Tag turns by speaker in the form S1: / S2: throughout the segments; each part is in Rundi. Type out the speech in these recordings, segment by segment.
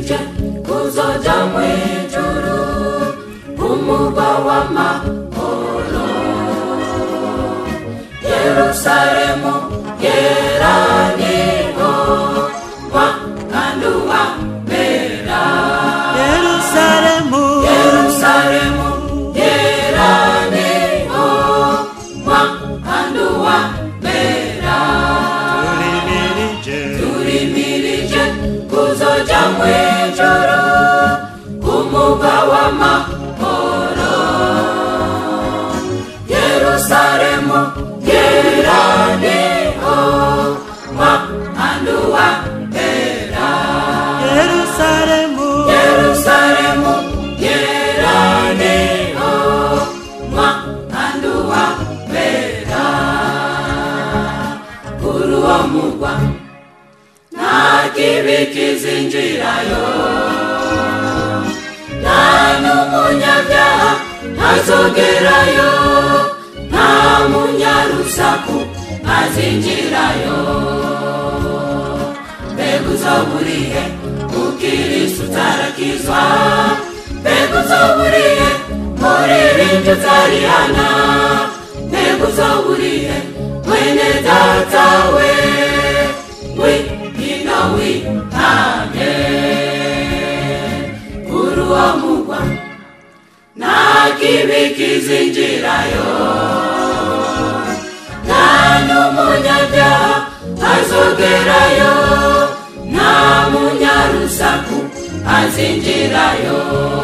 S1: twimirije kuzoja mwijuru umugwa w'amahoro yerusalemu yeraniho wakanduwa mera
S2: yerusalemu
S1: yerusalemu yeraniho wakanduwa mera
S2: turimirije
S1: turimirije kuzoja mwijuru umugwa w'amahoro yerusalemu yeraniho wakanduwa mera
S2: yerusalemu
S1: yerusalemu yeraniho wakanduwa mera kuri uwo mugwa nta kibi kizinjirayo nta n'umunyabyaha ntazogerayo nta munyarusaku azinjirayo mbega uzoburihe ukirisu utarakizwa mbega uzoburihe muririmbyi utarihana mbega uzoburihe mwene data we wihino witange kuri uwo mugwa nta kibi kizinjirayo nta n'umunyabyaha azogerayo nta munyarusaku azinjirayo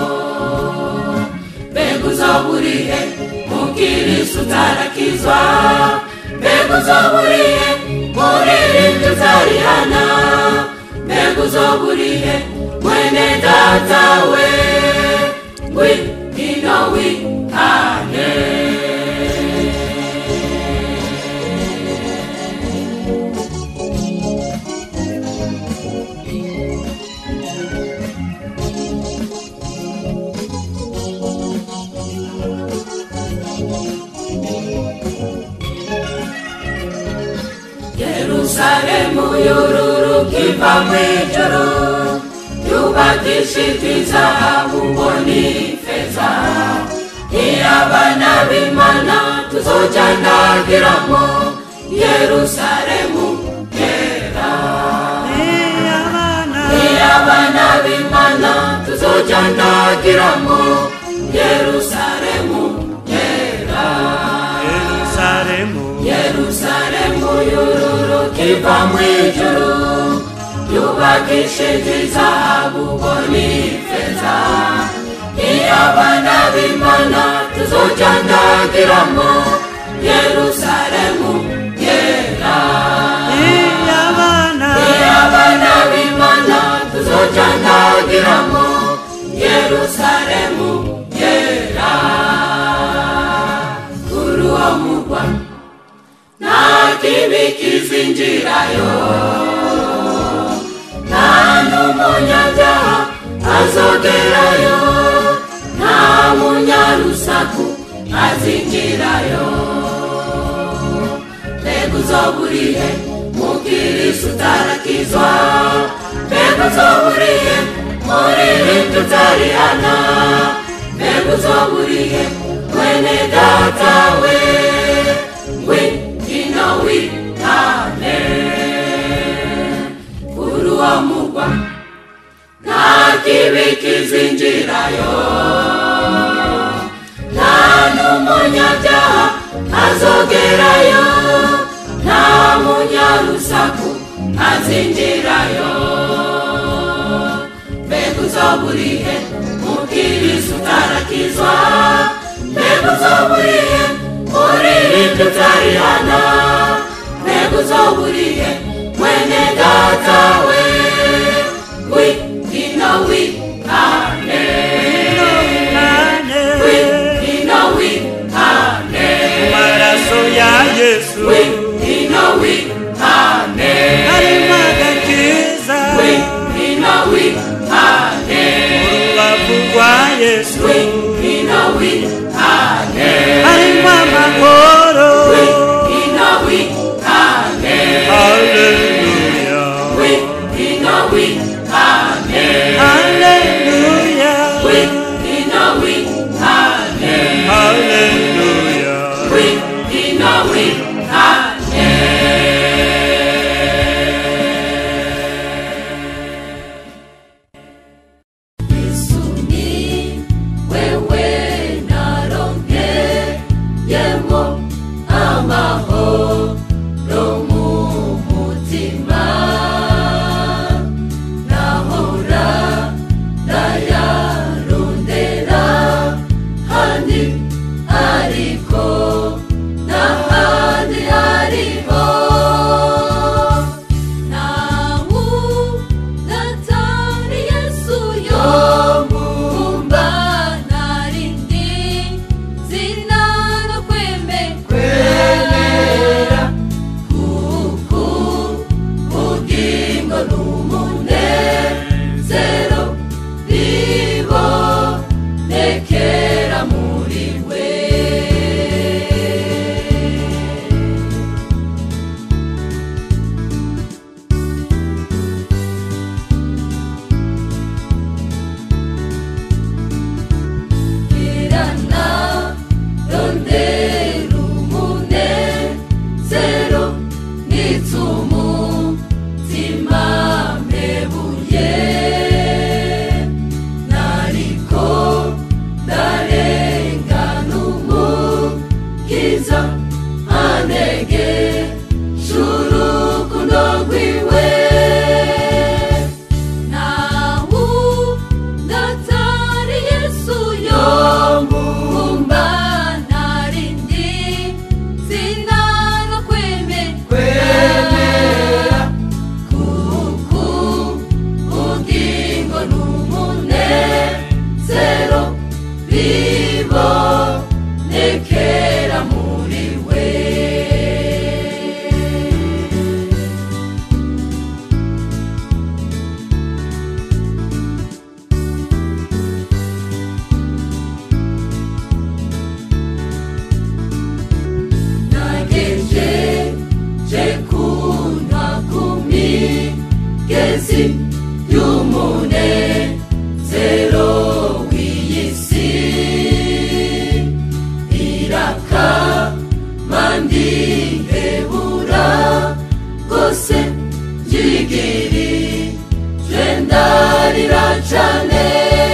S1: mbega uzoburihe mukirisu utarakizwa mbega uzoburihe muririmbyi utarihana mbega uzoburihe mwene data we ngwino wihane yerusalemu yururuka iva mu ijuru yubakishijwe izahabu ngo ni feza iyo abana b'imana tuzojandagiramo yerusalemu yera
S2: iyabana
S1: iyo abana b'imana tuzojandagiramo yerusalemu yera
S2: yerusalemu
S1: yerusalemu yururuka iva mu ijuru yubakishije izahabu ngo ni feza iyo abana b'imana tuzojandagiramo yerusalemu yera
S2: iyabana
S1: iyo abana b'imana tuzojandagiramo yerusalemu yera kuri uwo mugwa nta kibi kizinjirayo nta n'umunyabyaha azogerayo nta munyarusaku azinjirayo mbega uzoburihe mukirisu utarakizwa mbega uzoburihe muririmbyi utarihana mbega uzoburihe mwene data we ngwino wihane kuri uwo mugwa nta kibi kizinjirayo nta n'umunyabyaha azogerayo nta munyarusaku azinjirayo mbega uzoburihe mukirisu utarakizwa mbega uzoburihe muririmbyi utarihana mbega uzoburihe mwene data we wihino wihane
S2: nane
S1: wihino wihane
S2: amaraso ya yesu
S1: wihino wihane
S2: harimo agakiza
S1: wihino wihane
S2: urubavu rwa yesu
S1: wihino wihane
S2: harimo amahoro
S1: wihino wihane
S2: haleluya
S1: n'umunezero bibonekera muri we irana rondera umunezero n'itumutima mpebuye nariko ndarengana umukiza antege c'urukundo rwiwe nawu ndatari yesu yo mumba narindi sinanga kwemera kuku ugingo n'umunezero bibonekera muri we nageje je kunywa ku migezi y'umunezero w'iyi si iraka mandihebura rwose ryigiri je ndarira cane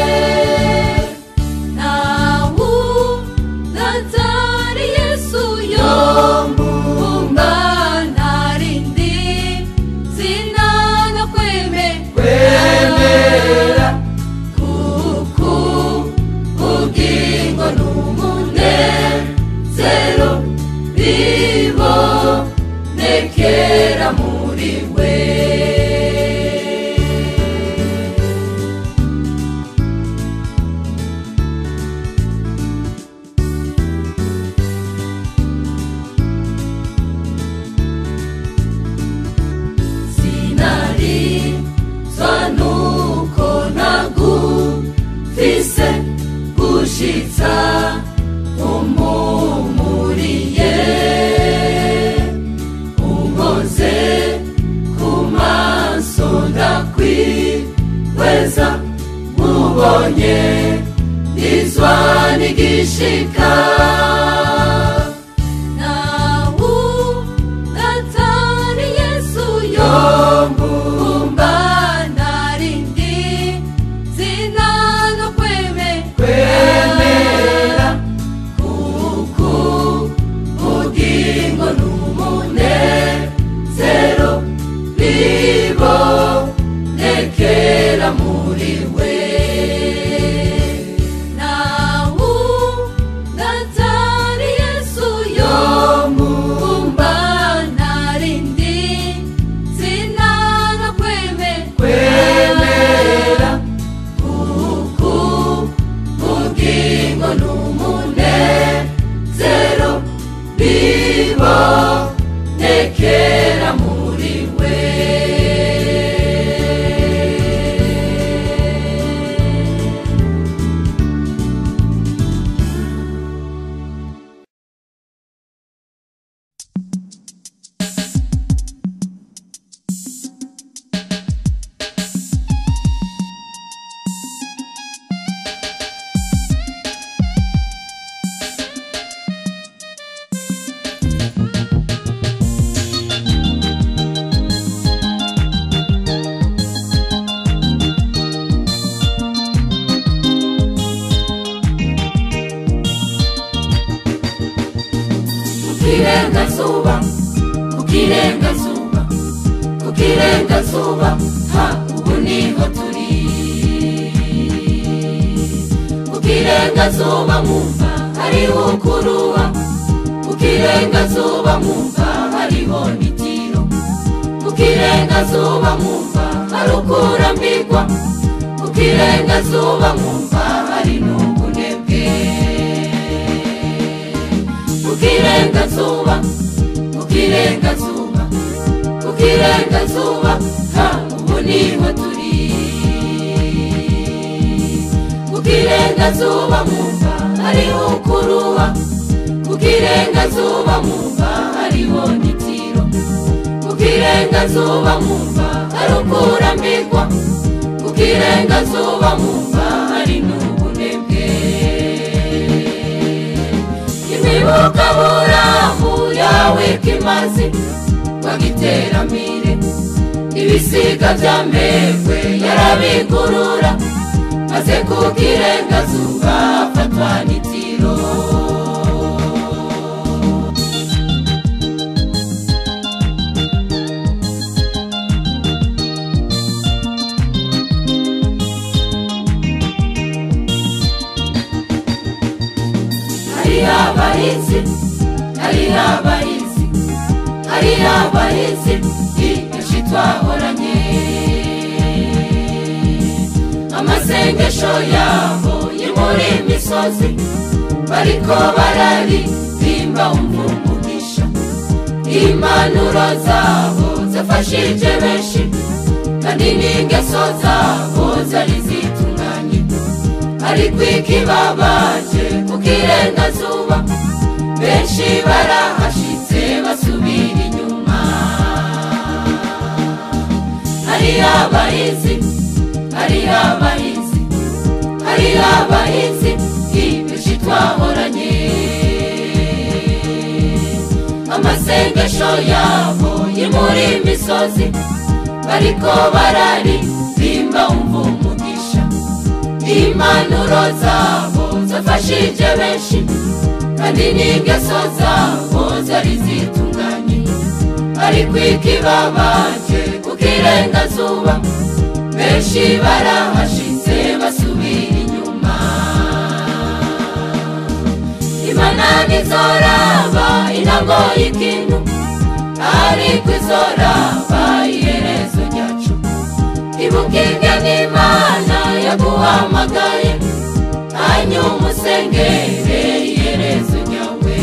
S1: nawu natari yesu yo mumba narindi sinanga kwemera kuku ugingo n'umunezero bibonekera muri we sinari zwanuko nagufise gushitsa umumuriye unkoze ku maso ndakwihweza mubonye ndizwa n'igishika nawu natari yesu yo mumba narindi sinanga kwemera kuku ugingo n'umunezero bibonekera muri we nawu natari yesu yo mumba narindi sinanga kwemera kuku ugingo n'umunezero bibonekera muri we kukirengazuba kukirengazuba kukirengazuba ha ubu niho turi kukirengazuba mwumva hariho kuruha kukirengazuba mwumva hariho n'itiro kukirengazuba mwumva hari ukurambirwa kukirengazuba mwumva hari n'ubunebwe kukirengazuba kukirengazuba kukirengazuba ha kirengazuba mumva hariho ukuruha ku kirengazuba mumva hariho n'itiro ku kirengazuba mumva hari ukurambirwa ku kirengazuba mumva hari n'ubunebwe imibuka buramu yawe kimazi wagiteramire ibisiga bya mbegwe yarabigurura maze ku kirengazuba afatwa n'itiro hariho abahizi hariho abahizi hariho abahizi benshi twahoranye amasengesho yabo yo muri imisozi bariko bararirimba umva umugisha impanuro zabo zafashije benshi kandi n'ingeso zabo zari zitunganye ariko ikibabaje ku kirengazuba benshi barahashitse basubira inyuma hari abahizi hari abahizi hari abahizi benshi twahoranye amasengesho yabo yo muri imisozi bariko bararirimba umva umugisha impanuro zabo zafashije benshi kandi n'ingeso zabo zari zitunganye ariko ikibabaje ku kirengazuba benshi barahashitse basubira inyuma imana nizoraba intango y'ikintu ariko izoraba iherezo ryacu ibukinge n'imana yaguhamagaye hanyuma usengere iherezo ryawe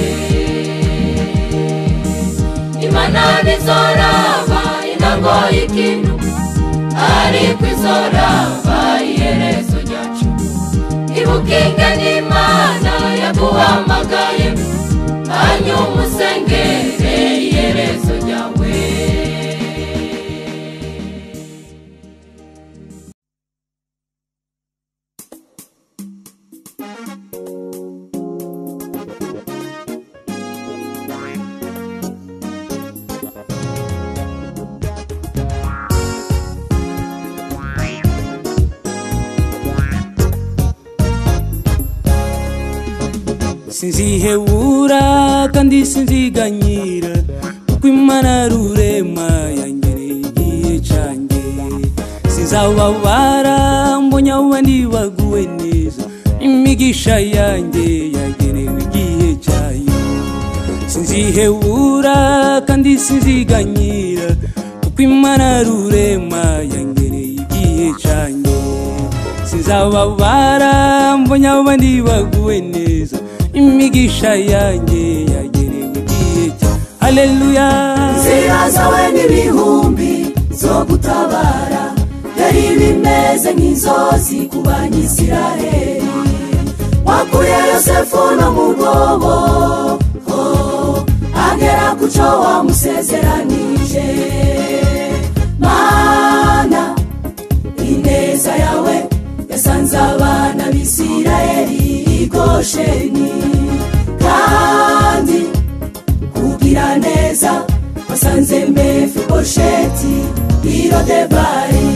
S1: imana nizoraba intango y'ikintu ariko izoraba iherezo ryacu ibukinge n'imana yaguhamagaye hanyuma usengere iherezo ryawe
S3: sinzihebura kandi sinziganyira kuko imana rurema yangereye igihe canjye sinzababara mbonye abo bandi baguwe neza imigisha yanjye yagenewe igihe cyayo sinzihebura kandi sinziganyira kuko imana rurema yangereye igihe canjye sinzababara mbonye abo bandi baguwe neza imigisha yanjye yagenewe igihe cya haleluya
S4: inzira zawe n'ibihumbi zo gutabara yari bimeze nk'inzozi ku banyisiraheli wakuye yosefu no mu rwobo oh, agera ku cyo wamusezeranije mana ineza yawe yasanze abana b'isiraheli i gosheni kandi kugira neza wasanze mefibosheti irodebari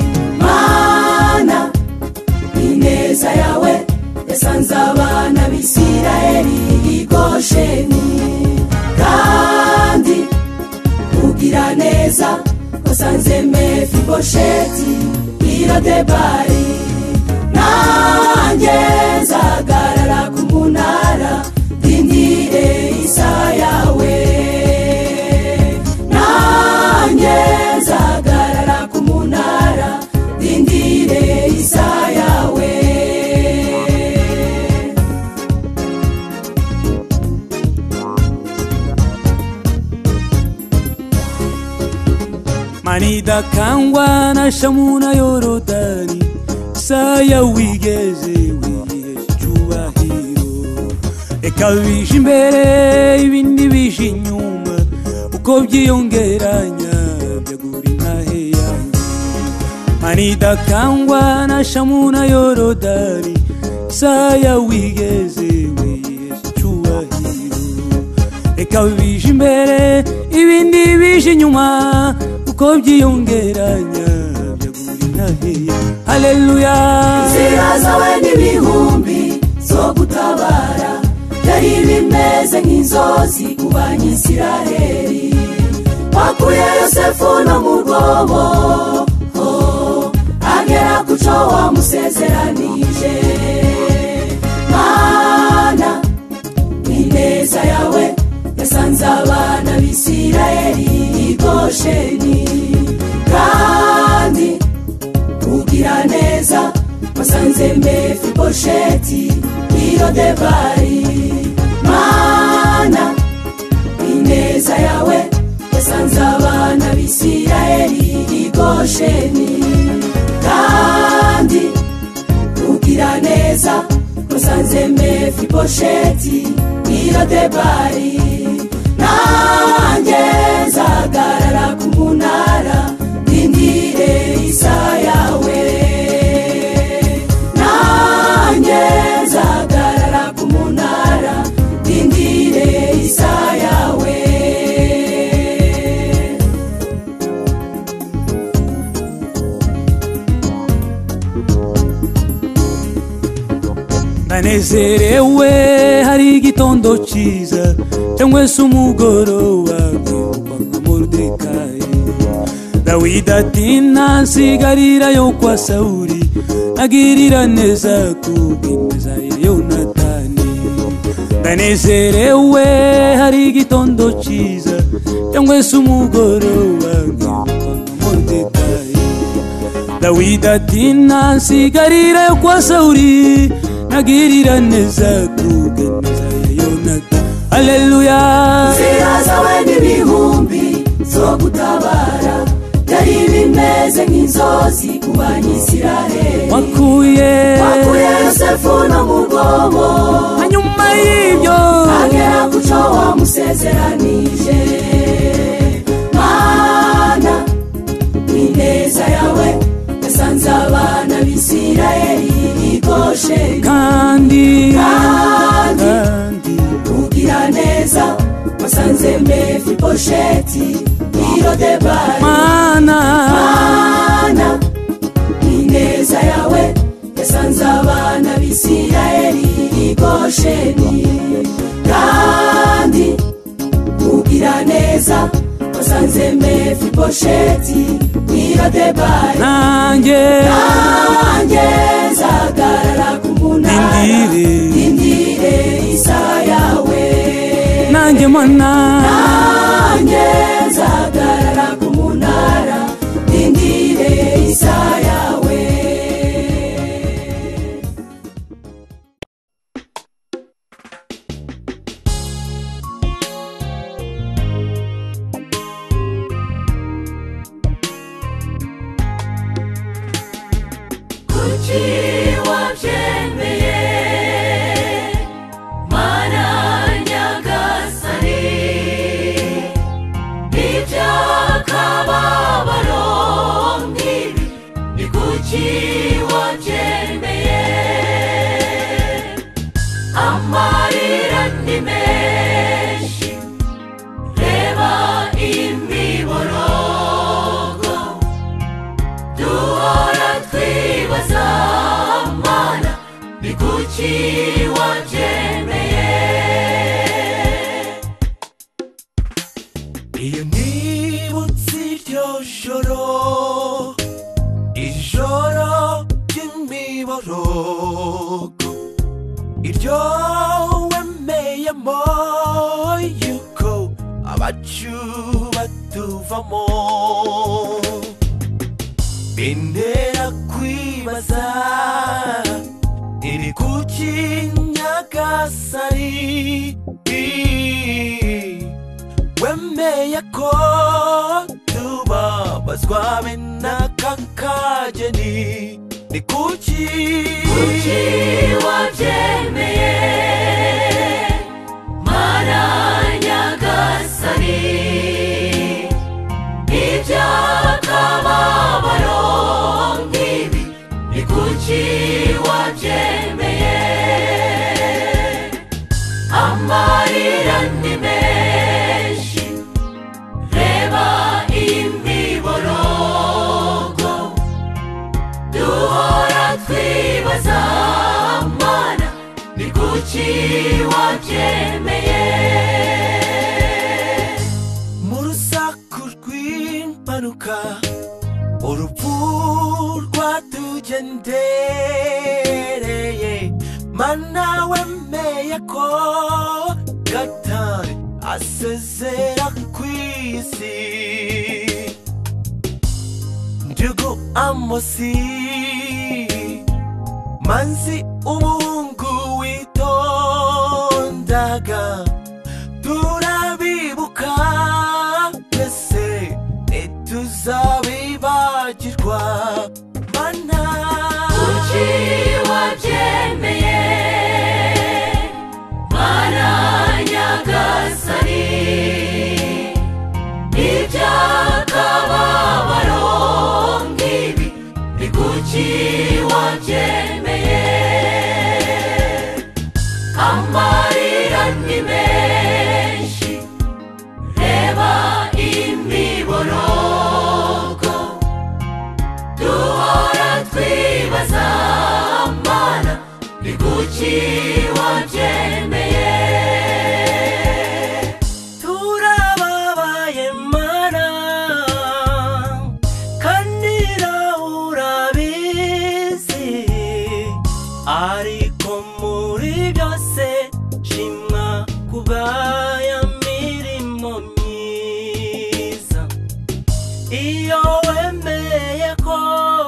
S4: mana ineza yawe yasanze abana b'isiraheli i gosheni kandi kugira neza wasanze mefibosheti irodebari nanjye nzagarara ku munara ndindire isaha yawe nanjye nzagarara ku munara ndindire isaha yawe
S3: manidakangwa na shamu na yorodani saya wigeze wiyeje reka bije imbere ibindi bije inyuma uko byiyongeranya byagura intahe yanjye manidakangwa na shamu na yorodani saya wigeze wihesha icyubahiro reka bije imbere ibindi bije inyuma uko byiyongeranya byagura intahe yanjye haleluya
S4: inzira zawe n'ibihumbi zo gutabara byari bimeze nk'inzozi ku banyisiraheli wakuye yosefu no mu rwobo oh, agera ku cyo wamusezeranije mana ineza yawe yasanze abana b'isiraheli i gosheni kandi ugira neza wasanze mefibosheti irodebari mana ineza yawe yasanze abana b'isiraheli i gosheni kandi ugira neza wasanze mefibosheti irodebari nanjye nzagarara ku munara ndindire isa yawe nanjye nzagarara ku munara ndindire isa yawe
S3: ndanezerewe hari igitondo cyiza cyangwa se umugoroba kwibukwa nka moridekayi dawidi ati ntasigarira yo kwa sawuri agirira neza kubw'ineza ya yonatani ndanezerewe hari igitondo cyiza cyangwa se umugoroba kwibukwa nka moridekayi dawidi ati ntasigarira yo kwa sawuri nagirira neza kubw'ineza ya yonatani haleluya
S4: inzira zawe n'ibihumbi zo gutabara byari bimeze nk'inzozi ku banyisiraheli
S3: wakuye
S4: wakuye yosefu no mu rwobo
S3: hanyuma y'ibyo
S4: agera ku cyo wamusezeranije mana ineza yawe yasanze abana b'isiraheli i gosheni
S3: kandi
S4: Kandi.
S3: kandi
S4: ugira neza wasanze mefibosheti irodebari
S3: mana
S4: mana ineza yawe yasanze abana b'isiraheli i gosheni kandi ugira neza wasanze mefibosheti irodebari
S3: nanjye
S4: nanjye nzagarara ku munara
S3: Ndindire.
S4: indire isa yawe
S3: nanjye mana
S4: nanjye nzagarara ku munara indire isa yawe
S1: kuki wabyemeye mana nyagasani iby'akababaro nk'ibi ni kuki wabyemeye amarira ni menshi reba imiborogo duhora twibaza mana ni kuki wabyemeye
S2: iyo nibutse iryo joro ijoro ry'imiborogo iryo wemeyemo yuko abacu batuvamo bintera kwibaza iri kuki nyagasani wemeye ko tubabazwa be n'aka kageni ni kuki
S1: kuki wabyemeye mana nyagasani iby'akababaro nk'ibi ni kuki wabyemeye amarira ni menshi reba imiborogo duhora twibaza mana ni kuki wabyemeye
S2: mu rusaku rw'impanuka urupfu rwatugendereye mana wemeye ko gatari asezera ku isi ndugu amosi manzi umuhungu witondaga turabibuka twese ntituzabibagirwa mana
S1: kuki wabyemeye mana nyagasani iby'akababaro nk'ibi ni kuki wabyemeye amarira ni menshi reba imiborogo duhora twibaza mana ni kuki wabyemeye
S2: turababaye mana kandi nawe urabizi ariko muri byose shimwa kubwaya mirimo myiza iyo wemeye ko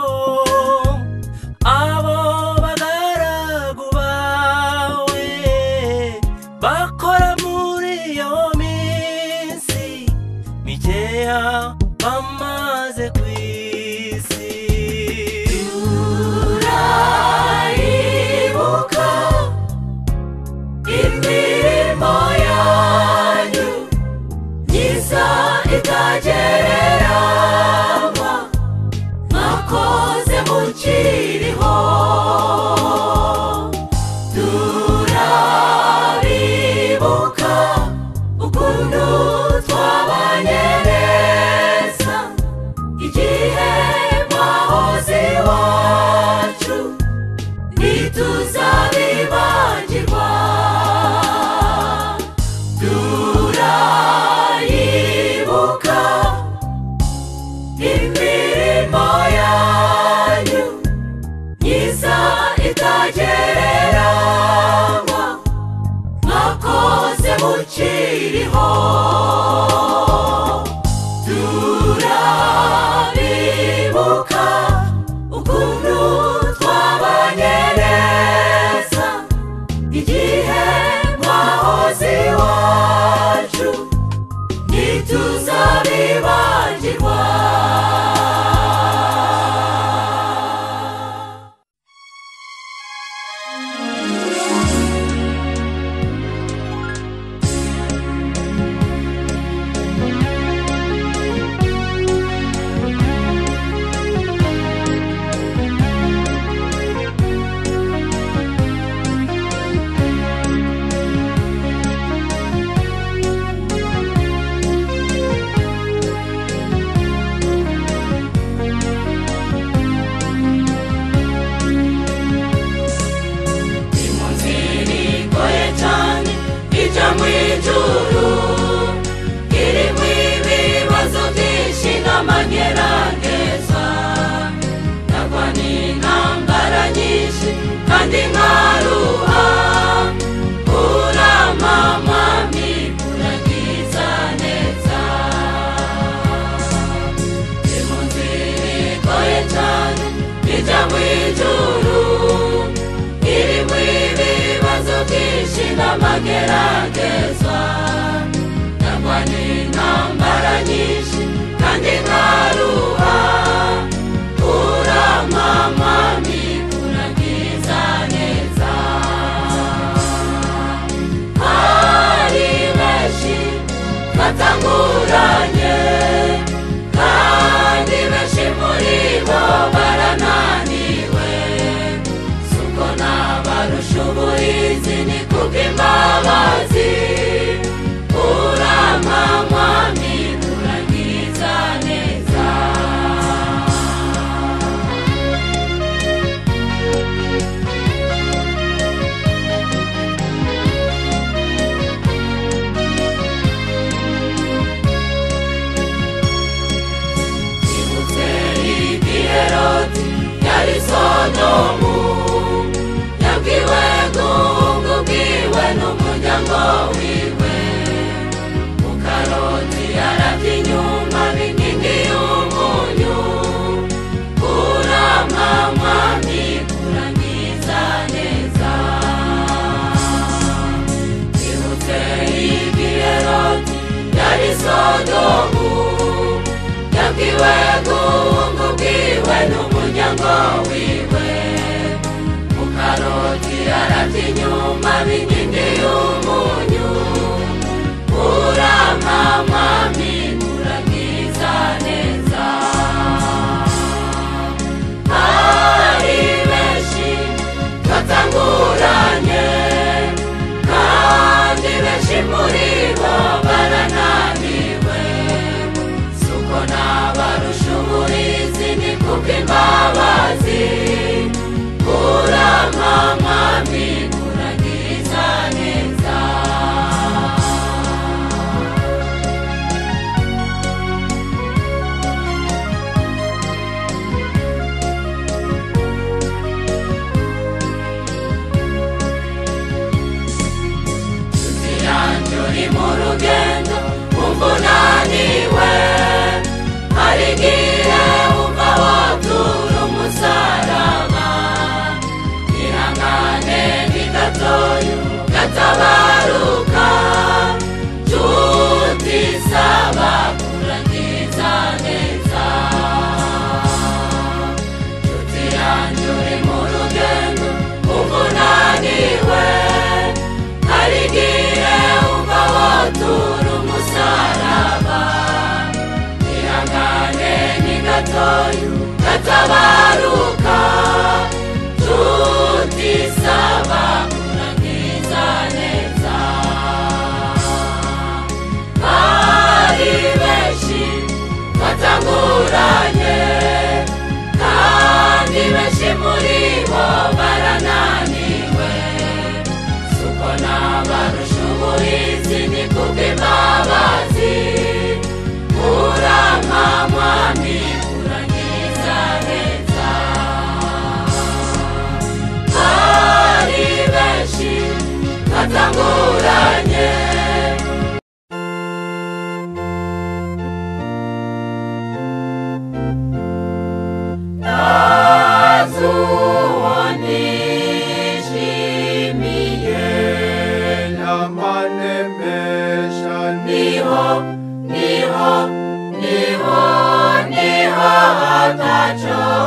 S2: abo bagaragu bawe bakora muri iyo minsi mikeya bamaze ku isi
S1: turayibuka imirimo yanyu myiza itagereranywa mwakoze mukiriho turabibuka ukuntu twabanye neza igihe mwahoze iwacu ntituzabibagirwa turayibuka imirimo yanyu myiza itagereranywa mwakoze mukiriho turabibuka ukuntu twabanye neza igihe mwahoze iwacu ntituzabibagirwa inzira igoye cyane ijya mu ijuru irimo ibibazo byinshi n'amagerageza ndagwa n'intambara nyinshi kandi nkaruha uramamami uragiza neza ni mu nzira igoye cyane ijya mu ijuru irimo ibibazo byinshi n'amagerageza ndagwa n'intambara nyinshi kandi nkaruha uramamami uragiza neza hari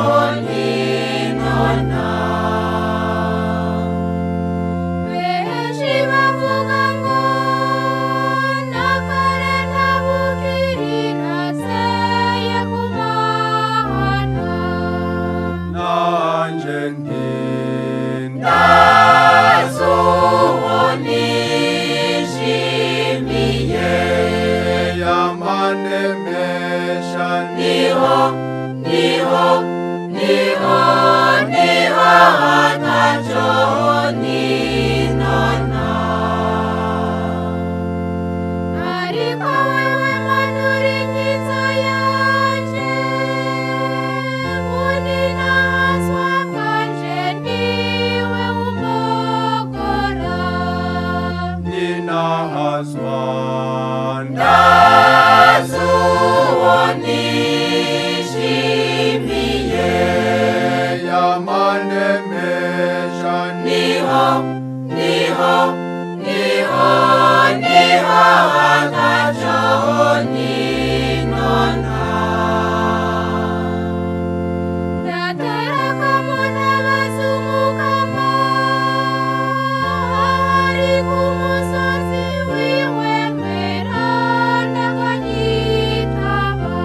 S1: ninona benshi bavuga ngo nakare ntabukirira seye kumahana
S5: nanje ntinda
S1: nishimiye
S5: yamanemesha
S1: niho niho niho niho hatacho ninona ariko wewe manuri nyizo yanje muninahaswa bwanje niwe umogora
S5: ninahazwanda
S1: nishimiye
S5: yamanemesha
S1: niho niho niho niho hatacho ninona ndatereka munabazumukama ari ku musozi wiwe mwera ndakanyitaba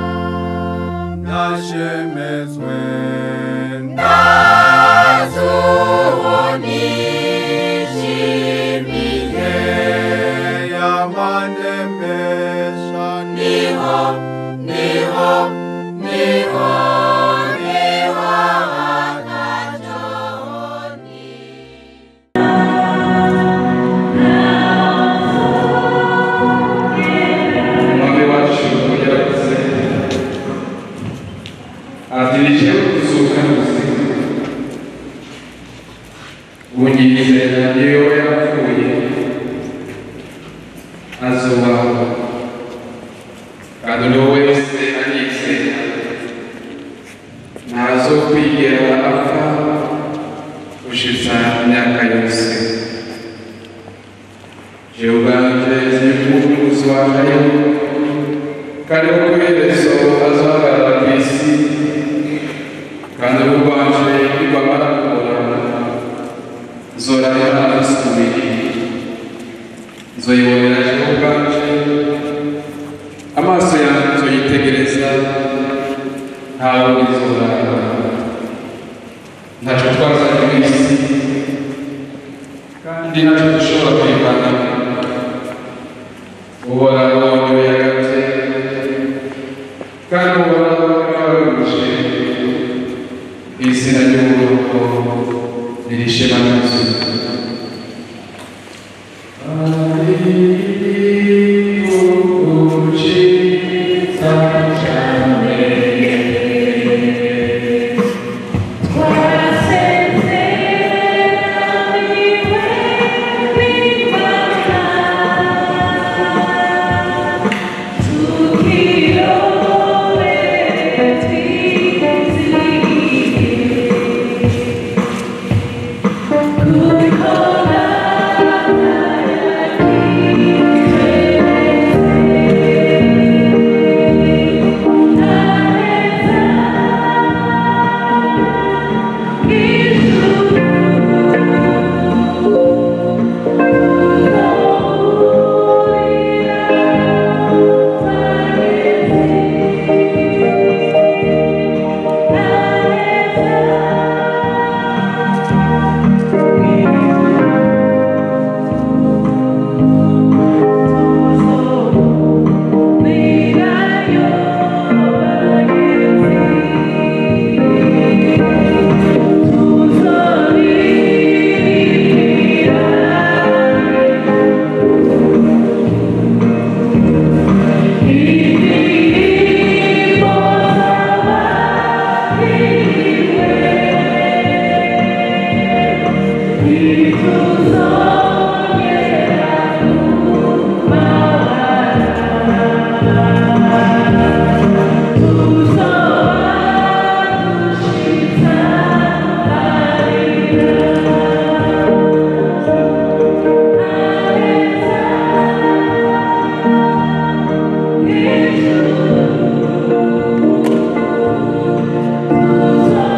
S5: nashemezwe
S1: nashimishimiye
S5: yamanemesha
S1: niho niho niho niho hatachoni
S6: umwami wacu yaravuze adirije kuzuka muzima unyizera niyo yapfuye azubaho kandi uwo wese anyizera ntazo kwigera apfa gushitsa imyaka yose jewe ubwanje zimumuzi wanjye kandi ko iherezo azahagarara ku isi kandi ubu rwanje nirwamara kubona nzorahera amusubiri nzoyibonera jewe ubwanje amaso yanjye nzoyitegereza ntawe nizorahera ntaco twazanye mu isi kandi ntaco dushobora kwivana uhoraho niwe yagatse kandi uhoraho yabaguje izina ry'uhoraho nirishema n'ubuzima
S1: Thank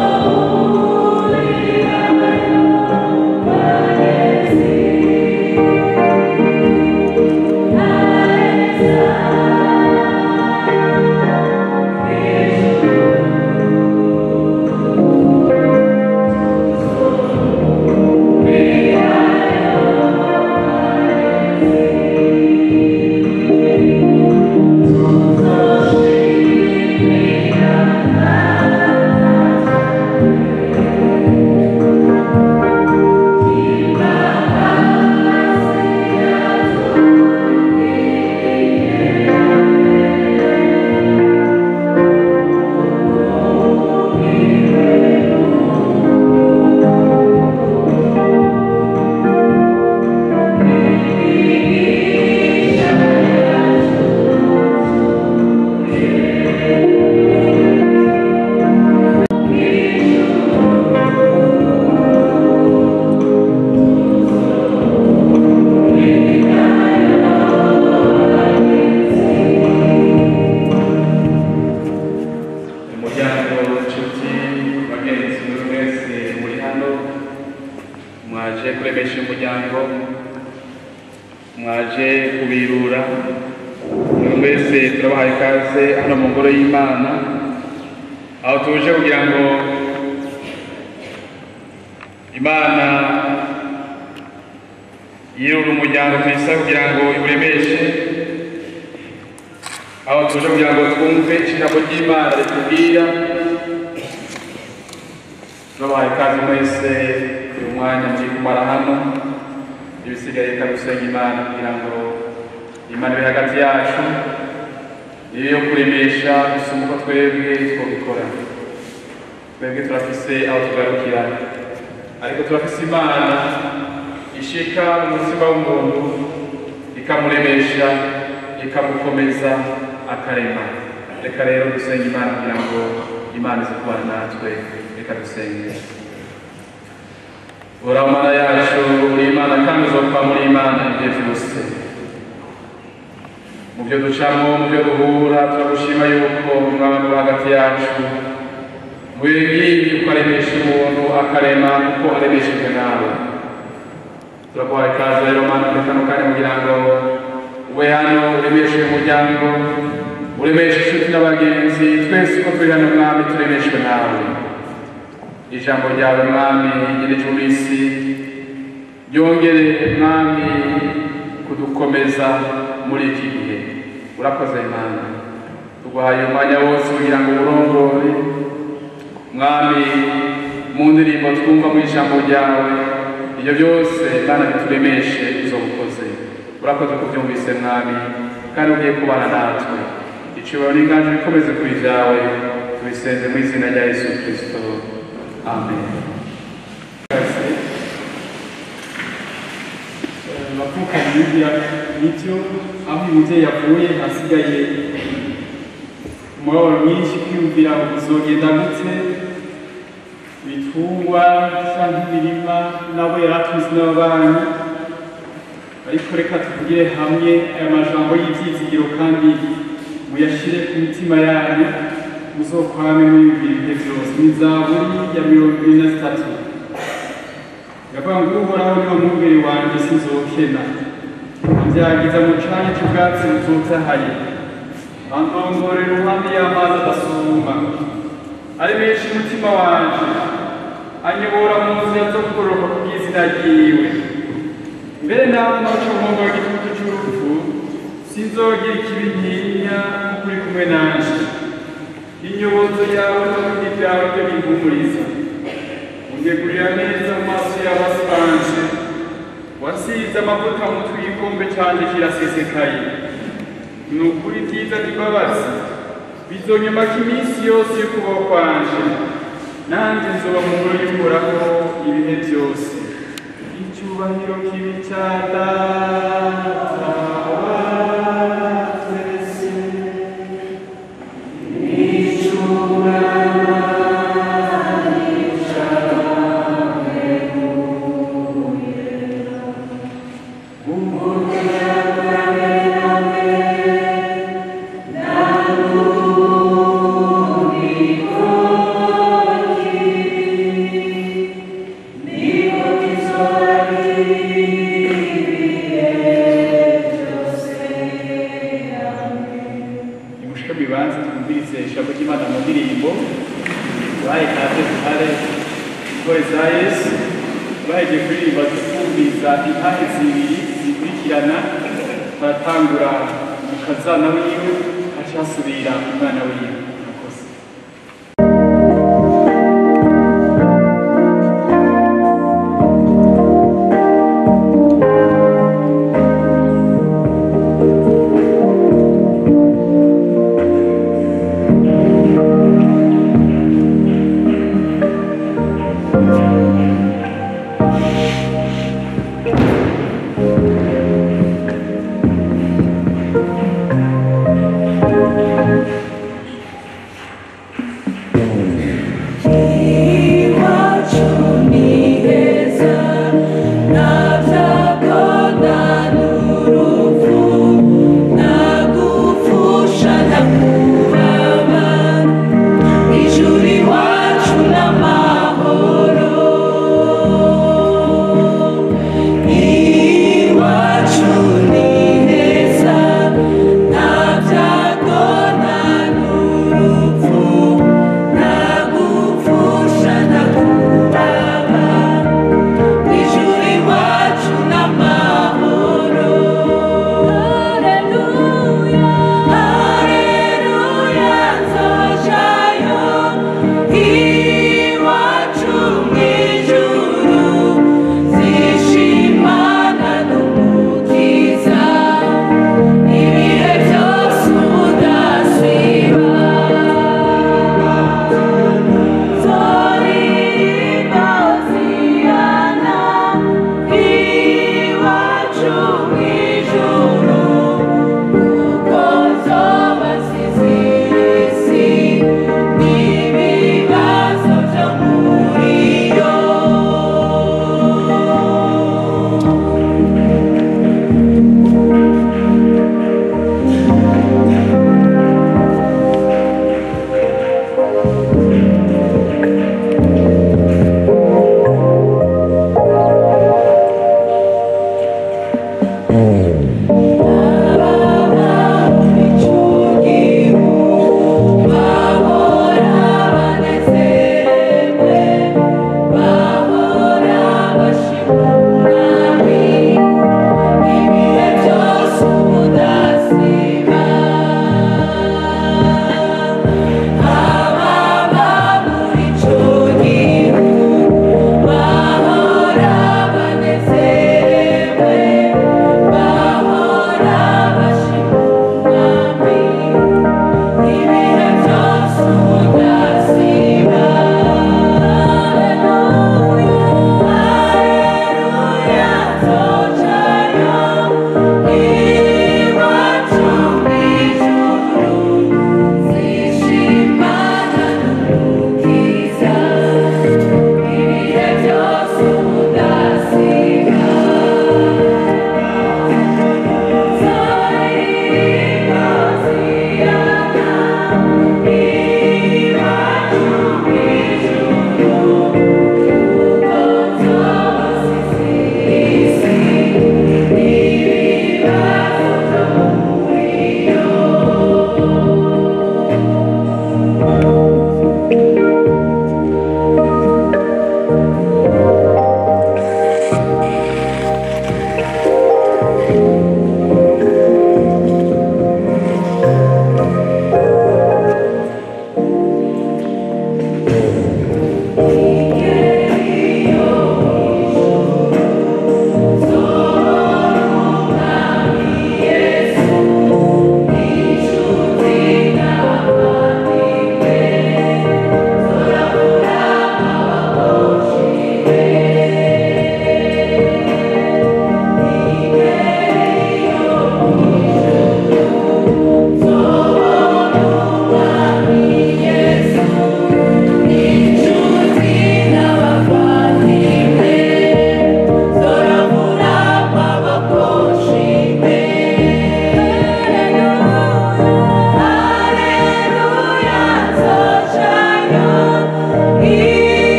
S7: mwaje kuremesha umuryango mwaje kubirura buri wese turabahaye ikaze hano mu ngoro y'imana aho tuje kugira ngo imana yirure umuryango tuyisaba kugira ngo iwuremeshe aho tuje kugira ngo twumve ijambo ry'imana ritubwira turabahaye ikaze mwese uyu mwanya muri kumara hano ibisigaye ikadusenga imana kugira ngo imana iri hagati yacu niyo yo kuremesha gusumba uko twebwe twabikora twebwe turafise aho tugarukira ariko turafise imana ishika mu mutima w'umuntu ikamuremesha ikamukomeza akarema reka rero dusenga imana kugira ngo imana ize kubana natwe reka dusenge uraho mana yacu uri imana kandi uzopfa muri imana ibyo byose mu byo ducamo mu byo duhura turagushima yuko umwami uri hagati yacu mu bihe nk'ibi uko aremesha umuntu akarema kuko aremeshejwe nawe turaguhaye ikaze rero mana muri kano kanya kugira ngo ube hano uremeshe umuryango uremeshe inshuti n'abagenzi twese uko turi hano mwami turemeshwe nawe ijambo ryawe mwami igereje isi ryongere mwami kudukomeza muri iki gihe urakoze mana tuguhaye umwanya wose kugira ngo urongore mwami mu ndirimbo twumva mu ijambo ryawe ibyo byose mana bituremeshe izo bukoze urakoze kubyumvise mwami kandi ugiye kubana natwe icibaro n'inganje bikomeze kuri byawe tubisenze mu izina rya yesu kirisito amen
S8: bavuka hirya n'ibyo aho uyu mubyeyi yavuye hasigaye umubabaro mwinshi kwiyumvira uzogenda gute ibitungwa cyangwa imirima nabo yari atuzi n'ababanyi ariko reka tuvugire hamwe aya majambo y'ibyizigiro kandi muyashyire ku mitima yanyu muzokwame muyumvira ibihe byose ni zaburi ya mirongo ibiri na zitatu yavuga ngo uhoraho niwo mwumviri wanjye sinzokena ambyagiza mu canya cy'ubwatsi butotahaye andongorera uruhande y'amazi adasuma ari menshi umutima wanje anyobora mu nzira zo kugororoka ku bw'izina ryiwe mbere nawe noca umwuga w'igitutu cy'urupfu sinzogira ikibi ntinya kuko uri kumwe nanje inyobozo yawe n'ibindi byawe byo bimpumuriza undegurira neza mu maso y'abasanje wasize amavuta mu twikombe canje kirasesekaye ni ukuri byiza n'imbabazi bizonyomaka iminsi yose y'ukubaho kwanje nanjye nzoba mu ngoro y'uhoraho ibihe byose icyubahiro kibi cya data wa twese nimushike bibanza twumvirize ijambo ry'imana mu ndirimbo baye kaze duhare intore za yesu baheje kuririmba twumviriza impande zibiri zikurikirana baratangura umukazana wiwe haca hasubira umwana wiwe murakoze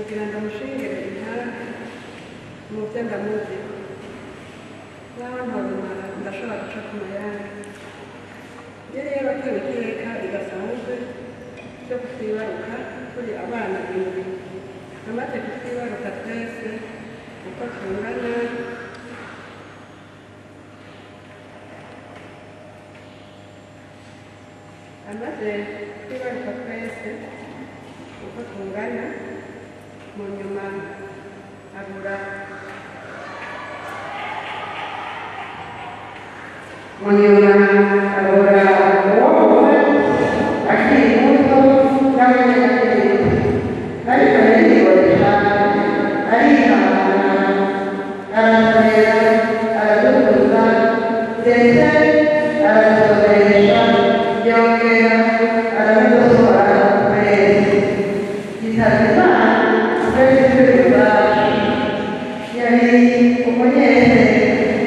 S9: kugira ngo amushingire intara mu byo ndamuzi nawe ntabimara ndashobora guca ku mayange iyo rero atewe iteka ridasanzwe ryo kutwibaruka turi abana indwi amaze kutwibaruka twese uko tungana amaze kutwibaruka twese uko tungana mu nyuma abura mu nyuma abura uwo akiri muto n'abanyakiri ariko yariyoboresha arihangana arasorera aradukuza ndetse arasoresha yongera arabigosohora kwezi yitabye imana twese turi iwacu yari umunyezero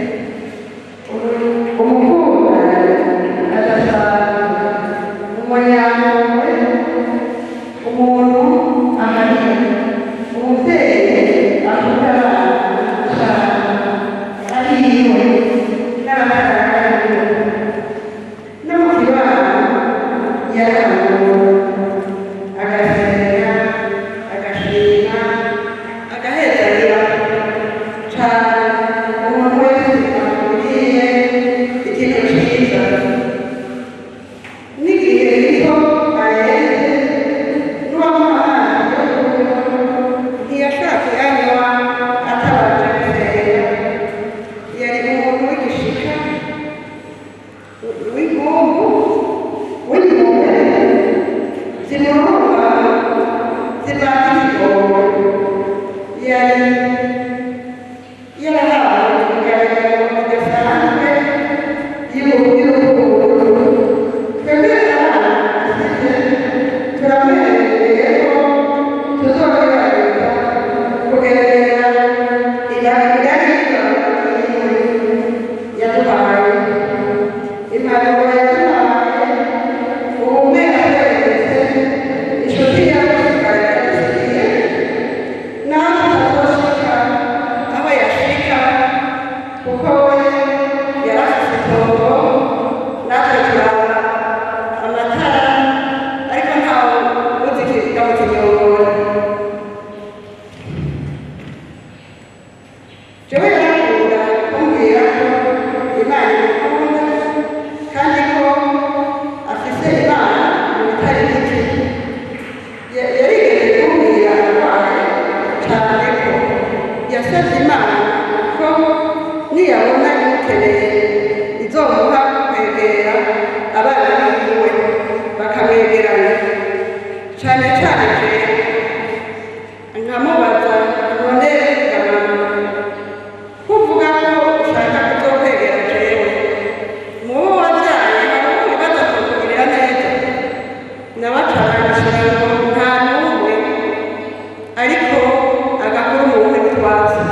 S9: umukunda adasanzwe umunyampuhwe umuntu ahanini umubyeyi akunda abana cyane ariwe n'abakarakaye no mu kibano yarahanura agasenga agashima agahezanira cyane umuntu wese amubwiye ikintu cyiza n'igihe gito arenze n'uwamuhaye yo kunywa ntiyashobora kuyanywa atabanje gusenga yari umuntu w'igishika w'inkungu w'impuhwe zimurumba zivanga ikigongo yari yarahawe kugaragara gasanzwe y'urukundo twebwe abana turamwemereye ko tuzogerageza kugerageza irahira yaduhaye impanuro yaduhaye ubumwe atweretse inshuti yadusigaye yadusigiye nawe tuzoshika aho yashika kuko we yarafite itongo natwe turaba amatara ariko ntawe uzi ikiziga mu kinyongoro jewe yarakunda kumbwira ko imana imukunda kandi ko afise imana mu bitari bike Ya- yarigeze kumbwira arwaye cyane ko yasabye imana ko niyabona imukeneye izomuha kwegera abana biwe bakamwegerana cyane cyane jewe nkamubaza none gamama kuvuga ko ushaka kuzokwegera jewe mubo wabyaye hari uwibaza kukugirira neza nabacaranishira ngo nta n'umwe ariko agakora umuntu witwaza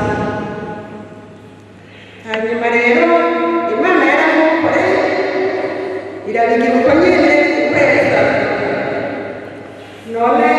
S9: hanyuma rero imana yaramukoreye irabigira uko nyine kweza none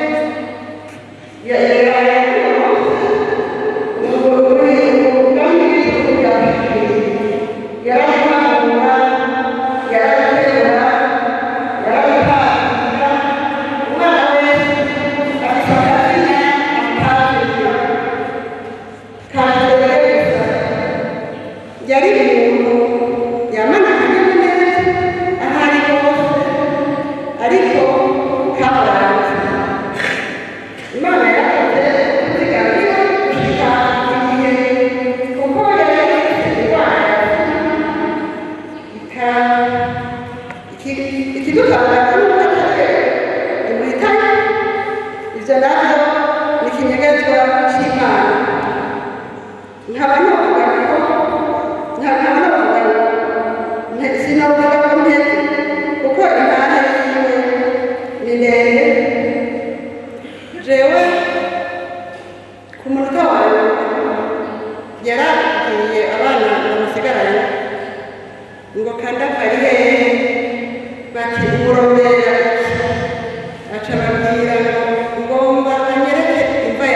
S9: yari umuntu yamana akanyamuneza aho ari hose ariko kabaranze imana yakoze kuzigamira gushika igihe kuko yari ifite indwara ika iki- ikidutangaza ni uko atari imuhitanye ibyo nabyo ni ikinyegezwa cy'imana nkaba novuga ko nkaba novuga ngo sinavuga ko nteze kuko intara yiwe ni ndende jewe ku munota wawe yarabwiye abana bamusigaranye ngo kandavu ari hehe bati umuromera aca ababwira ngo ngomba anyereke imva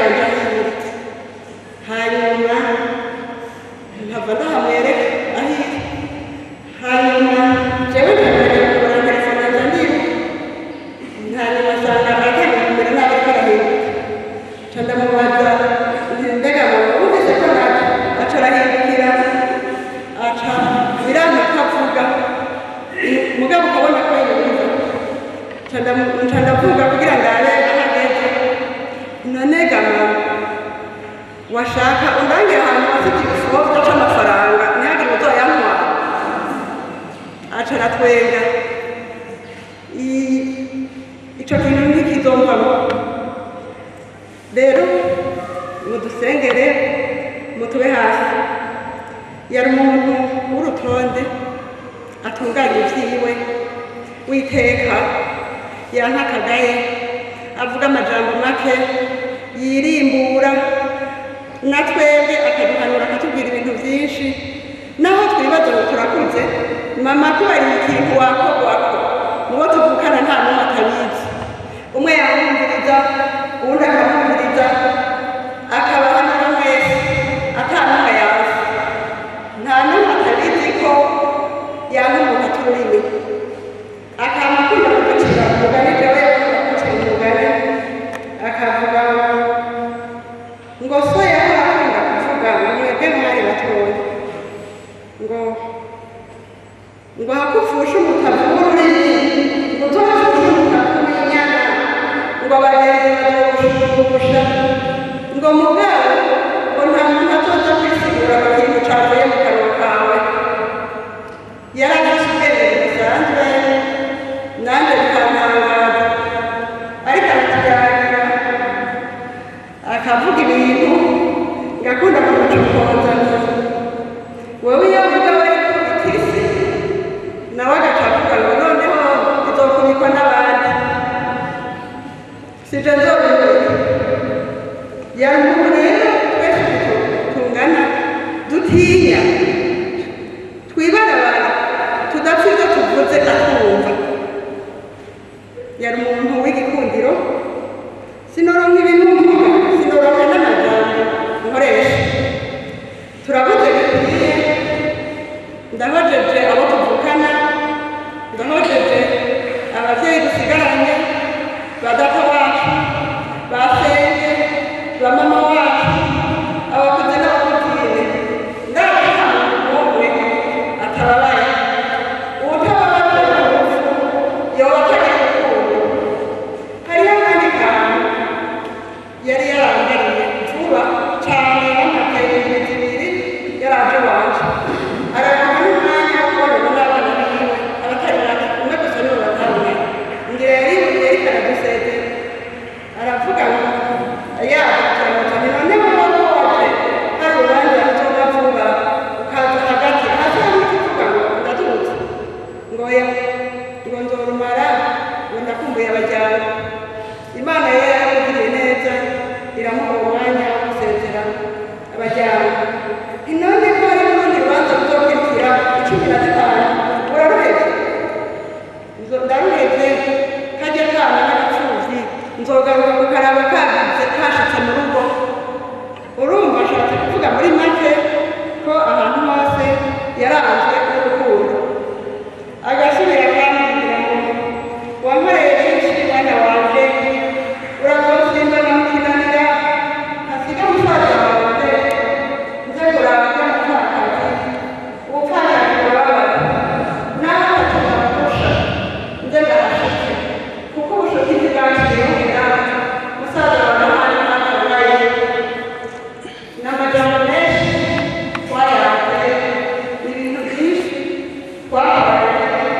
S9: nkasanga aratangira kumera nabi ariko arahinduka ca ndamubaza nti mbega mama wumvise ko naje aca arahindukira aca biranka ko avuga mugabo ukabona ko yumva ca ndamu- ca ndavuga kugira ngo abe ahageze none ga mama washaka undangira ahantu hafite igifobwa c'amafaranga ntihagire uzoyantwara aca aratwenga I- ico kintu ntikizomvamo rero mudusengere mutube hasi yari umuntu w'urutonde atunganya ivyiwe witeka yantakagaye avuga amajambo make yirimbura na twebwe akaduhanura akatubwira ibintu byinshi naho twibaza ngo turakuze mama kubariye ikintu wakogwako mubo tuvukana nta n'umwe atabizi umwe yamwumviriza uwundi akamwumviriza akabahanura mwese ata n'umwe yazi nta n'umwe atabizi ko yanga umuntu atururimi akaba akunda kuducira umugani jewe yakunda kuducira umugani akavuga ngo ngo so yari akunda kuvuga ngo mwebwe mwari batoya ngo ngo hakupfusha umutavu w'ururimi ngo uzofushe umutavu w'inyana ngo abagenzi bazogushugusha ngo mugabo ngo nta muntu azoza kwisigura ku kintu cavuye mu kanwa kawe yari afise ubwenge budasanzwe nanjye bikantangaza ariko aratuganira akavuga ibintu ngakunda kumucokoza wowe iyo uvuga wari kubitisi nawe agaca avuga ngo noneho izokubikwa n'abandi sije nzobimenya yari umuntu rero twese tungana dutinya twibarabara tudapfa ibyo tuvuze atwumva yari umuntu w'igikundiro sinoronka ibintu mvuga sinoronka n'amajambo nkoresha turabuze bikwiye ndahojeje abo tuvukana ndahojeje abavyeyi dusigaranye ba data wacu ba senge ba mama wacu abakuze n'abakuzine ndazi nta muntu n'umwe atababaye uwutababaje urupfu yoba atagira urukundo hariho akandi kantu yari yarangariye vuba cyane yamakaye imizi ibiri yaraje wanje araronka n'umwanya wo kubonana n'abana biwe abatari bake umwe gusa niwe batabona ngira yari yariko aradusezera aravuga ngo yaba turamutanye none wowe waje hari urubanza ruzoba vuba ukaza hagati hasi hamwe kuvuga ngo ndaturutse ngo ya ngo nzorumara ngo ndakumbuye abajyana imana yari yaramugiriye neza iramuha umwanya wo gusezera abajyana inone ko hari n'urundi rubanza ruzokurikira icumi na zitanu uraruhevye Nzo- ndaruhevye kajya kana n'agapfuvyi nzogaruka kukaraba kagize kashitse mu rugo urumva ashatse kuvuga muri make ko ahantu hose yaranzwe n'urukundo agasubira akambwira ngo wankoreye byinshi mwana wanje urazosimba namukinanira hasiga musaza wanjye nze kuraba ko mupfakazi ubupfakazi burababara nawe atazakurusha nze ndahashitse kuko ubushuti ntibwakiriyeho inama musaza wawe ahari ntakabaye n'amajambo menshi twayaze ibintu byinshi twahabaye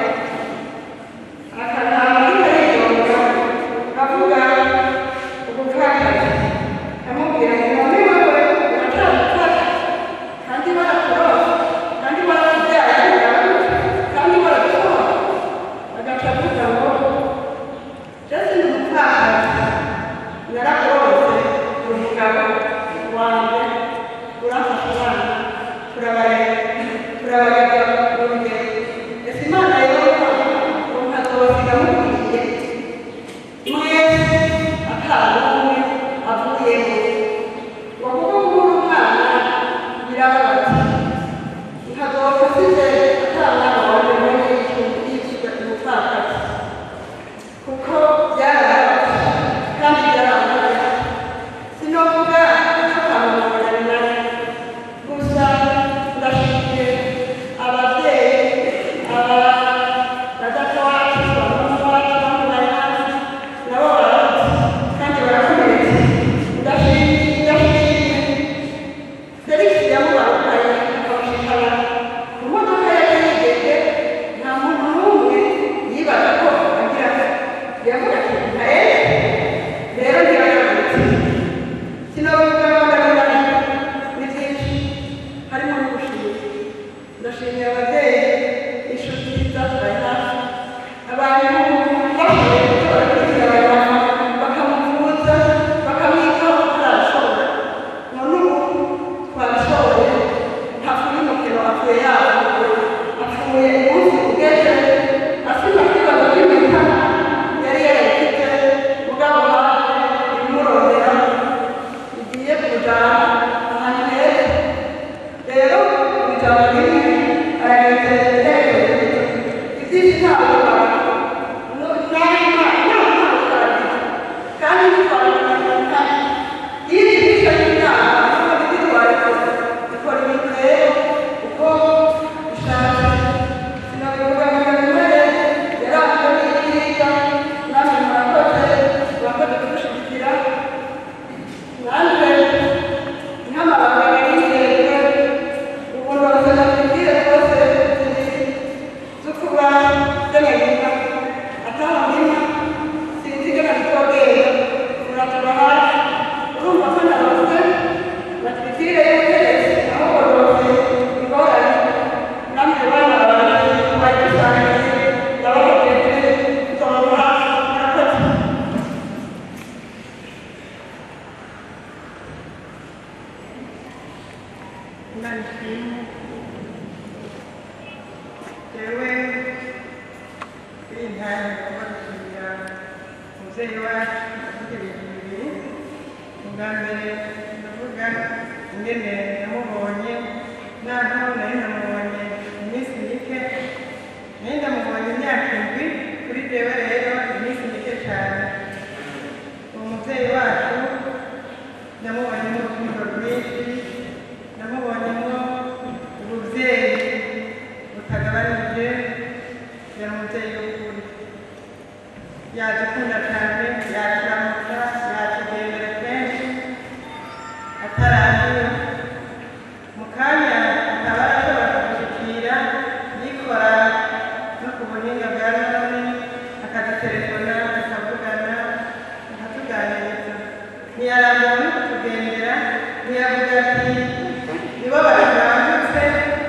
S9: akanama k'ikaridoga avuga ubupfakazi amubwira ngo none wewe uracyari umupfakazi kandi barakuroza kandi barabyaye kandi baragusohora agaca avuga ngo jesi ni umupfakazi narakuroze umugabo wanjye urafasha abana turabareba turabareba urugero ese imana yehova ngo nkazobasiga mukwiye mwese akanumwe avuyemo ngo kuko kubura umwana birababaza nkazopfa size atamwana wawe muri yiciwe umupfakazi kuko byarababaje
S10: avuga ibintu bibiri ubwa mbere ndavuga ingene namubonye naho nari namubonye iminsi mike nari ndamubonye imyaka indwi kuri jewe rero iminsi mike cyane uwo mubyeyi wacu namubonyemo urukundo rwinshi namubonyemo ububyeyi butagabanije yari umubyeyi w'ukuri yadukunda cyane yaturamutsa yatugendera kenshi atarangiye mu kanya akaba ashobora kudushyikira yikora no ku buhinga bwa none akadutelefona tukavugana akatuganiriza ntiyarambura no kutugendera ntiyavuga ati nibo batubangutse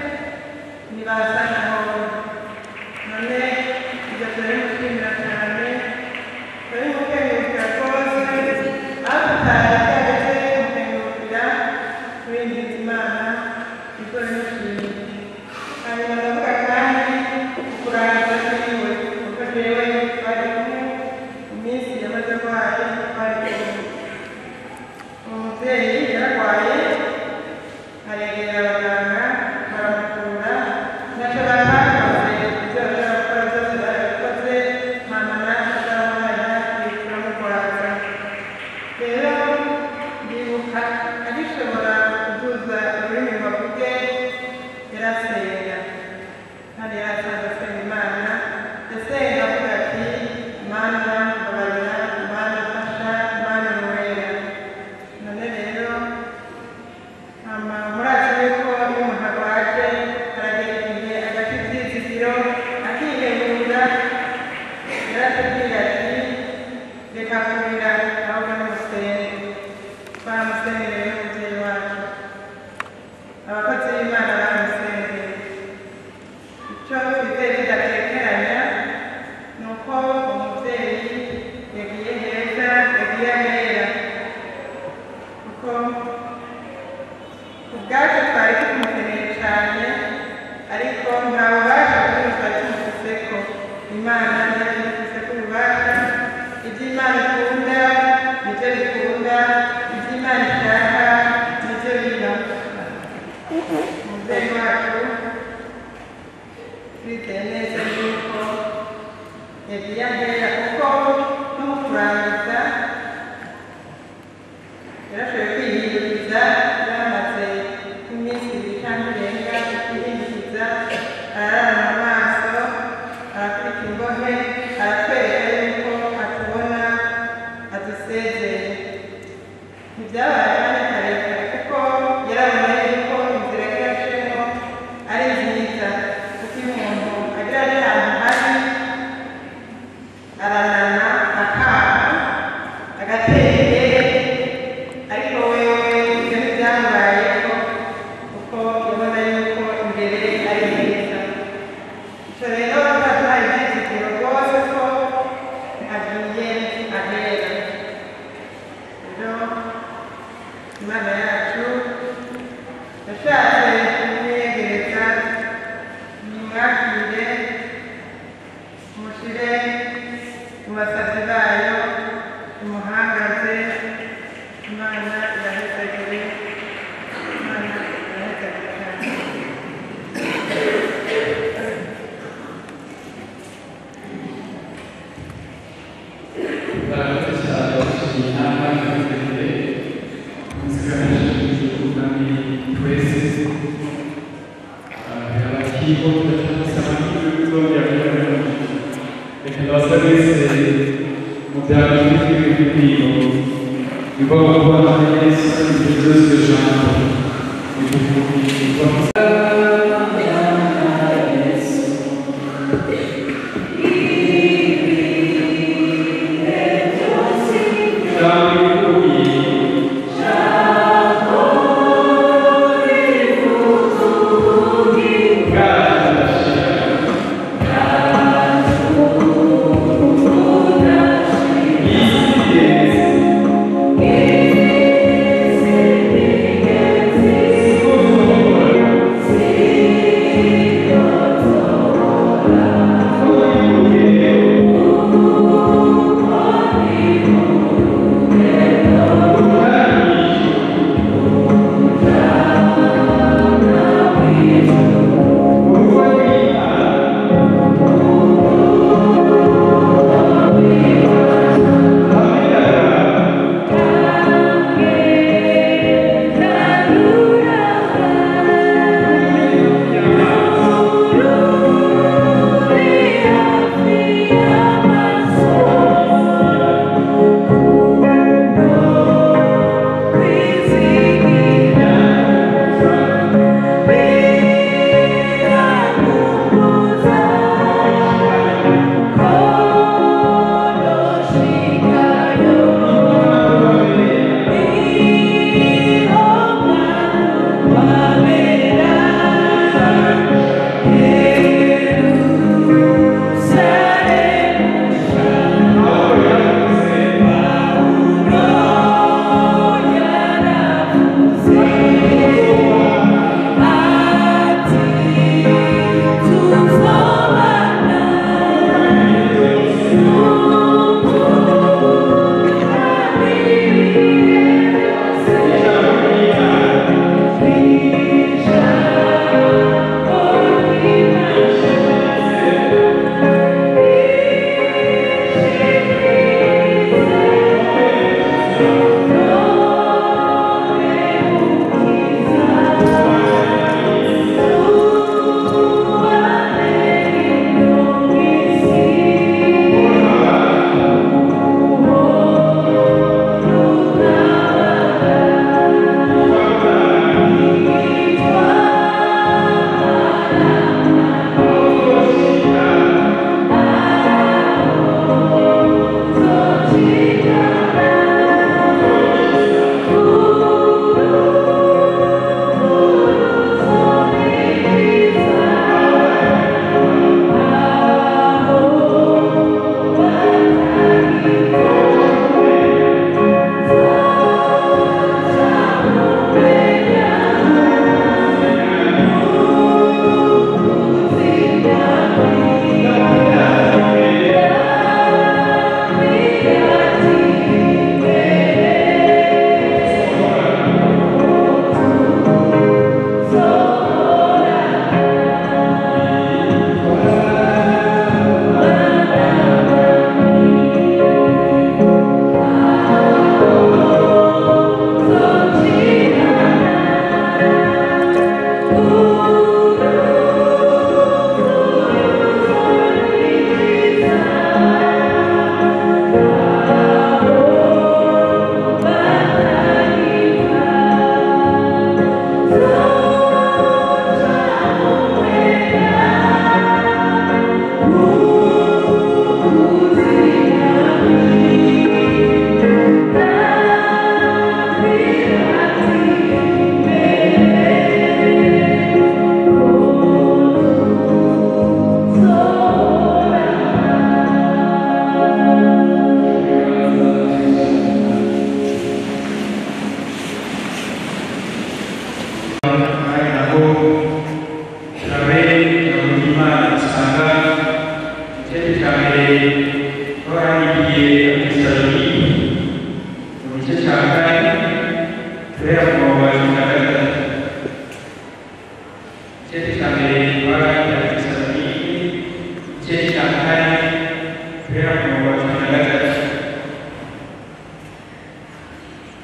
S10: nibaza naho none ibyo turabimushimira cyane turabimukengurukira rwose aho tutari twageze kumukengurukira turingiza imana ibyo bimushimiye hanyuma ndavuga kandi kurangiza kwiwe kuko jewe twari kumwe iminsi yamaze arwaye twari kumwe umubyeyi yararwaye aregera abaganga baramukura ntacyo batakoze ibyo bashobora gukora byose barabikoze mama natwe turamubaza turamurwaza rero ndibuka agishobora kuduza ururimi ngo avuge yarasenga kandi yarasanze asenga imana yasenga avuga ati mana mbabarira mana fasha mana nwera none rero hama murazi yuko iyo umuntu arwaje aragera igihe agaca ibyizigiro akihebura yaratubwira ati reka kurira ahubwo nimusenge twaramusengere rero umubyeyi wacu abakozi b'imana baramusengeye icyo twizeye tudatekeranya ni uko umubyeyi yagiye heza yagiye ahera kuko ubwacu twari tumukeneye cyane ariko nta bubasha bw'ubu twari tumufise ko imana yari imufise ko ububasha ibyo imana ikunda nibyo bikunda ibyo imana ishaka nibyo biba umubyeyi wacu twizeye neza yuko yagiye ahera kuko no mu kurangiza yarashoboye kwihinduriza yamaze nk'iminsi ibiri cyangwa irenga kwihinduriza ararara mu maso arakubita imbohe aratwereka yuko atubona adusezeye ntibyabaye kandi karekare kuko yarabona yuko inzira yacemo ari nziza kuko iyo umuntu agira ari ahantu hari aranana akaha agatera imbere ariko wewe ibyo ntibyamubayeho kuko ubona yuko imbere ari heza icyo rero twaduhaye ibyizigiro rwose ko agiye ahera rero imana yacu yashatse kumwiyegereza nimwakire mushyire mu basabyi bayo imuhangaze imana irahezagire imana irahezagire cyane
S7: Murakoze cyane abashimye inama y'iterambere muzigamije kandi twese abakigo turasaba n'ibizongera kugira reka ndabasa wese mu byaro by'ibintu biva kuba yesu ibyo byose ijambo bivuga
S1: Thank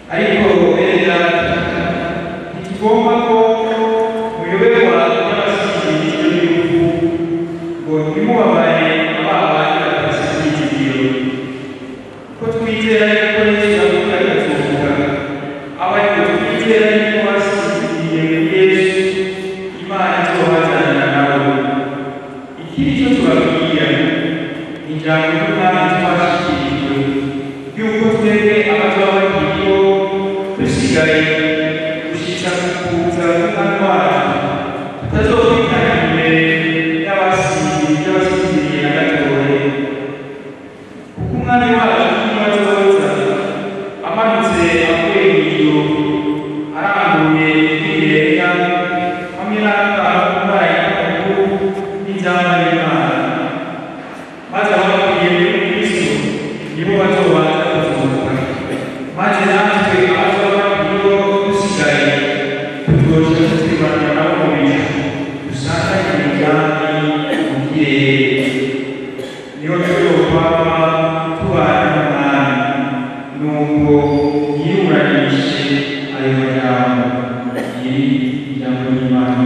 S11: ariko bene data ntitugomba ko muyoberwa n'abasizi b'igihugu ngo ntimubabare ababandi badafite ibyizigiro ko twizera yuko yesu avuga agatubuka aba ariko twizera yuko basiziye muri yesu imana izohazanira nawe ikindi cyo tubabwira ni ijambo ry'umwami twashyikirijwe yuko twebwe abazaba bakiriho dusigaye gushyitsa ku kuza k'umwami wacu tutazokwitangira imbere y'abasizi y'abasiziye na gatoya kuko umwami wacu ntibazoza amanutse avuye mu ijuru arambuye ibirenga hamwe n'akana k'umwanya mukuru n'inzamba y'imana maze abakuriye muri kristo nibo bazobanza kuzuka maze natwe abazoba bakuriho dusigaye tuzoca tuzibanira nabo mu bicu dusanganye imigambi mu kirere niho tuzokwama tubana n'umwami nuko yiruranishe ayo majambo iri ijambo ry'imana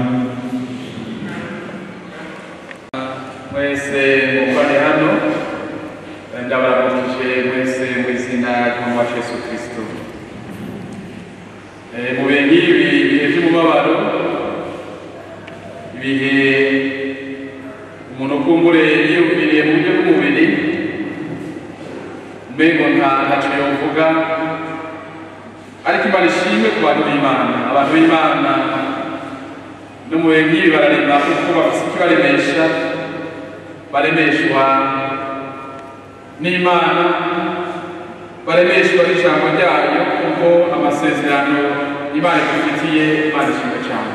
S7: mwese mukorane hano ndabaramukije mwese mu izina ry'umwami wacu yesu kristo Eh, mu bihe nk'ibi ibihe by'umubabaro ibihe umuntu ukumbure yiyumviriye mu buryo bw'umubiri mbego nta ntacyo yovuga ariko imana ishimwe ku bantu b'imana abantu b'imana no mu bihe nk'ibi bararema kuko bafite ikibaremesha baremeshwa n'imana baremeshwa n'ijambo ryayo kuko amasezerano imana idufitiye imana ishimwe cyane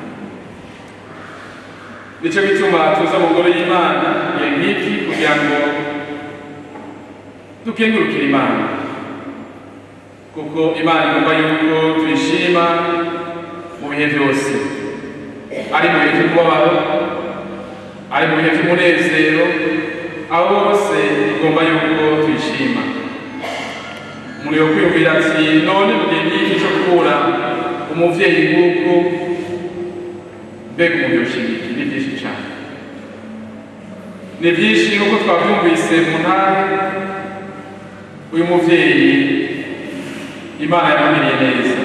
S7: nicyo gituma tuza mu ngoro y'imana igihe nk'iki kugira ngo dukengurukire imana kuko imana igomba yuko tuyishima mu bihe byose ari mu bihe by'umubabaro ari mu bihe by'umunezero aho bose igomba yuko tuyishima umuntu yo kwiyumvira ati none mu gihe nk'iki cyo kubura umuvyeyi nk'uku mbega umuntu yoshimiki ni byinshi cyane ni byinshi nk'uko twabyumvise mu ntara uyu muvyeyi imana yamugiriye neza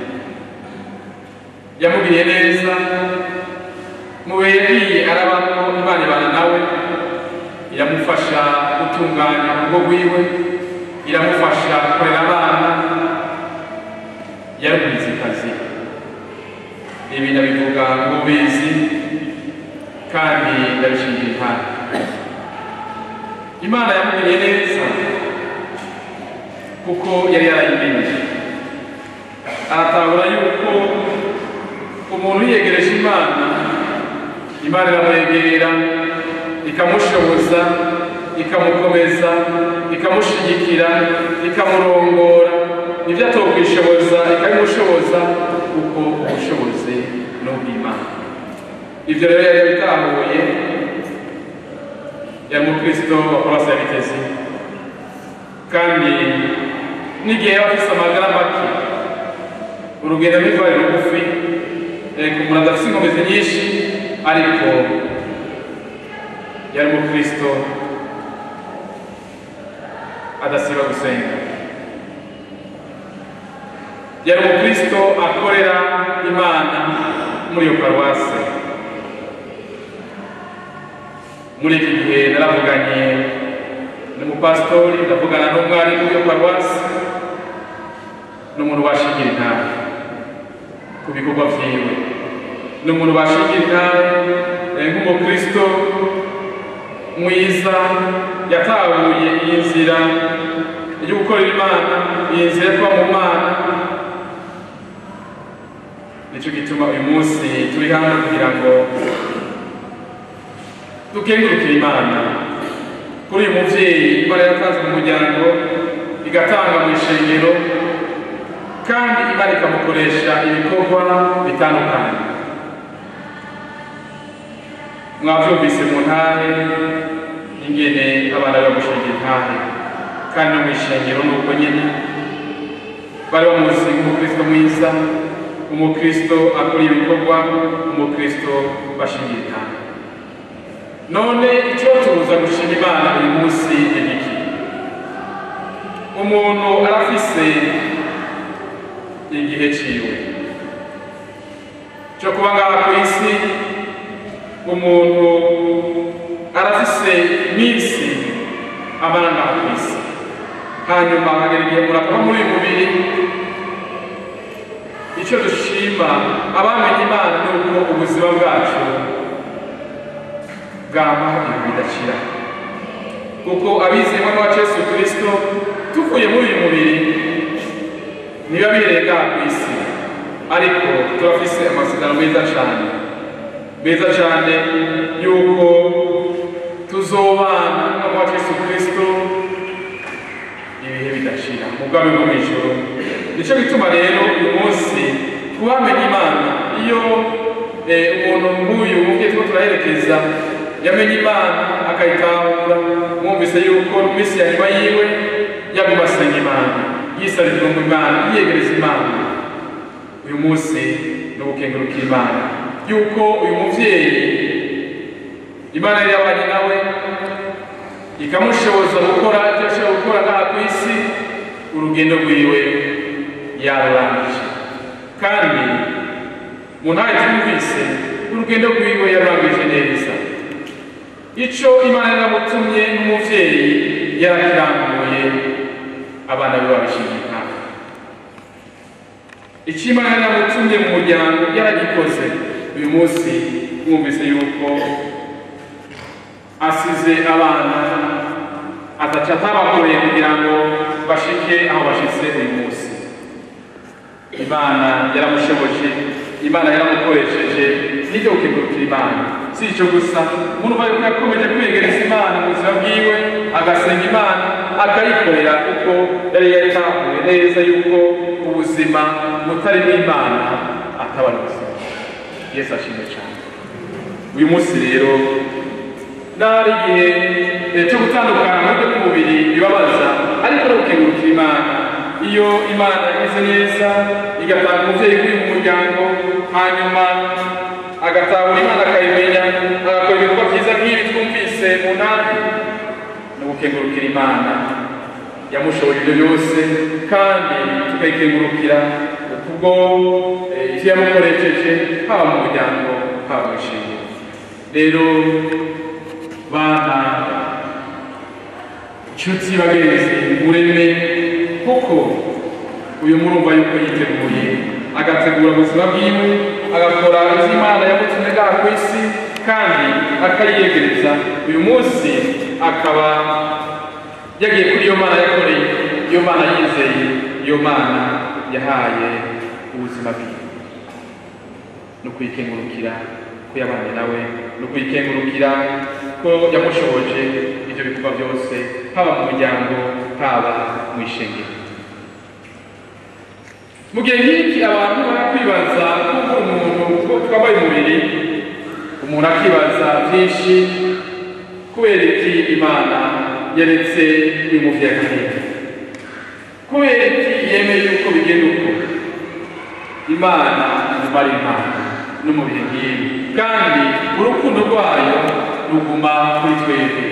S7: yamugiriye neza mu bihe yagiye arabamo imana ibana nawe iramufasha gutunganya urugo rwiwe iramufasha kurera abana yarumvise akazi ibi ndabivuga nk'ubizi kandi ndabishingira impano imana yamugiriye neza kuko yari yarayimenye aratahura yuko umuntu yiyegereje imana imana iramwegera ikamushoboza ikamukomeza ikamushyigikira ikamurongora ibyo atokwishoboza ikabimushoboza kuko ubushobozi ni ubw'imana ibyo rero yari yabitahuye yari umukristo wa korasi ya bitezi kandi n'igihe yaba afise amagara make urugendo rw'ivari rugufi ku umuntu adafite inkomezi nyinshi ariko yari umukristo adasiba gusenga yari umukristo akorera imana muri iyo paruwase muri iki gihe naravuganye n'umupasitori ndavugana n'umwarimu w'iyo paruwase n'umuntu washingira intara ku bikorwa vyiwe n'umuntu washingira intara eh, nk'umukristo mwiza yatahuye iyi nzira yo gukorera imana iyi nzira yo kuba mu mana nicyo gituma uyu munsi turi hano kugira ngo dukengurukire imana kuri uyu muvyeyi imana yatanze mu muryango igatanga mu ishengero kandi imana ikamukoresha ibikorwa bitandukanye mwavyumvise mu ntare ingene abana bagushinga intare kandi no mu ishengero ni uko nyene bari bamuzi nk'umukristo mwiza umukristo akora ibikorwa umukristo bashingira intanga none icyo tubuza gushima imana uyu munsi ni iki umuntu arafise igihe ciwe cyo kuba ngaha ku isi umuntu arafise iminsi amara ngaha ku isi hanyuma akagera igihe murakora muri uyu mubiri icyo dushima abamenye imana ni uko ubuzima bwacu bwama ibintu bidakira kuko abizeye mwana wa yesu kirisito tuvuye muri uyu mubiri niba bihereye ngaha ku isi ariko turafise amasezerano meza cyane meza cyane yuko tuzobana n'umwana wa yesu kirisito ibihe bidashira mu bwami bwo mu ijoro nicyo gituma rero uyu munsi kubamenya imana iyo eh, umuntu nk'uyu mubyeyi turiko turaherekeza yamenye imana akayitahura mwumvise yuko mu minsi ya nyuma yiwe yaguma asenga imana yisabira ngo imana yiyegereza imana uyu munsi ni ugukengurukira imana yuko uyu muvyeyi imana yari yabanye nawe ikamushoboza gukora icyo ashobora gukora ngaha ku isi urugendo rwiwe yarurangije kandi mu ntahe twumvise urugendo rwiwe yarurangije neza icyo imana yaramutumye n'umuvyeyi yarakiranguye abana be babishingiye intama icyo imana yaramutumye mu muryango yaragikoze uyu munsi mwumvise yuko asize abana ataca atabakoreye kugira ngo bashike aho bashitse uyu munsi imana yaramushoboje imana yaramukoresheje nibyo gukengurukira imana si icyo gusa umuntu ubaye ko yakomeje kwiyegereza imana mu buzima bwiwe agasenga imana akayikorera kuko yari yatahuye neza yuko ubuzima butarimo imana ataba ari ubuzima yesu ashimwe cyane uyu munsi rero nari igihe eh, cyo gutandukana mu buryo bw'umubiri bibabaza ariko no gukengurukira imana iyo imana imeze neza igatanga umubyeyi uri mu muryango hanyuma agatahura imana akayimenya agakora ibikorwa byiza nk'ibi twumvise mu ntara ni ugukengurukira imana yamushoboye ibyo byose kandi tukayikengurukira kubwo eh, ivyo yamukoresheje haba mu muryango haba mu ishingiro rero bana nshuti bagenzi mureme kuko uyu murumva yuko yiteguye agategura ubuzima bwiwe agakora ivyo imana yamutumye ngaha ku isi kandi akayiyegereza uyu munsi akaba yagiye kuri iyo mana yakoreye iyo mana yizeye iyo mana yahaye ubuzima bwiwe no kuyikengurukira ko yabanye nawe no kuyikengurukira ko yamushoboje ibyo bikorwa byose haba mu muryango haba mu ishengero mu gihe nk'iki abantu barakwibaza kuko umuntu ko twambaye umubiri umuntu akibaza byinshi kubera iki imana yaretse uyu muvyeyi akahera kubera iki yemeye yuko bigenda uko imana iguma ari imana no mu bihe nk'ibi kandi urukundo rwayo ruguma kuri twebwe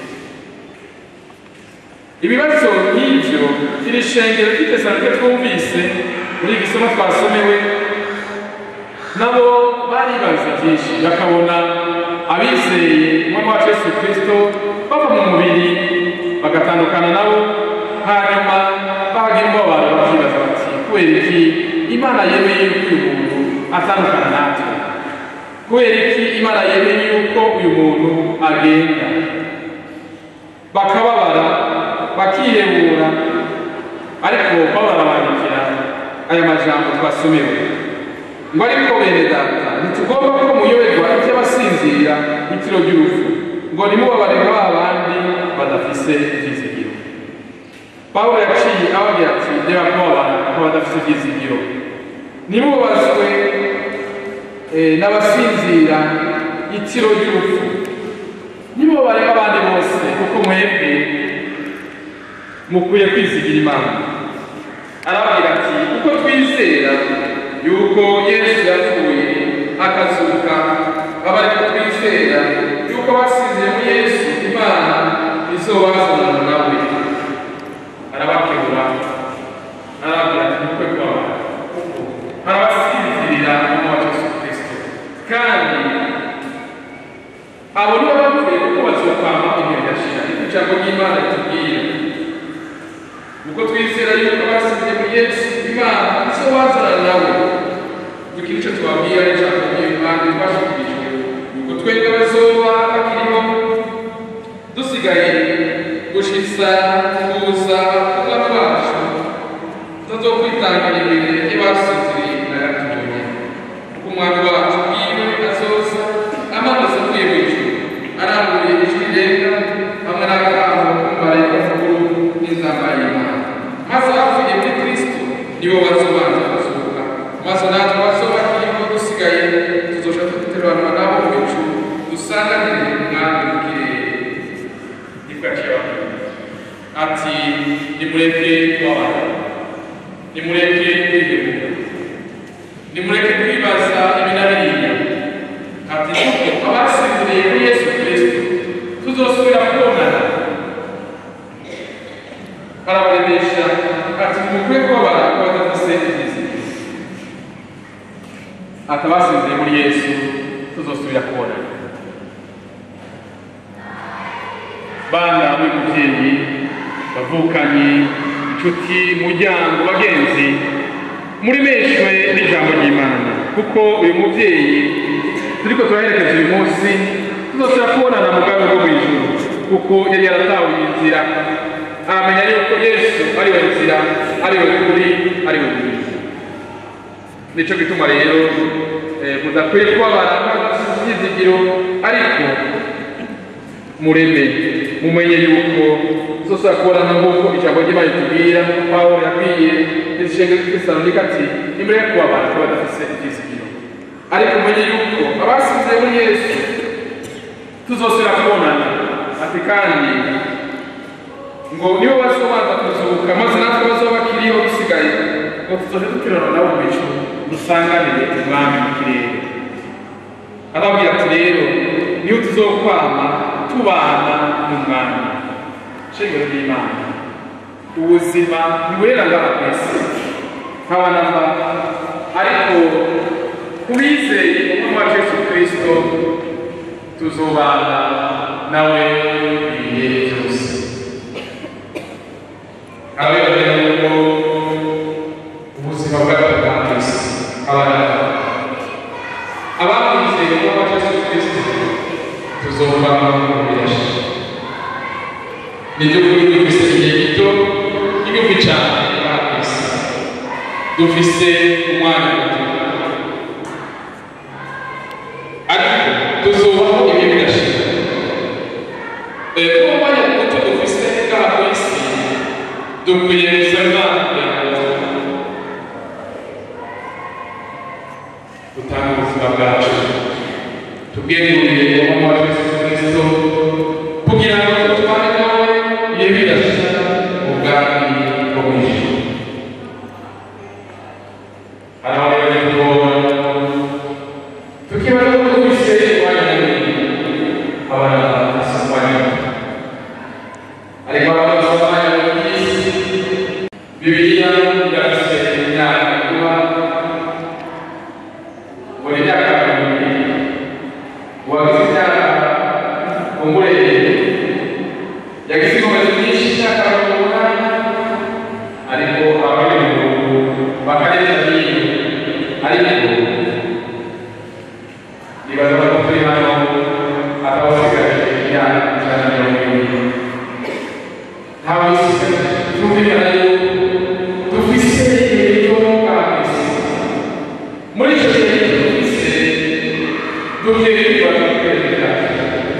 S7: ibibazo nk'ibyo iri shengero ry'itesanike twumvise muri iki somo twasomewe nabo baribaza byinshi bakabona abizeye umwami wacu yesu kirisito bava mu mubiri bagatandukana nabo hanyuma bahagira umubabaro bakibaza bati kubera iki imana yemeye yuko uyu muntu atandukana natwe kubera iki imana yemeye yuko uyu muntu agenda bakababara bakihebura ariko babarabandikira aya majambo twasomewe ngo ariko bene data ntitugomba ko muyoberwa iby'abasinzira itiro ry'urupfu ngo nimubabare ba bandi badafise ivyizigiro pawulo yaciye ababwira ati reba kubabara ko badafise ivyizigiro nimubabazwe eh, n'abasinzira itiro ry'urupfu nimubabare nk'abandi bose kuko mwebwe mukwiye kwizigira imana arababwira ati twizera yuko yesu yapfuye akazuka aba ariko twizera yuko abasize muri yesu imana izobazana nawe arabakebura arababwira ati mukwe kwawe arabasinzirira mu wa yesu kirisito kandi abo nibo bapfuye kuko bazokwama ibihe bidashira niko ijambo ry'imana ritubwira nuko twizera yuko abasize muri yesu imana izobazana nawe dukira icyo tubabwira n'ijambo ry'imana twashikirijwe nuko twebwe bazoba bakiriho dusigaye gushitsa kuza kuba kwacu tutazokwitangira imbere y'abasinziriye na gatoya kuko umwami wacu bwiwe azoza amanuze avuye mu ijuru arambuye ijwi rirenga hamwe n'akamo k'umumarayika mukuru n'inzamba y'imana maze abapfuye muri kristo nibo bazobanza kuzuka maze natwe bazoba bakiriho dusigaye tuzoja duteranwa nabo mu ijuru dusanganire umwami mu kirere nibwaciye ati nimureke kubabara nimureke kwihemuka nimureke kwibaza ibi na biriya ati kuko abasinziriye kuri yesu kristo tuzosubira kubonana barabaremesha ati mukwiye kubabara ko badafise ibyizigiro ati abasinziriye muri yesu tuzosubira kubonana bana b'umubyeyi bavukanye inshuti muryango bagenzi muri meshwe n'ijambo ry'imana kuko uyu mubyeyi turiko turaherekeza uyu munsi tuzosubira kubonana mu bwami bwo mu ijuru kuko yari yaratawe inzira aramenya yuko yesu ari we nzira ari we kuri ari we mwiza nico gituma rero eh, mudakwiye kubabara ibyizigiro ariko mureme mumenye yuko tuzosubira kubonana nk'uko ijambo ry'imana ritubwira pawulo yabwiye izishenge z'itesalonika ati nimureke kubabara ko badafise ibyizigiro ariko mumenye yuko abasize muri yesu tuzosubira kubonana ati kandi ngo nibo bazobanza kuzuka maze natwe bazoba bakiriho bisigaye ngo tuzoje dukirana nabo mu bicu dusanganire umwami mu kirere arababwira ati rero niyo tuzokwama tubana n'umwami shingiro ry'imana ubuzima ntiburera ngaha ku isi nk'abanamba ariko kubizeye umwami wacu yesu kirisito tuzobana nawe ibihe byose ababwira yuko ubuzima bwacu bwa kristo abana abamwizeye umwami wacu yesu kirisito tuzobana mu birashe nibyo kuri dufise igihe gito n'igihumbi cyane ba kristo dufise umwanya muto ariko tuzubaho ibihe bidashira kuba umwanya muto dufise ngaha ku isi dukwiye gusaba kugira ngo dutange ubuzima bwacu tubwegurire umwami wa yesu kirisito kugira ngo dutware nawe ibihe bidashira mu bwami bwo mu ijuru hari aho bajya kuvoma tukibaza ko dufise umwanya munini abana bafise umwanya muto ariko abana bafise umwanya munini bibiliya irafise imyaka kuba buri myaka ibiri uwagize imyaka umureye yagize inkomezi nyinshi imyaka mirongo umunani ariko abari mu gihugu bakareza hino ariko nibaza ko turi hano atawusigaje imyaka ijana na mirongo ibiri ntawe usigaje tumvikana yuko dufise igihe gito mw'abisi muri icyo gihe gito dufise dukwiye kwibaza ku kwezi byacu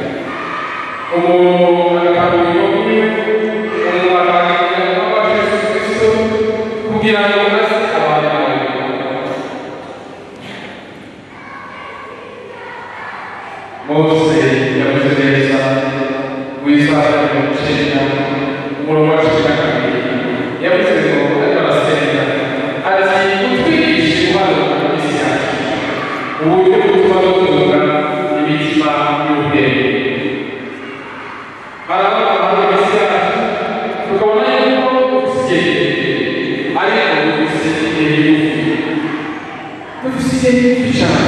S7: umuntu agakangura ibintu byiwe umuntu akaganira n'uwo yesu kirisito kugira ngo maze abantu mose yavuze neza w'isaha mirongo icyenda umurongo wa cumi na kabiri yavuze ngo ariko arasenga ati utwite ariko dufise igihe gigufi dufise igihe gigufi cyane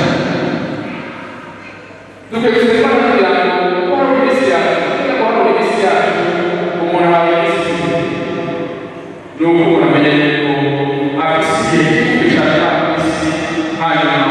S7: dukwiye kuzirikana kugira ngo kubaho iminsi yacu kugira ngo hano iminsi yacu umuntu ahawe iminsi ni uko umuntu amenya yuko afise igihe gigufi cyane afise hanyuma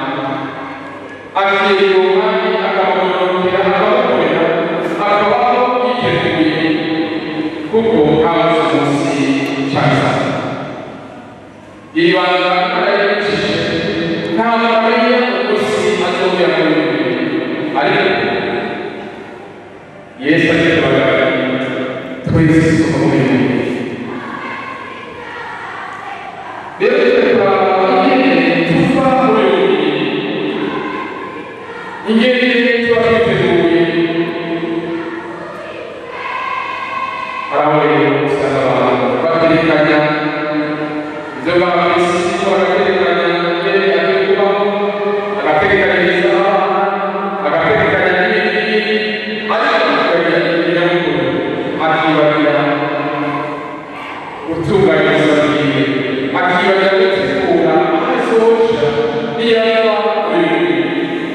S7: akiyunga akamugororokera akamukorera akabaho yiteguye kuko habuze umunsi cyane iri banga arayibukije ntabwo amenya umunsi azongera kubimenya ariko yesu agiye kubagaragara twese tuva mu bintu rero tukaba ingene tuva muri uyu ingene tuba twiteguye araho usanga abantu baterekanya ibyo bafise bagaterekanya ingene agiye kubaho agaterekanyiriza abana agaterekanya n'ibindi ariko akagira inyamukuru akibagira gutunganya ubuzima bwiwe akibagira gutegura ahasohoja niyava uyu mubiri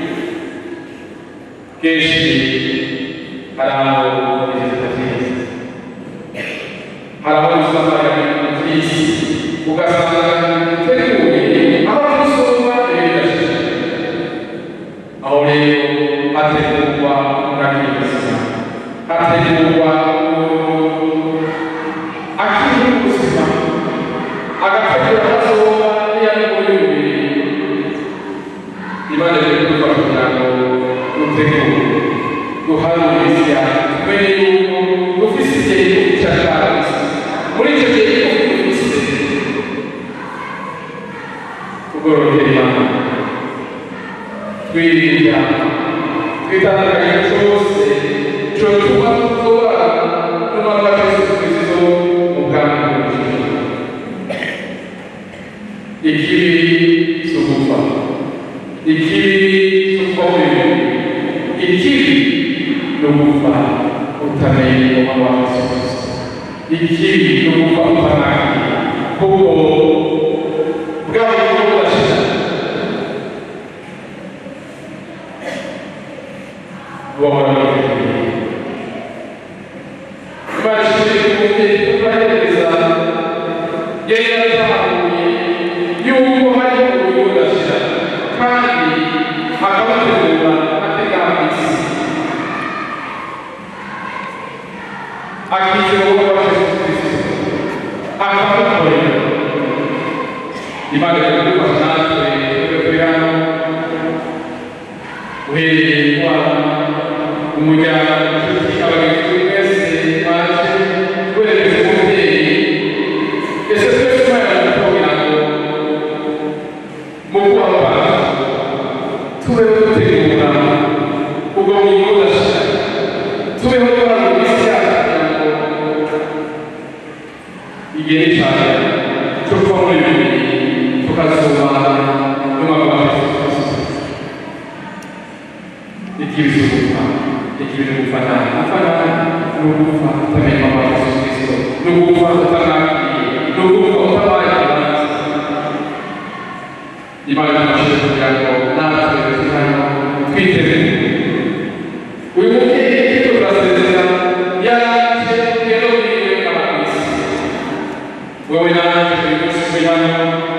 S7: kenshi hari aho ibintu byiza hari aho usanga ibintu by'isi ugasanga teguye aho gusoma ibidashira aho rero hategurwa umuragiriza hategurwa akiri ubuzima agategura ahazoba n'iyamukuru y'umubiri imana rero idufasha kugira ngo dutegure duhane iminsi yacu tumenye yuko dufise igihe gito cy'akazi muri icyo gihe gito dufise tugororokera imana twirinda twitandukanye cyose cyotuma tuba n'umwaka w'Yesu Kristo mu bwami bw'ubujiji ikibi si ugupfa ikibi si ukubaho ibintu ikibi ni ugupfa utamenye umwami wa Yesu Kristo ikibi ni ugupfa utanaki kuko bwa buryo budashira buhora bwiteguye imana ishimire kumubyeyi tubahereza yari yatahuye yuko hari uburyo budashira kandi akabategura ategama isi akizera uwo wa yesu kristo akamukorera imana ikadufasha natwe twebwe turi hano uhereye kwa umuryango inshuti abagenzi mwese baje guhereza umubyeyi ese twese umwana kugira ngo mu kubaha tubeho dutegura ubwo bugingo budashira tubeho duhana iminsi yacu kugira ngo igihe cyane cyo kuba muri bibiri tukazubana n'umwaka wa yesu kristo ikibi si ugupfa ikibi ni ugupfa nabi gupfa nabi ni ugupfa utamenya umwaka wa yesu kristo ni ugupfa utamwakiriye ni ugupfa utabaye abanza imana idufashe kugira ngo natwe turi hano twiteguye uyu mubyeyi icyo turasezera yaraje rero biriwe n'abakwisi wowe nanjye turi munsi turi hano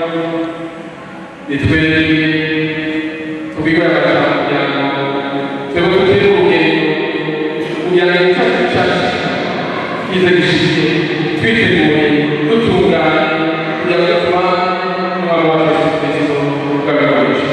S7: ni twebwe tubigaragaza kugira ngo twebwe dutere urugendo kugira ngo icyacu cyacu kize gishike twiteguye dutunganye kugira ngo tuba umwami wa yesu kristo ukabiganisha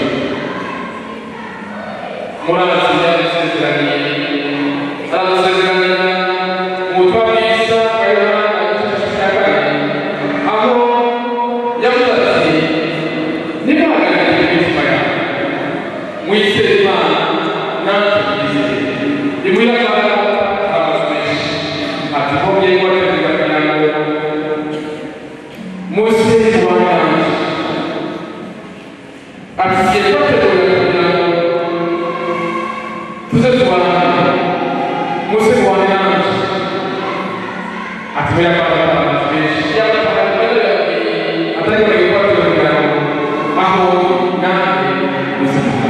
S7: murazi yadusezeraniye aradusezeranya mu butumwa bwiza bwa yohana igice cya kane aho yavuze ati nimuhagarike imitima yawe mwizere imana natwe twizere nimwiragana amazu menshi ati mubyeyi wategeka kugira ngo muze kubandanya ati igihe twategura kugira ngo tuze tubandanye muze kubandanya ati muyakana amazu menshi yabafata ariko ni gukora kugira ngo aho nawe uzima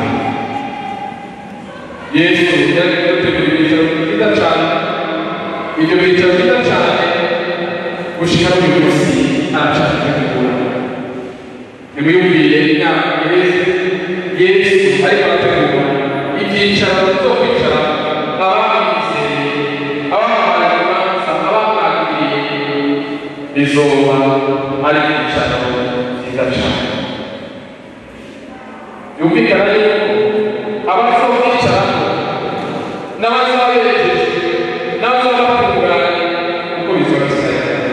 S7: yesu yari gutegura ibitaro byiza cyane ibyo bitaro byiza cyane gushika no uyu munsi arashaka kubitegura nimwiyumvire imyaka iheze yesu ariko arategura ibyicaro byo kwicara abamwizeye abamuhaye urubanza abamwakiriye bizoba ari ibyicaro byiza cyane yumvikana yuko abazokwicaramo n'abazaberekeje n'abazabatunganya uko bizoba bisa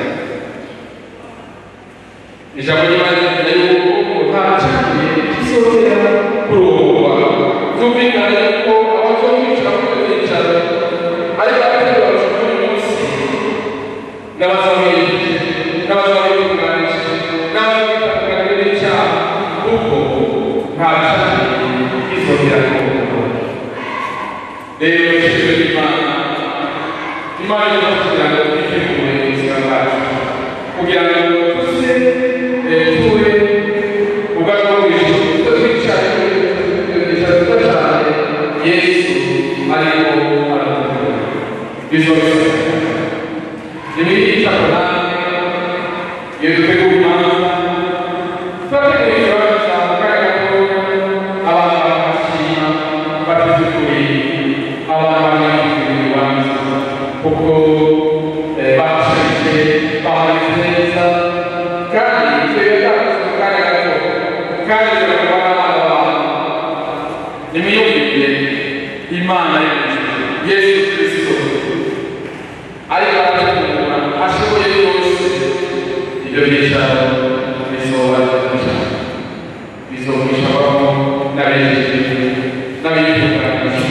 S7: ijambo ry'imana rivuga yuko utacakiye kizongera kurongwa byumvikana yuko abazokwicara muri ibyo byicaro ari abategura abashaka uyu munsi n'abazaberekeje n'abazabitunganyije n'abazabitunganya n'icyaha kuko nta cakiye kizongera kurongwa rero ishusho y'imana imana imaze kugira ngo twitegure ubuzima bwacu kugira ngo tuze tube ubwacu bw'ijuru tube twicaye twicaye tuba cyane yesu ariko arategura izo bisaba nimwiyicara namwe iyo dutegura imanza turategura ikibanza kandi ko abantu bakashima batizukuriye abantu banyafurika urubanza kuko bashije bahagaze neza kandi twebwe twakoze mu kanya gato kandi tugakora n'abana babo nimwiyumvire imana yesu kirisito ariko arategura ashoboye byose ibyo byicaro bizoba cyane bizomwishabamo n'abejeje n'abitunganyije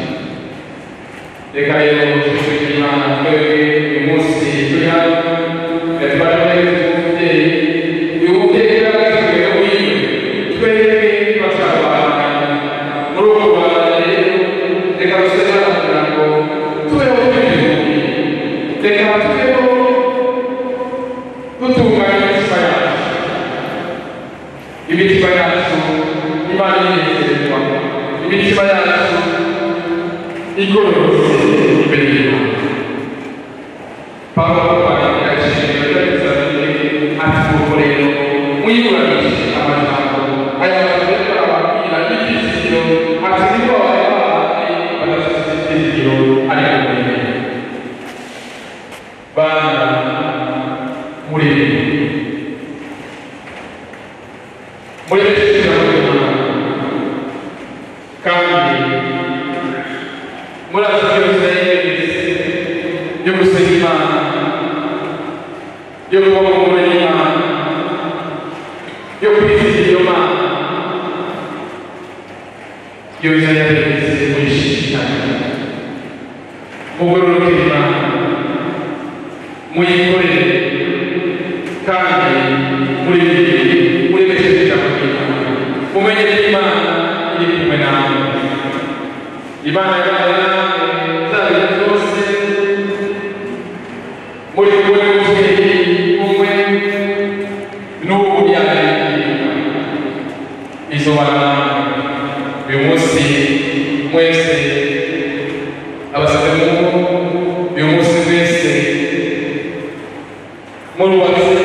S7: reka rero tushimire imana twebwe uyu munsi turi hano gatwara neza umubyeyi uyu mubyeyi yaragatubwira wiwe twebwe tubashakabana muri ubu rwanda rero reka dusenge kugira ngo tubeho twiteguye reka tubeho dutunganya imitima yacu imitima yacu imana inezerwa imitima yacu igororotse imbere y'imana pawulo kwandika ishingiro ry'abisirayeli ati nuko rero mwiburanishe amajambo aya magambo ariko arababwira y'ibyizigiro ati niko bari babandi badafite ibyizigiro ariko muri bana muri muri benshi n'imana kandi muri aka Yerusalemu yo gusenga Imana yo kuba mu ngoro y'Imana yo kwizera iyo Mana Yerusalemu yageze muri shitani mugororoke Imana muyikorere kandi muri muri benshi ijambo ry'Imana mumenye ko Imana iri kumwe nawe Imana yabaye nawe zabihe zose muri kumwe n'umubyeyi umwe n'ubu yagaragaye izobana nawe uyu munsi mwese abasabwe mu uyu munsi mwese murubatse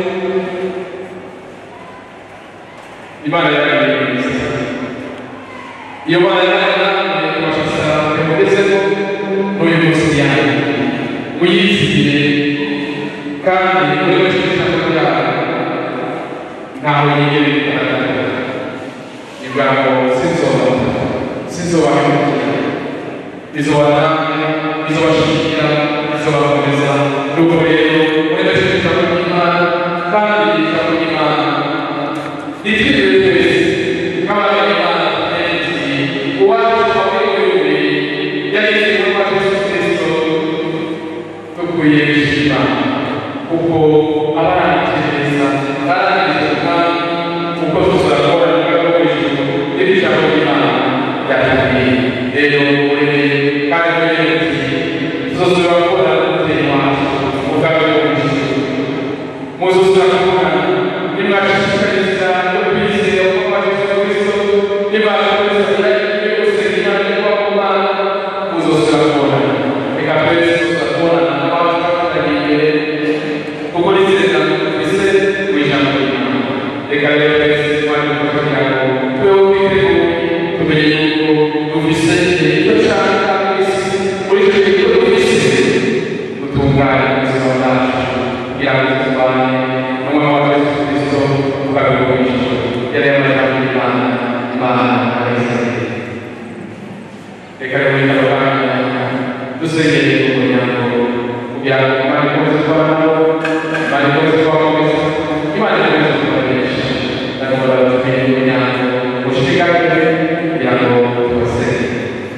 S7: imana yagaragaye neza iyo mana yagaragaye kubashasa mugezeho n'uyu munsi yanyu muyizigire kandi muri benshi ijambo ryayo ntawe yigere kugaragara ivuga ngo sinzoba sinzobahemukira izoba namwe izobashigikira izobakomeza nuko rero muri benshi ijambo ry'imana kandi ijambo ry'imana ritwirire twese nk'abana b'imana tumenye uwacu wamuriwe yagize intumwa Yesu Kristo dukwiye gushima kuko abarangije barangije kandi uko tuzakora mu rwego rwo hejuru n'ijambo ry'imana ryatubwiye rero murebe kandi murebe muti tuzosubira gukora n'umubyeyi wacu mu rwego rwo hejuru reka rero twese twari kugira ngo tubeho twiteguye tumenye yuko dufise icyo dushaka mu isi muri icyo gihe dufise gutunganya ubuzima bwacu kugira ngo turwanye n'umwe wa yesu kristo tukabigurisha yari yamajyamo imana imana arayisabiye reka rero muri kano kanya dusengere umuryango kugira ngo imana ikomeze kubana nabo imana ikomeze kubakomeza imana ikomeze kubakoresha ndakora tumenye umuryango ushikamye kugira ngo tubasenge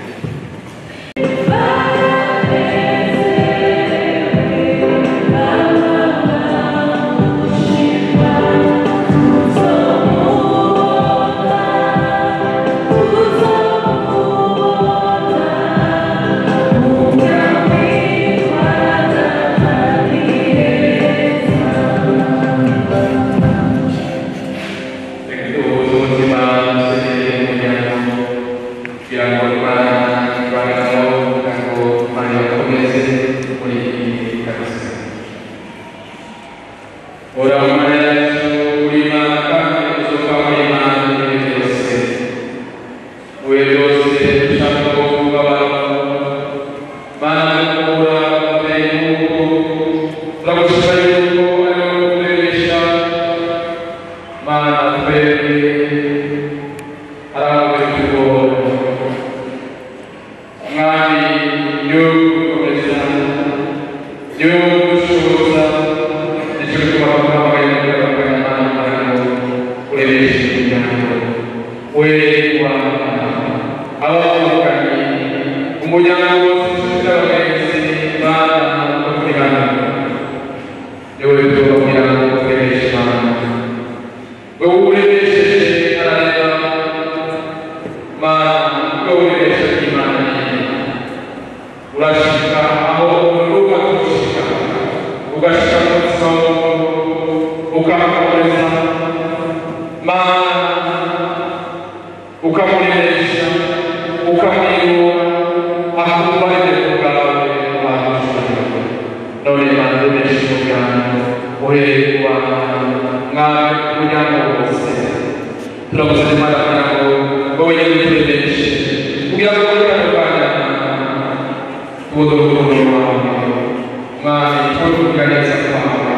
S7: ubuzima dusenyere umuryango kugira ngo imana ibanemo kugira ngo imana ibakomeze muri iyi kabisa ora mu mana yacu uri imana kandi uzuka muri imana muri byose wowe byose dushaka ko kuba abantu mana dukura umubyeyi nk'uko turagushima yuko ari wowe uturebesha mana twebwe arawe tugora mwami niwe gukomeza niwe gushoboza nicyo gituma twabaye mugabaganya imana kugira ngo urebeshe umuryango we wanga abavukanye umuryango wose inshuti n'abagenzi bana no kuri hano niwe tubabwira ngo urebeshe imana wowe urebesheje arareba mana wowe urebesheje imana urashika aho urubuga gushika ugashika mu isomo ukamukomeza mana ukamurebesha ukamwiyura akumva aribyo bwawe wamushaka none mana urebeshe umuryango uhereye ku bana mwami umuryango wose turaguze imana kugira ngo wowe nyine uturebeshe kugira ngo muri kano kanya tubuze urukundo rwawe mwami tube kugira neza kwawe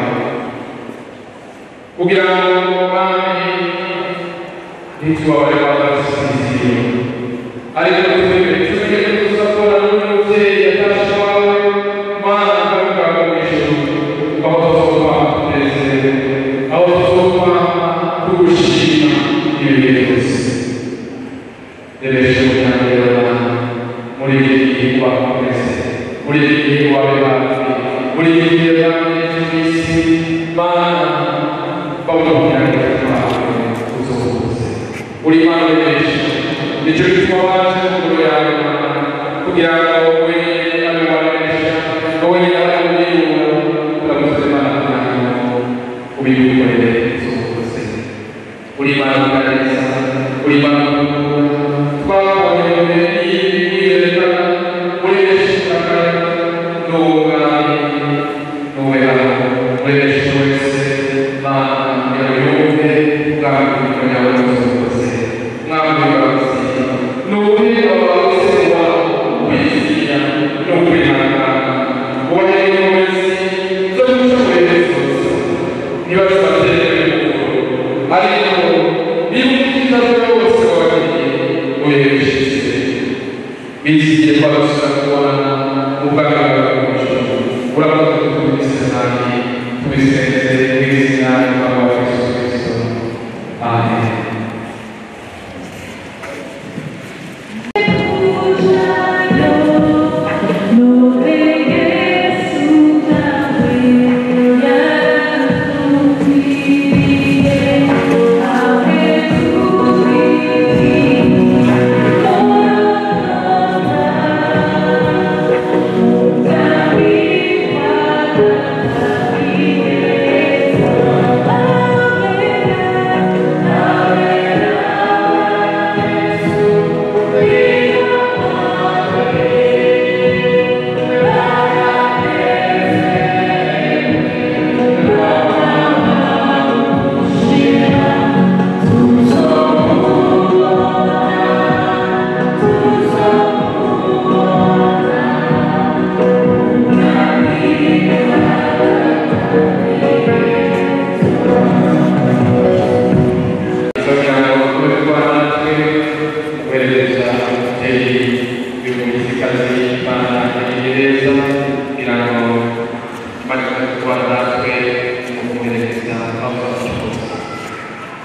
S7: kugira ngo mwami ntitubabare babasinziriye ariko twebwe tumenye ko tuzakora n'umubyeyi yatashe wawe mana ukabikora mu ijuru aho tuzokwama tunezerewe aho tuzokwama tugushima ibihe byose rebeshe umuryango muri iki gihe wakomeze muri iki gihe wabe hafi muri iki gihe bamenye ku isi mana babona umuryango wawe uzokuze uri mana rebeshe nicyo gituma waje mu ngoro yawe kugira ngo wowe abe warebesha wowe nyine abe umwiyura turaguze imana kugira ngo ubikorere uzokuze uri imana ukaneza uri imana twabonye mu bihe by'iyereka muri benshi bakaya n'ubwami n'uwe hano muri benshi wese mana yawe yumve ubwami bw'imana yawe uzokuze mwami w'imbabazi n'uwe abawe wabo wizira n'ukwihangana ubonye inkomezi zo gushoboye zose niba tubatereye ariko niba ubwiza bwose wabagiriye urebesheje bizigiye twagusura kubona ubwami bwawe bw'ijuru urakoze kutubise nabi tubisenze mu izina ry'umwami wa yesu kristo amen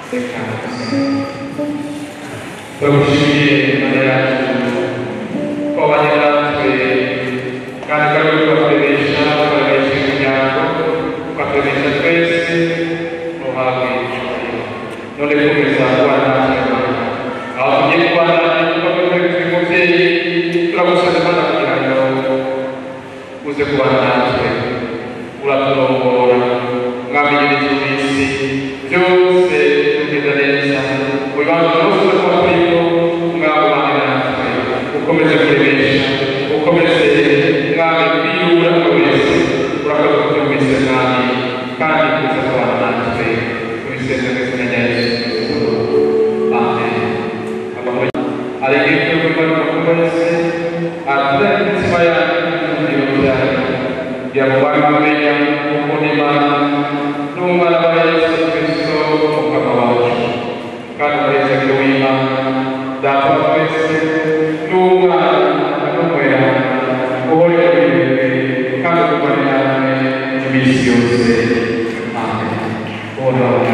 S7: reka turagushimiye imana yacu ko wabanye natwe kandi ukaba uri kubakoresha ukoresha imiryango ugakoresha twese uhabwe icyubahiro none komeza kubana natwe aho tugiye kubana kuko turi umubyeyi turagusaba imana kugira ngo uze kubana natwe uraturongora mwami nyir'iminsi byose tugenda neza mu bibanza byose uza kuba turimo mwami ubane natwe ukomeze kuremesha ukomeze mwami kwiyura wese urakoze kubyumvise mwami kandi kuza kubana natwe tubiseze mu izina rya yesu amen amahoro arengeye kuri buri muntu wese atura imitima yanyu n'ibiro byanyu kugira ngo bari bamenya ukuntu imana n'umwana wa yesu kristo umukama wacu kandi umunezero w'imana data wa twese n'umwana n'umwera uhore muri wewe kandi ukubane namwe iminsi yose amen uhoraho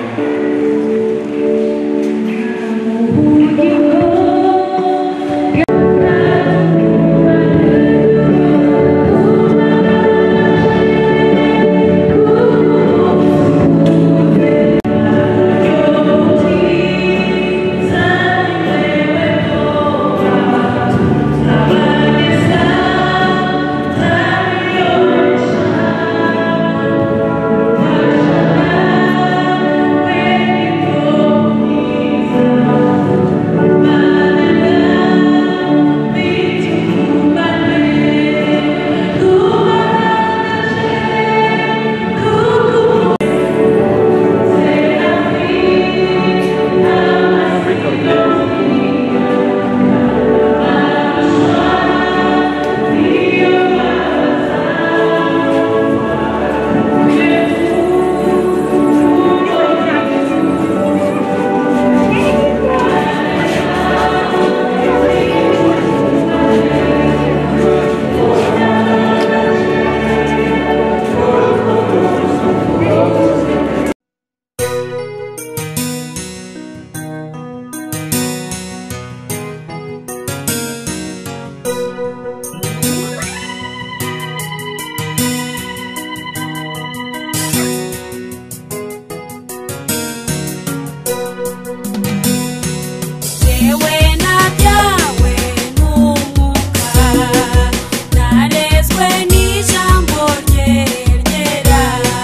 S1: Yewe na byawe n'umwuka narezwe n'ijambo rye ryera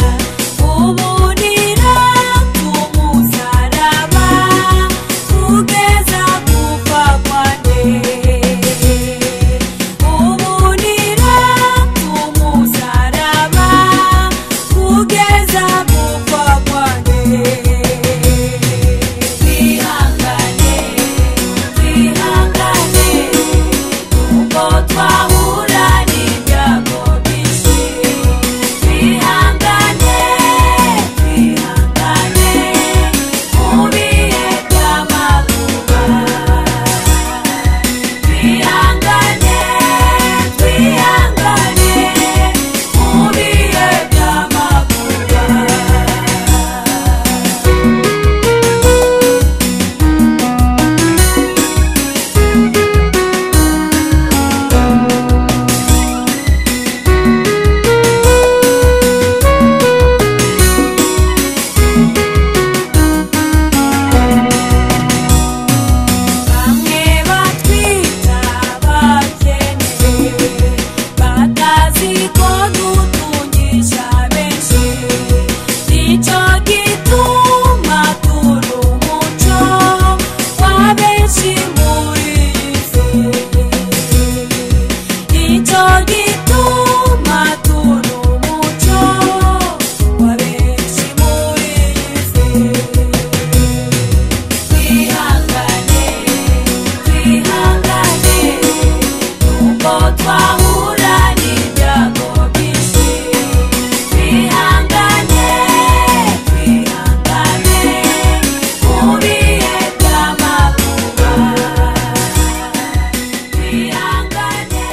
S1: uburira ku musaraba kugeza gupfa kwanjye uburira ku musaraba kugeza gupfa kwanjye twihangane twihangane ubwo twahura n'ibyago byinshi twihangane twihangane mu bihe by'amakuba twihangane twihangane mu bihe by'amakuba bamwe batwita abakene batazi ko dutungisha benshi nicyo gituma turi umuco wa benshi muri iyi si nicyo gituma turi umuco wa benshi muri iyi si twihangane twihangane nuko twahura n'ibyago byinshi twihangane twihangane mu bihe by'amakuba twihangane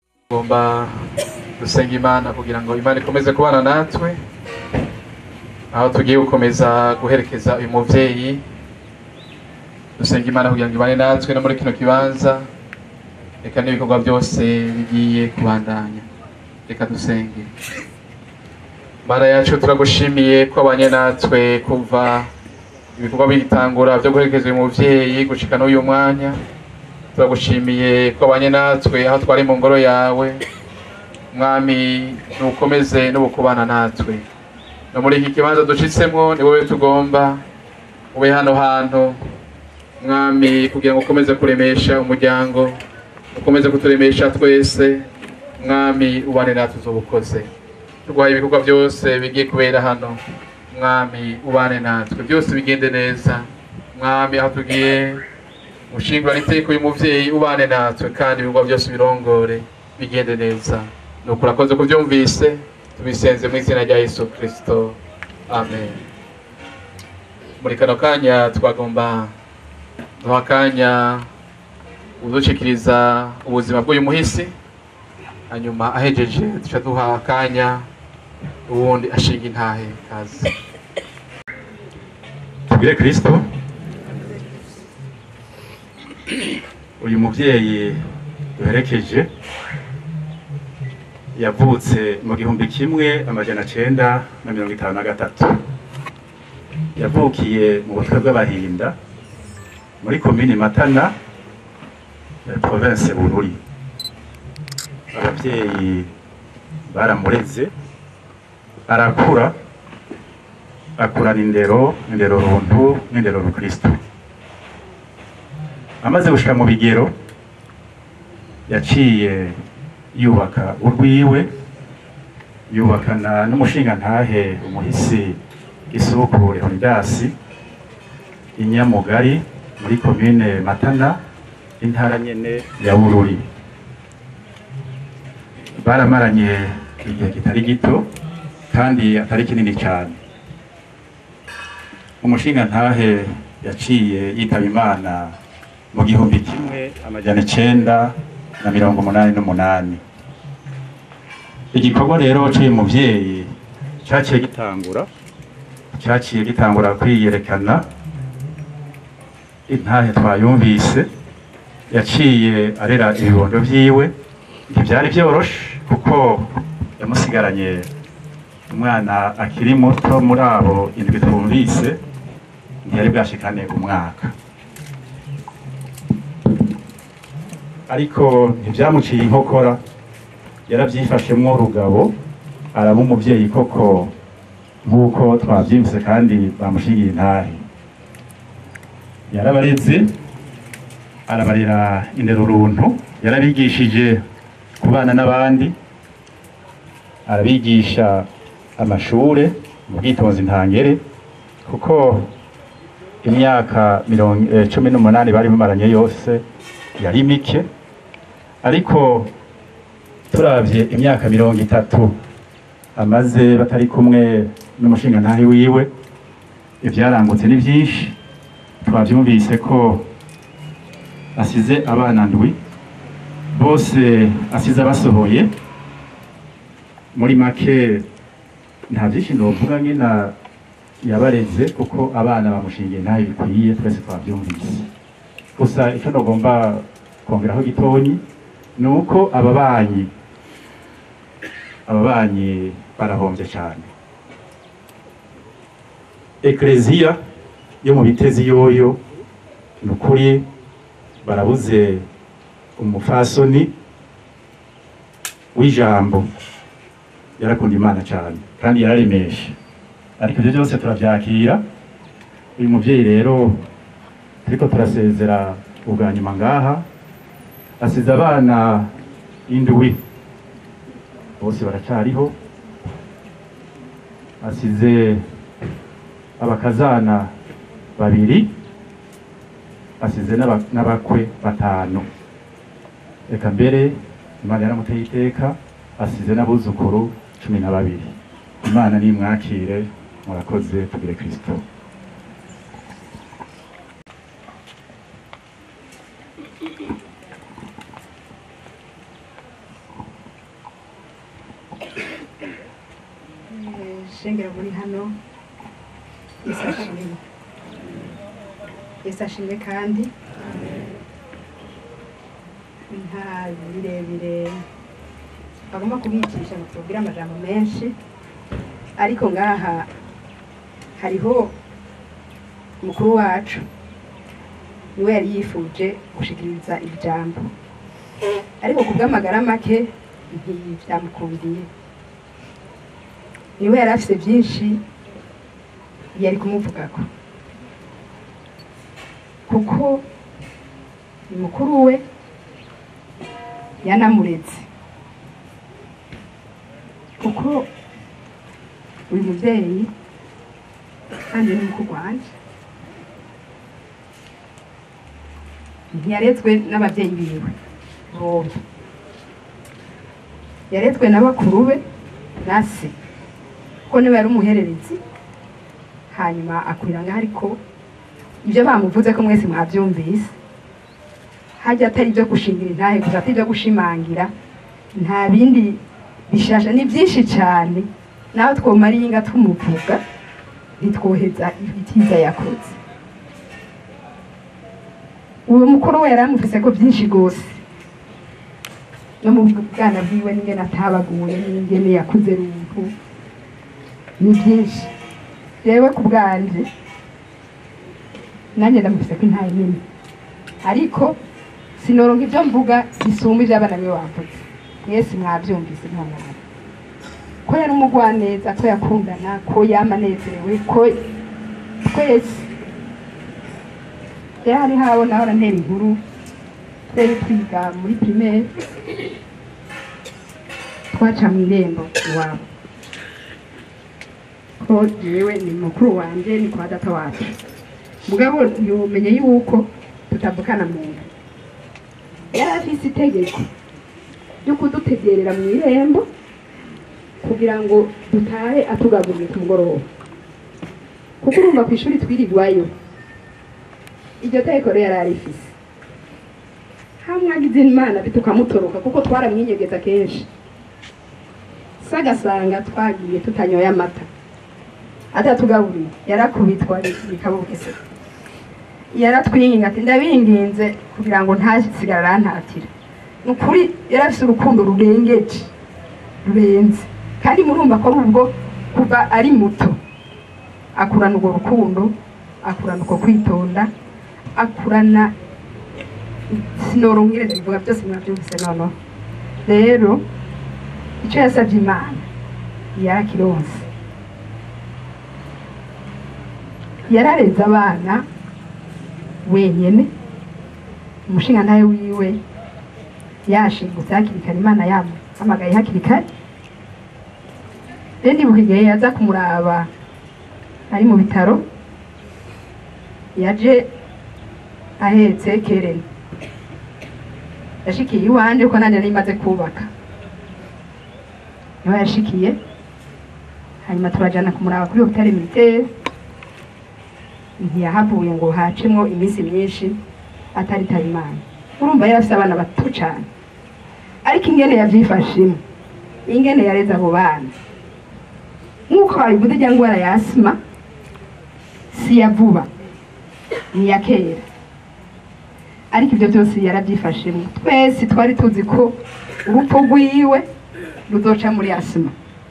S7: tugomba gusenga imana kugira ngo imana ikomeze kubana natwe aho tugiye gukomeza guherekeza uyu muvyeyi dusenga imana kugira ngo ibane natwe no muri kino kibanza reka n'ibikorwa byose bigiye kubandanya reka dusenge mana yacu turagushimiye ko abanye natwe kuva ibikorwa bigitangura byo guherekeza uyu muvyeyi gushika n'uyu mwanya turagushimiye ko abanye natwe aho twari mu ngoro yawe mwami nukomeze n'ubukubana natwe no muri iki kibanza dushitsemo ni wowe tugomba ube hano hantu mwami kugira ngo ukomeze kuremesha umuryango ukomeze kuturemesha twese mwami ubane natwe uzobukoze turwaye ibikorwa byose bigiye kubera hano mwami ubane natwe byose bigende neza mwami aho tugiye gushingura n'iteko y'umuvyeyi ubane natwe kandi ibikorwa byose birongore bigende neza nuko urakoze kubyumvise tubisenze mu izina rya yesu kirisito amen muri kano kanya twagomba duha akanya udushikiriza ubuzima bw'uyu muhisi hanyuma ahejeje duca duha akanya ubundi ashinga intahe kazi
S12: tubwire kirisito uyu mubyeyi duherekeje yavutse mu gihumbi kimwe amajana cyenda na mirongo itanu na gatatu yavukiye mu butwe bw'abahinda muri komini matana ya province bururi ababyeyi baramureze arakura akurana indero indero runtu n'indero rukristo amaze gushika mu bigero yaciye yubaka urwiwe yubakana n'umushingantahe umuhisi isuku leonidasi inyamugari muri komine matana intara nyene ya bururi baramaranye igihe kitari gito kandi atari kinini cyane umushingantahe yaciye yitaba imana mu gihumbi kimwe amajana icenda na mirongo umunani n'umunani igikorwa rero cy'uyu muvyeyi cyaciye gitangura cyaciye gitangura kwiyerekana intahe twayumvise yaciye arera ibibondo vyiwe ntivyari vyoroshe kuko yamusigaranye umwana akiri muto muri abo indwi twumvise ntiyari bwashikane umwaka ariko ntibyamuciye inkokora yarabyifashemwo rugabo araba umuvyeyi koko nk'uko twavyimvise kandi bamushingiye intahe yarabareze arabarera indero runtu yarabigishije kubana n'abandi arabigisha amashure mu bwitonzi ntangere kuko imyaka mirongo eh, cumi n'umunani bari bamaranye yose yari mike ariko turavye imyaka mirongo itatu amaze batari kumwe n'umushingantahe wiwe ivyarangutse ni vyinshi twavyumvise ko asize abana ndwi bose asize abasohoye muri make nta vyinshi novuga nyina yabareze kuko abana bamushingiye ntayo bikwiye twese twavyumvise gusa icyo nagomba kongeraho gitonyi ni uko ababanyi ababanyi barahombye cyane ekleziya yo mu bitezi yoyo ni ukuri barabuze umufasoni w'ijambo yarakunda imana cyane kandi yararemeshe ariko ibyo byose turabyakira uyu mubyeyi rero turiko turasezera ubwa nyuma ngaha asize abana indwi bose baracariho asize abakazana babiri asize n'aba- n'abakwe batanu reka mbere imana yaramuteye iteka asize n'abuzukuru cumi na babiri imana nimwakire murakoze tugire kristo
S9: shengera muri hano
S13: yesu ashimwe yesu ashimwe kandi nta birebire bagomba kubicisha ngo tubabwire amajambo menshi ariko ngaha hariho umukuru wacu niwe yari yifuje gushikiriza ijambo ariko ku bw'amagara make ntibyamukundiye niwe yari afite byinshi yari kumuvugako kuko ni mukuru we yanamuretse kuko uyu mubyeyi kandi ni mukuru wanjye ntiyaretswe n'ababyeyi biwe bombi yaretswe na bakuru be na se kuko niwe yari umuhererezi hanyuma akurira ngaho ariko ibyo bamuvuze ko mwese mwabyumvise hajya atari ibyo gushingira intahe gusa atari ibyo gushimangira nta bindi bishasha ni byinshi cyane naho twomara inga tumuvuga ntitwoheza ibitiza yakoze uwo mukuru we yari amufise ko byinshi rwose no mu bwana bwiwe n'ingene atabaguye n'ingene yakuze runtu ni byinshi yewe ku bwanje nanjye ndamufise ko intaye nini ariko sinoronka ibyo mvuga bisumba ibyo abana be bavuze mwese mwabyumvise nta mwari ko yari umugwaneza ko yakundana ko yamanezerewe ko twese rero hari habo naho arantera inkuru twari twiga muri primaire twaca mu irembo iwabo ko yewe ni mukuru wanjye ni kwa data wacu mugabo yumenye yuko tutavukana mu nda yari afise itegeko ryo kudutegerera mu irembo kugira ngo dutahe atugaguriye ku mugoroba kuko urumva ku ishuri twirirwayo iryo tegeko rero yari arifise hamwe agize imana tukamutoroka kuko twaramwinyegeza kenshi se agasanga twagiye tutanyoye amata atatugaburiye yarakubitwa bikabugese yaratwinginga ati ndabinginze kugira ngo ntasigara arantatira ni ukuri yari afite urukundo rurengeje rurenze kandi murumva ko ari ubwo kuva ari muto akurana urwo rukundo akurana uko kwitonda akurana sinoronke bivuga byose mwabyumvise noneho rero icyo yasabye imana yarakironse yarareze abana wenyine umushinga nawe wiwe yashingutse hakiri kare imana yamuhamagaye hakiri kare rero ndibuka igihe yaza kumuraba ari mu bitaro yaje ahetse kereni yashikiye iwanje ko nanjye nari maze kubaka niho yashikiye hanyuma turajana kumuraba kuri hopitali militaire ntiyahavuye ngo hacemwo iminsi myinshi ataritaba imana urumva yari afite abana bato cyane ariko ingene yabyifashemo ingene yareze abo bana nk'uko wabivuze ijya ndwara ya asima si iya vuba ni iya kera ariko ibyo byose yarabyifashemo twese twari tuzi ko urupfu rwiwe ruzoca muri asima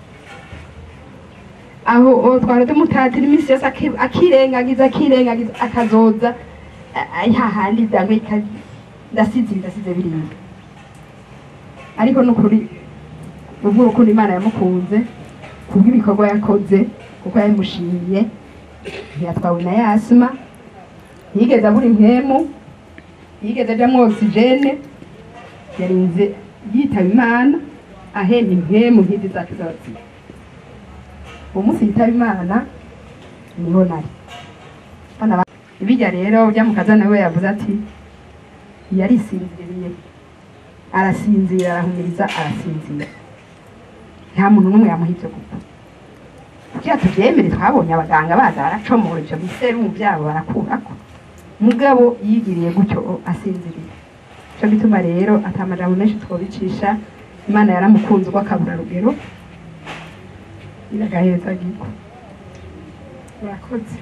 S13: aho twari tumutatira iminsi yose akirengagiza akirengagiza akazoza hahandi dangwe ndasize ndasize biriya ariko nukuri ubwo urukundo imana yamukunze kubw'ibikorwa yakoze kuko yabimushimiye ntiyatwawe na yasima yigeze abura impemu yigeze ajyamo ogisijene yarinze yitaba imana ahemba impemu nk'izi zacu z'ababyeyi uwo munsi yitaba imana niho nari bijya rero ujya mu kazana we yavuze ati yarisinziriye arasinzira arahumiriza arasinzira nta muntu n'umwe yamuha ibyo gupfa kugira tubyemere twabonye abaganga baza baracomora ibyo biserumu byabo barakurako mugabo yigiriye gutyo asinziriye cyo bituma rero atamajambo menshi twobicisha imana yaramukunze ubwo akabura rugero iragaheza giko murakoze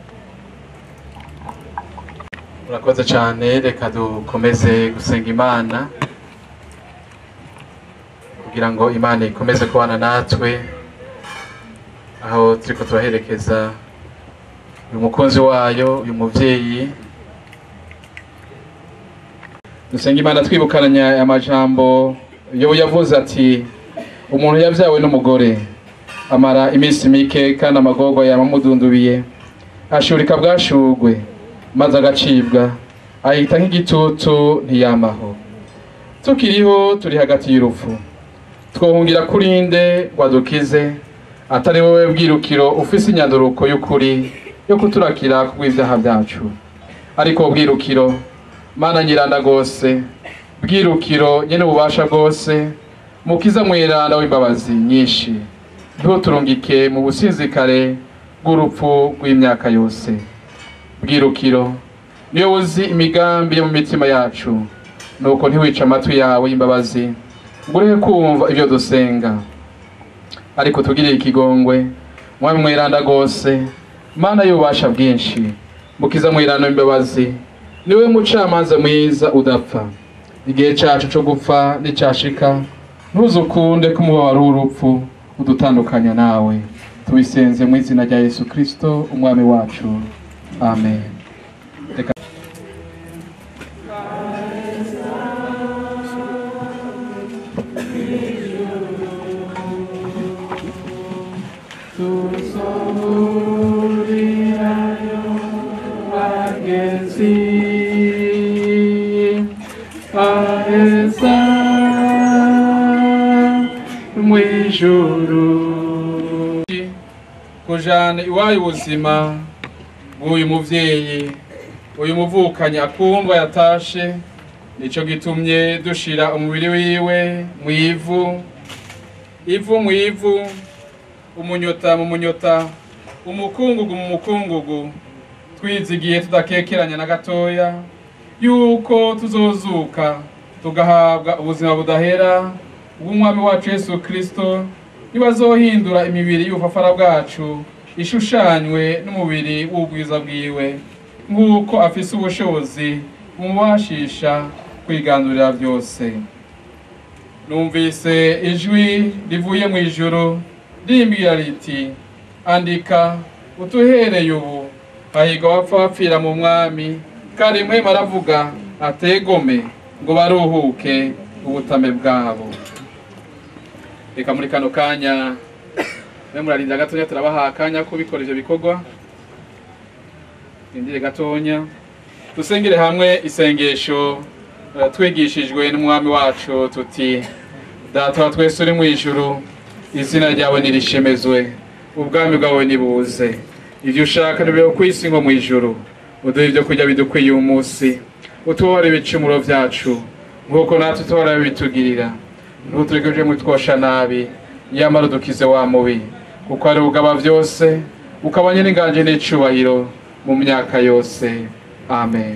S7: murakoze cyane reka dukomeze gusenga imana kugira ngo imana ikomeze kubana natwe aho turiko turaherekeza uyu mukunzi wayo uyu muvyeyi dusenga imana twibukananya aya majambo yobu yavuze ati umuntu yavyawe n'umugore amara iminsi mike kandi amagorwa yamamudundubiye ashurika bwashugwe maze agacibwa ahita nk'igitutu ntiyamaho tukiriho turi hagati y'urupfu twohungira kuri nde wadukize atari wowe bwirukiro ufise inyanduruko y'ukuri yo kuturakira kubw'ibyaha byacu ariko bwirukiro mana nyiranda rwose bwirukiro nyene ububasha bwose mukiza mwiranda w'imbabazi nyinshi ntuturungike mu businzikare bw'urupfu rw'imyaka yose bwirukiro niyo wuzi imigambi yo mu mitima yacu nuko ntiwice amatwi yawe y'imbabazi ngo ureke kumva ibyo dusenga ariko tugirire ikigongwe mwami mwiranda rwose mana y'ububasha bwinshi mukiza mwiranda w'imbabazi niwe mucamanza mwiza udapfa igihe cyacu cyo gupfa n'icyashika ntuzukunde ko umubabaro w'urupfu udutandukanya nawe tubisenze mu izina rya yesu kirisito umwami wacu amen Reka-
S14: aheza mw'ijuru
S7: kujana iwayo ubuzima bw'uyu muvyeyi uyu muvukanyi akumva yatashe nico gitumye dushira umubiri wiwe mw'ivu ivu mw'ivu umunyota mu munyota umukungugu mu mukungugu twizigiye tudakekeranya na gatoya yuko tuzozuka tugahabwa ubuzima budahera bw'umwami wacu yesu kristo nibazohindura imibiri y'ubufafara bwacu ishushanywe n'umubiri w'ubwiza bwiwe nk'uko afise ubushobozi bumubashisha kwiganurira byose numvise ijwi rivuye mu ijuru rimbwira riti andika utuhereye ubu hahirwa abapfa bapfira mu mwami kandi mwema aravuga ategome ngo baruhuke ubutame bwabo reka muri kano kanya mwe murarinda gatonya turabaha akanya ko bikora ivyo bikorwa rindire gatonya dusengere hamwe isengesho eh, twigishijwe n'umwami wacu tuti data wa twese uri mu ijuru izina ryawe nirishemezwe ubwami bwawe nibuze ibyo ushaka nibibeho ku isi nko mu ijuru uduhe ibyo kurya bidukwiye uyu munsi utubabare ibicumuro byacu nk'uko natwe tubara bitugirira ntutureke mu twosha nabi nyamara udukize wa mubi kuko ari ugaba byose ukaba nyir'inganje n'icubahiro mu myaka yose amen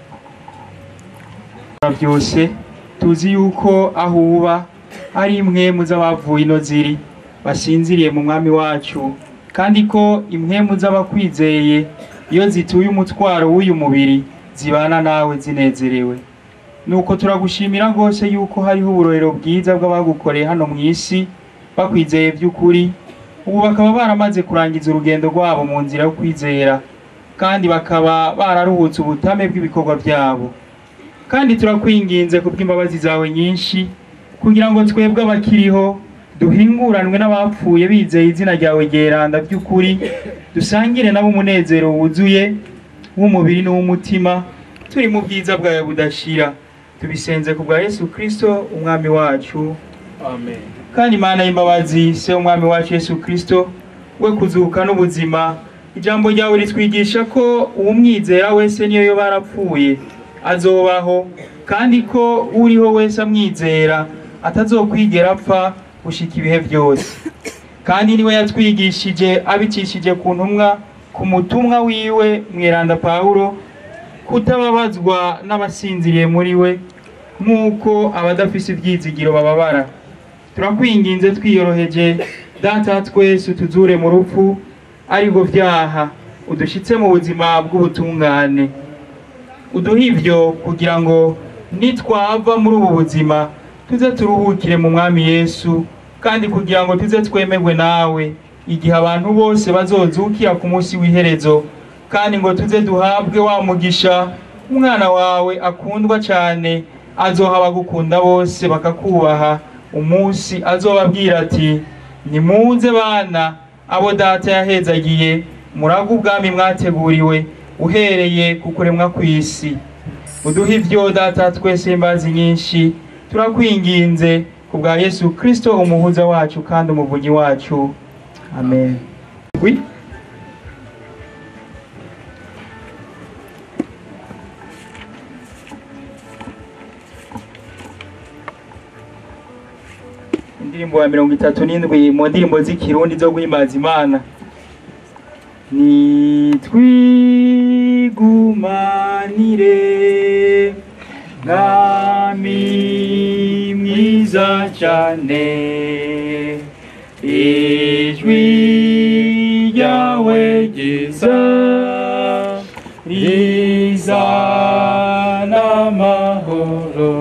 S11: byose tuzi yuko aho uba ari imwe z'abavuye ino ziri basinziriye mu mwami wacu kandi ko impwemu z'abakwizeye iyo zituye umutwaro w'uyu mubiri zibana nawe zinezerewe nuko turagushimira rwose yuko hariho uburorero bwiza bw'abagukoreye hano mu isi bakwizeye by'ukuri ubu bakaba baramaze kurangiza urugendo rwabo mu nzira yo kwizera kandi bakaba bararuhutse ubutame bw'ibikorwa byabo kandi turakwinginze ku bw'imbabazi zawe nyinshi kugira ngo twebwe abakiriho duhinguranwe n'abapfuye bizeye izina ryawe ryeranda by'ukuri dusangire nabo umunezero wuzuye w'umubiri n'uw'umutima turi mu bwiza bwawe budashira tubisenze ku bwa yesu kirisito umwami wacu
S7: amen
S11: kandi imana y'imbabazi se umwami wacu yesu kirisito we kuzuka n'ubuzima ijambo ryawe ritwigisha ko uwumwizera wese niyo yo barapfuye azobaho kandi ko uriho wese amwizera atazokwigera apfa gushika ibihe byose kandi niwe yatwigishije abicishije ku ntumwa ku mutumwa wiwe mwiranda pawulo kutababazwa n'abasinziriye muri we nk'uko abadafise ibyizigiro bababara turakwinginze twiyoroheje data twese utuzure mu rupfu aribwo byaha udushyitse mu buzima bw'ubutungane uduha ibyo kugira ngo nitwava muri ubu buzima tuze turuhukire mu mwami yesu kandi kugira ngo tuze twemerwe nawe igihe abantu bose bazozukira ku munsi w'iherezo kandi ngo tuze duhabwe wa mugisha umwana wawe akundwa cyane azoha abagukunda bose bakakubaha umunsi azobabwira ati nimuze bana abo data yahezagiye muraga ubwami mwateguriwe uhereye ku kuremwa kw'isi uduhe ibyo data twese imbazi nyinshi turakwinginze ku bwa yesu kirisito umuhuza wacu kandi umuvunyi wacu amen Oui. indirimbo ya mirongo itatu n'indwi mu ndirimbo z'ikirundi zo guhimbaza imana nitwigumanire mwami mwiza cyane ijwi ryawe ryiza rizana amahoro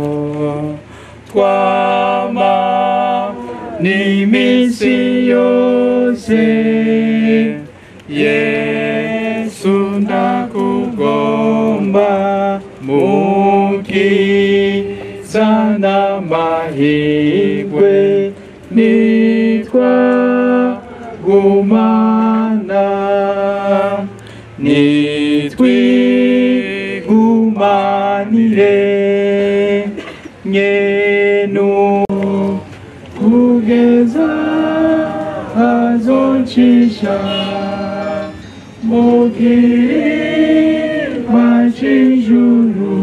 S11: twama n'iminsi yose yesu ndakugomba mukiza n'amahirwe nitwa gumana nitwigumanire nyenu kugeza azocisha mu kirima cy'ijuru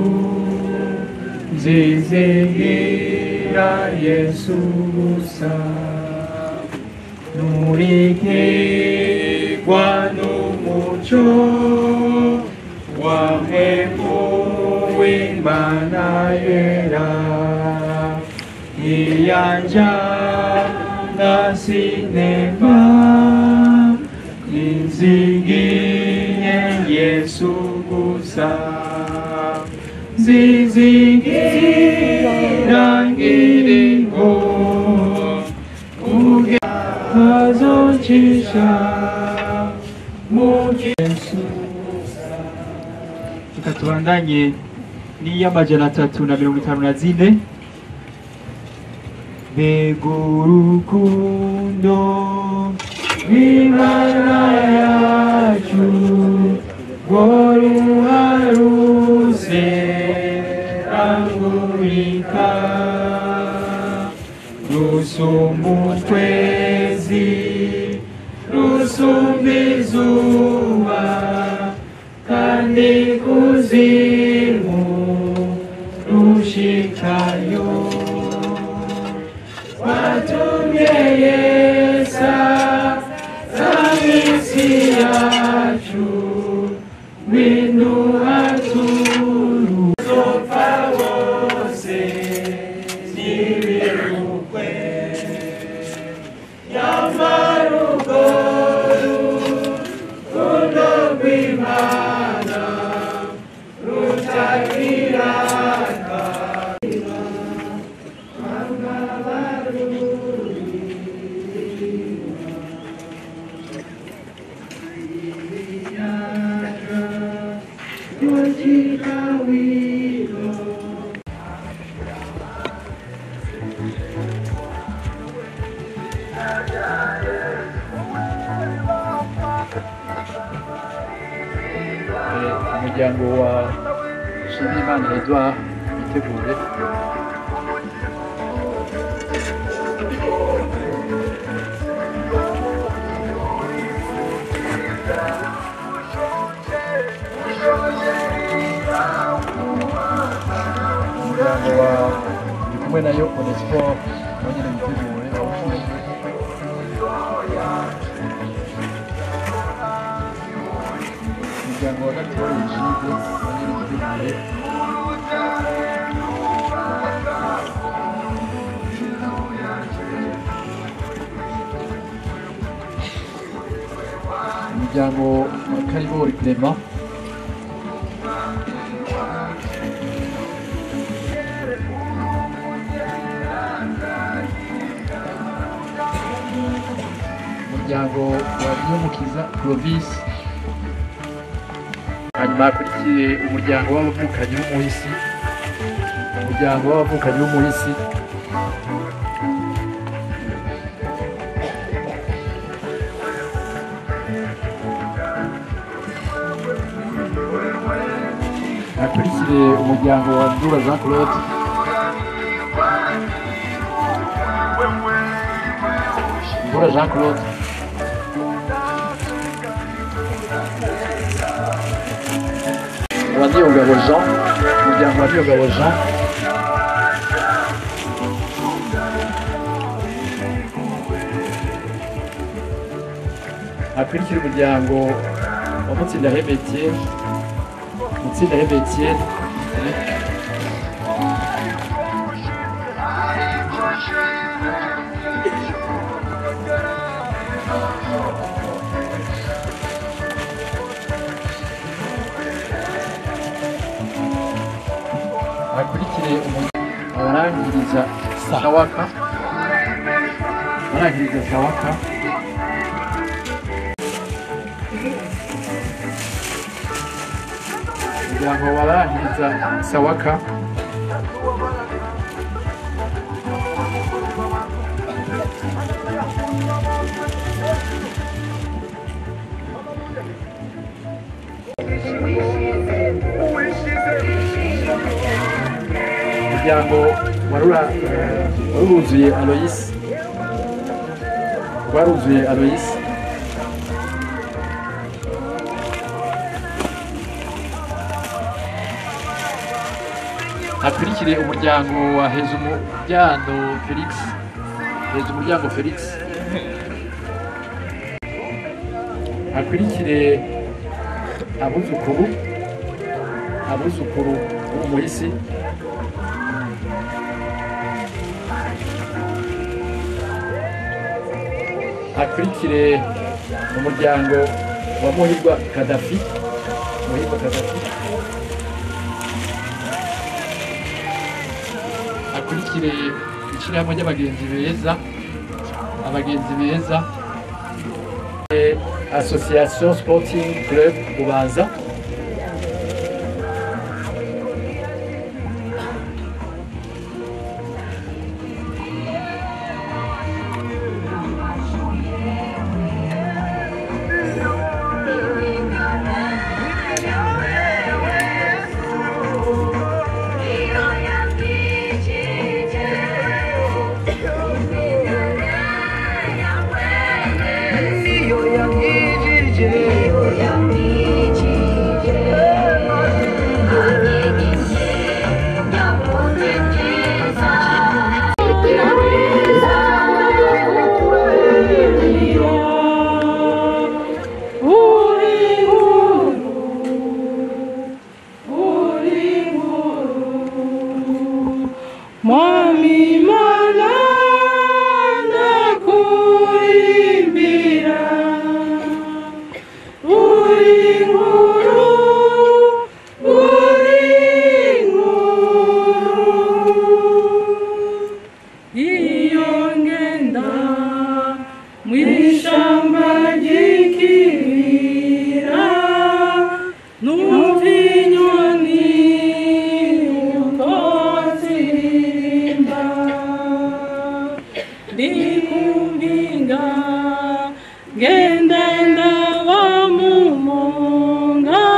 S11: zizigira yesu gusa nurikirwa n'umuco wahemu w'imana yera iyanja na sinema nizigiye yesu gusa zizigira ngiriho kuge azocisha mu yesu reka tubandanye n'iy'amajana atatu na mirongo itanu na zine mbega urukundo rw'imana yacu rwo ruharuse rangurika rusumba ukwezi rusumba izuba kandi kuzimu rushikayo watumye yesa zamisi yacu winduhaturu zopfa bose nibirukwe yamarugo rukundo rw'imana rutakiraka
S14: umuryango wa Nshimiyimana Edouard witegure umuryango wa ndi kumwe nayo Onesphore nawe nyine witegure umuryango wa Gatoya Egide nawe nyine witegure umuryango wa karibori clement umuryango wa niyomukiza clovis hanyuma hakurikiye umuryango w'abavukanyi b'umuhisi umuryango w'abavukanyi b'umuhisi hakurikire umuryango wa ndura jean claude ndura jean claude wa niyongabo jean umuryango wa niyongabo jean hakurikira umuryango wa mutsinda hebetiye mutsinda hebetiye hakurikire umu- abarangiriza sawaka abarangiriza sawaka umuryango wabarangiriza sawaka umuryango warura waruzuye aloyisi waruzuye aloyisi hakurikire umuryango wa hezumuryango felix hezumuryango felix hakurikire abuzukuru abuzukuru b'umuhisi hakurikire umuryango wa muhirwa kadafi muhirwa kadafi hakurikire ishyirahamwe ry'abagenzi beza abagenzi beza Eh, association sporting club bubanza
S15: Mwami mana ndakuimbira uri nkuru uri nkuru iyo ngenda mw'ishamba ry'ikibira numva inyoni uko ziririmba ndikumvinga ngenda ndaba mu monga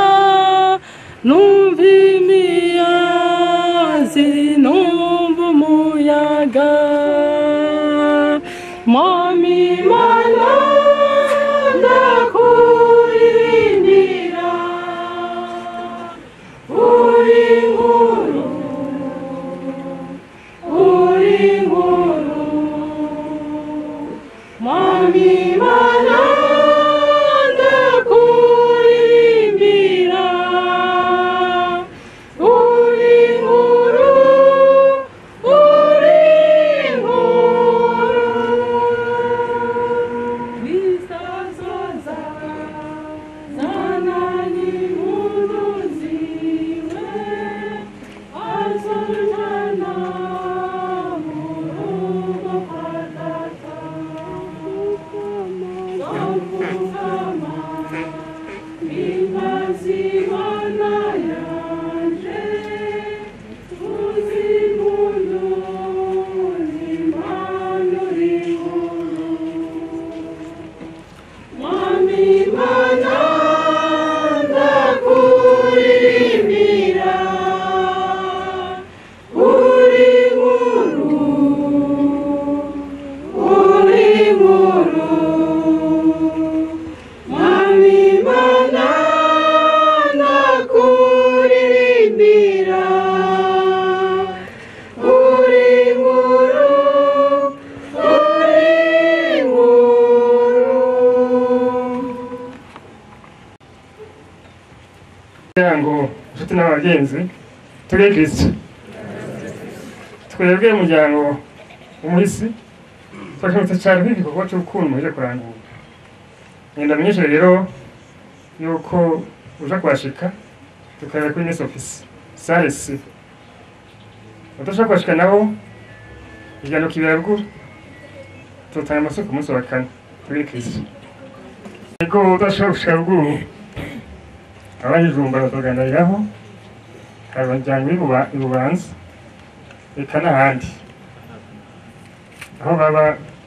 S16: kugira ngo inshuti n'abagenzi turi kristo twebwe umuryango w'umuhisi twashobotse cyane nk'igikorwa cy'urukundo muje kurangura ngenda menyeshe rero yuko uja kuhashika tukareba kuri nesi ofisi sale si udashaka kuhashika nabo igihano kibera ruguru tutanga amasoko ku munsi wa kane turi kristo ariko udashobora gushika ruguru abanyijumba bakaganiriraho hari abajyanywe i bubanza reka n'ahandi aho baba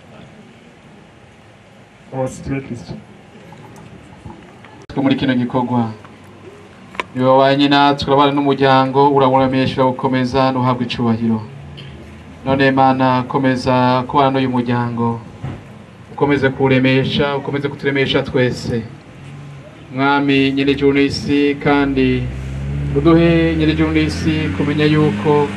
S16: hose tube kristo
S6: twe muri kino gikorwa niwe wabanye natwe urabana n'umuryango urawuramesha urawukomeza ntuhabwe icubahiro none mana komeza kubana n'uyu muryango ukomeze kuwuremesha ukomeze kuturemesha twese mwami nyiri ijuru n'isi kandi uduhe nyiri ijuru n'isi kumenya yuko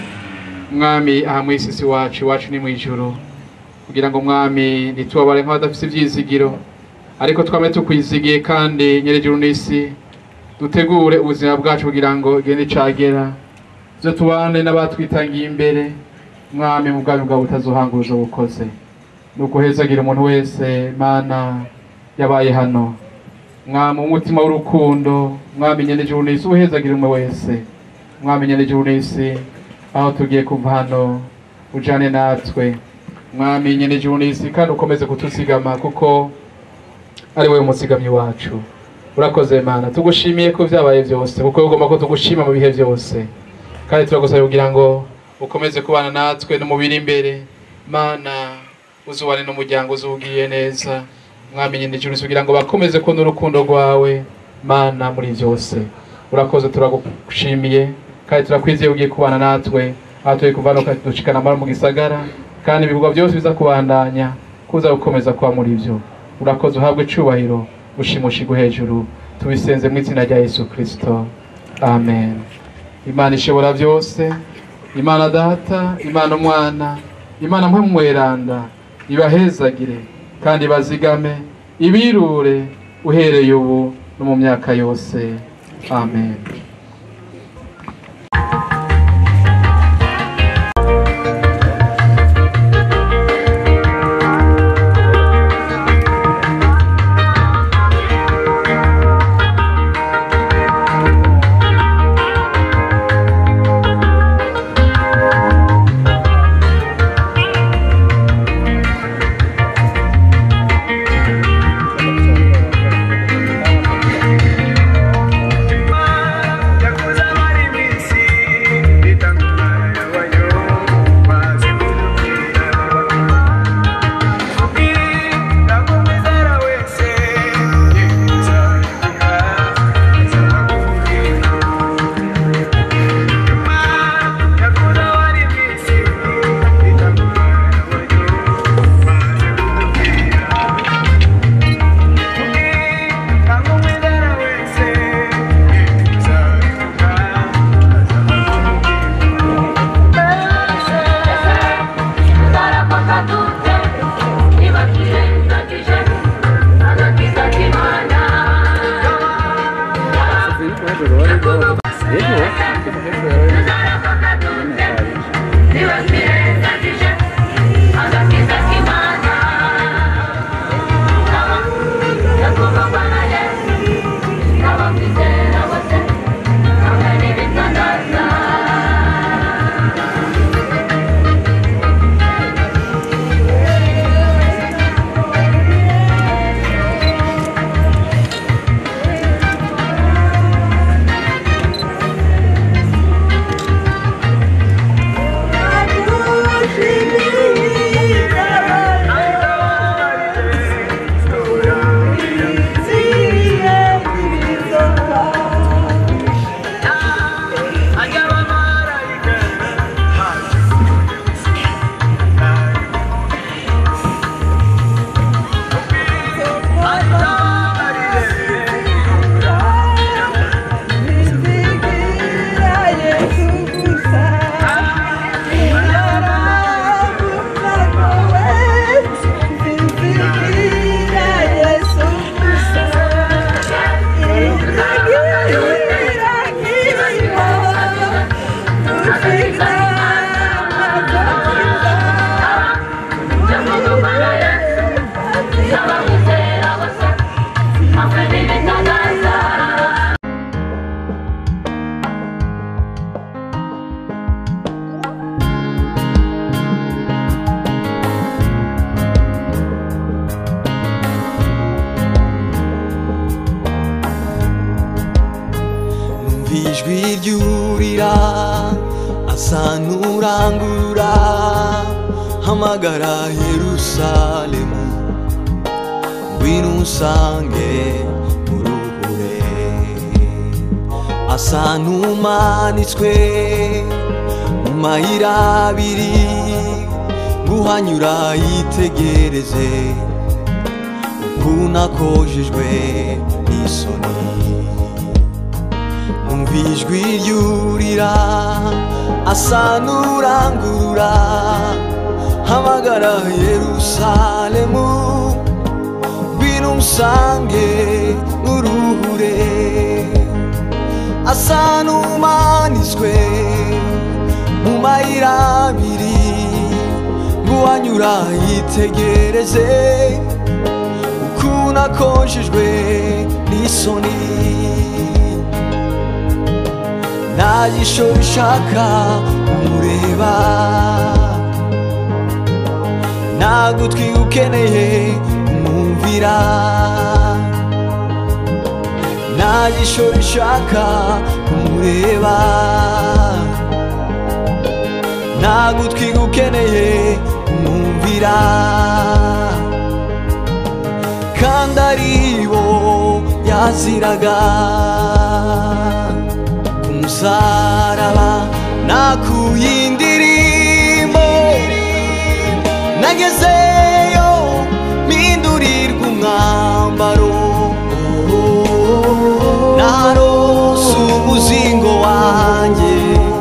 S6: mwami aha mu isi si wacu iwacu ni mu ijuru kugira ngo mwami ntitubabare nk'abadafite ibyizigiro ariko twame tukwizigiye kandi nyiri ijuru n'isi dutegure ubuzima bwacu kugira ngo igende icagera zo tubane n'abatwitangiye imbere mwami mu bwami bwawe butazohanguza bukoze ni ukuhezagira umuntu wese mana yabaye hano mwami umutima w'urukundo mwami nyene ijuru n'isi uhezagira umwe wese mwami nyene ijuru n'isi aho tugiye kuva hano ujane natwe mwami nyene ijuru n'isi kandi ukomeze kutuzigama kuko ari wowe umuzigamyi wacu urakoze mana tugushimiye ko vyabaye vyose kuko ugomba ko tugushima mu bihe vyose kandi turagusaba kugira ngo ukomeze kubana natwe no mu biri imbere mana uzubane n'umuryango uzugiye neza mwami nyine ijuru kugira ngo bakomeze kubona urukundo rwawe mana muri byose urakoze turagushimiye kandi turakwizeye ugiye kubana natwe aho turi kuva no dushikana amara mu gisagara kandi ibikorwa byose biza kubandanya kuza gukomeza kuba muri byo urakoze uhabwe icubahiro ushimushigwe hejuru tubisenze mu izina rya yesu kirisito amen imana ishobora byose imana data imana umwana imana mwe mweranda ibahezagire kandi bazigame ibirure uhereye ubu no mu myaka yose amen
S1: Thank
S17: numva ijwi ryurira asa n'urangurura hamagara yerusalemu ngwino unsange muruhure asa n'umanitswe mu mayira abiri nguhanyura yitegereze ukuntu akojejwe n'isoni numva ijwi ryurira asa n'urangurura hamagara yerusalemu ngwino umusange n'uruhure asa n'umanitswe mu mayira abiri nguwanyura yitegereze ukuntu akojejwe n'isoni nta jisho bishaka kumureba nta gutwi ukeneye kumwumvira nta jisho rishaka kumureba nta gutwi ukeneye kumwumvira kandi aribo yaziraga ku musaraba nakuye indirimbo nagezeyo mpindurirwa umwambaro narose umuzingo wanjye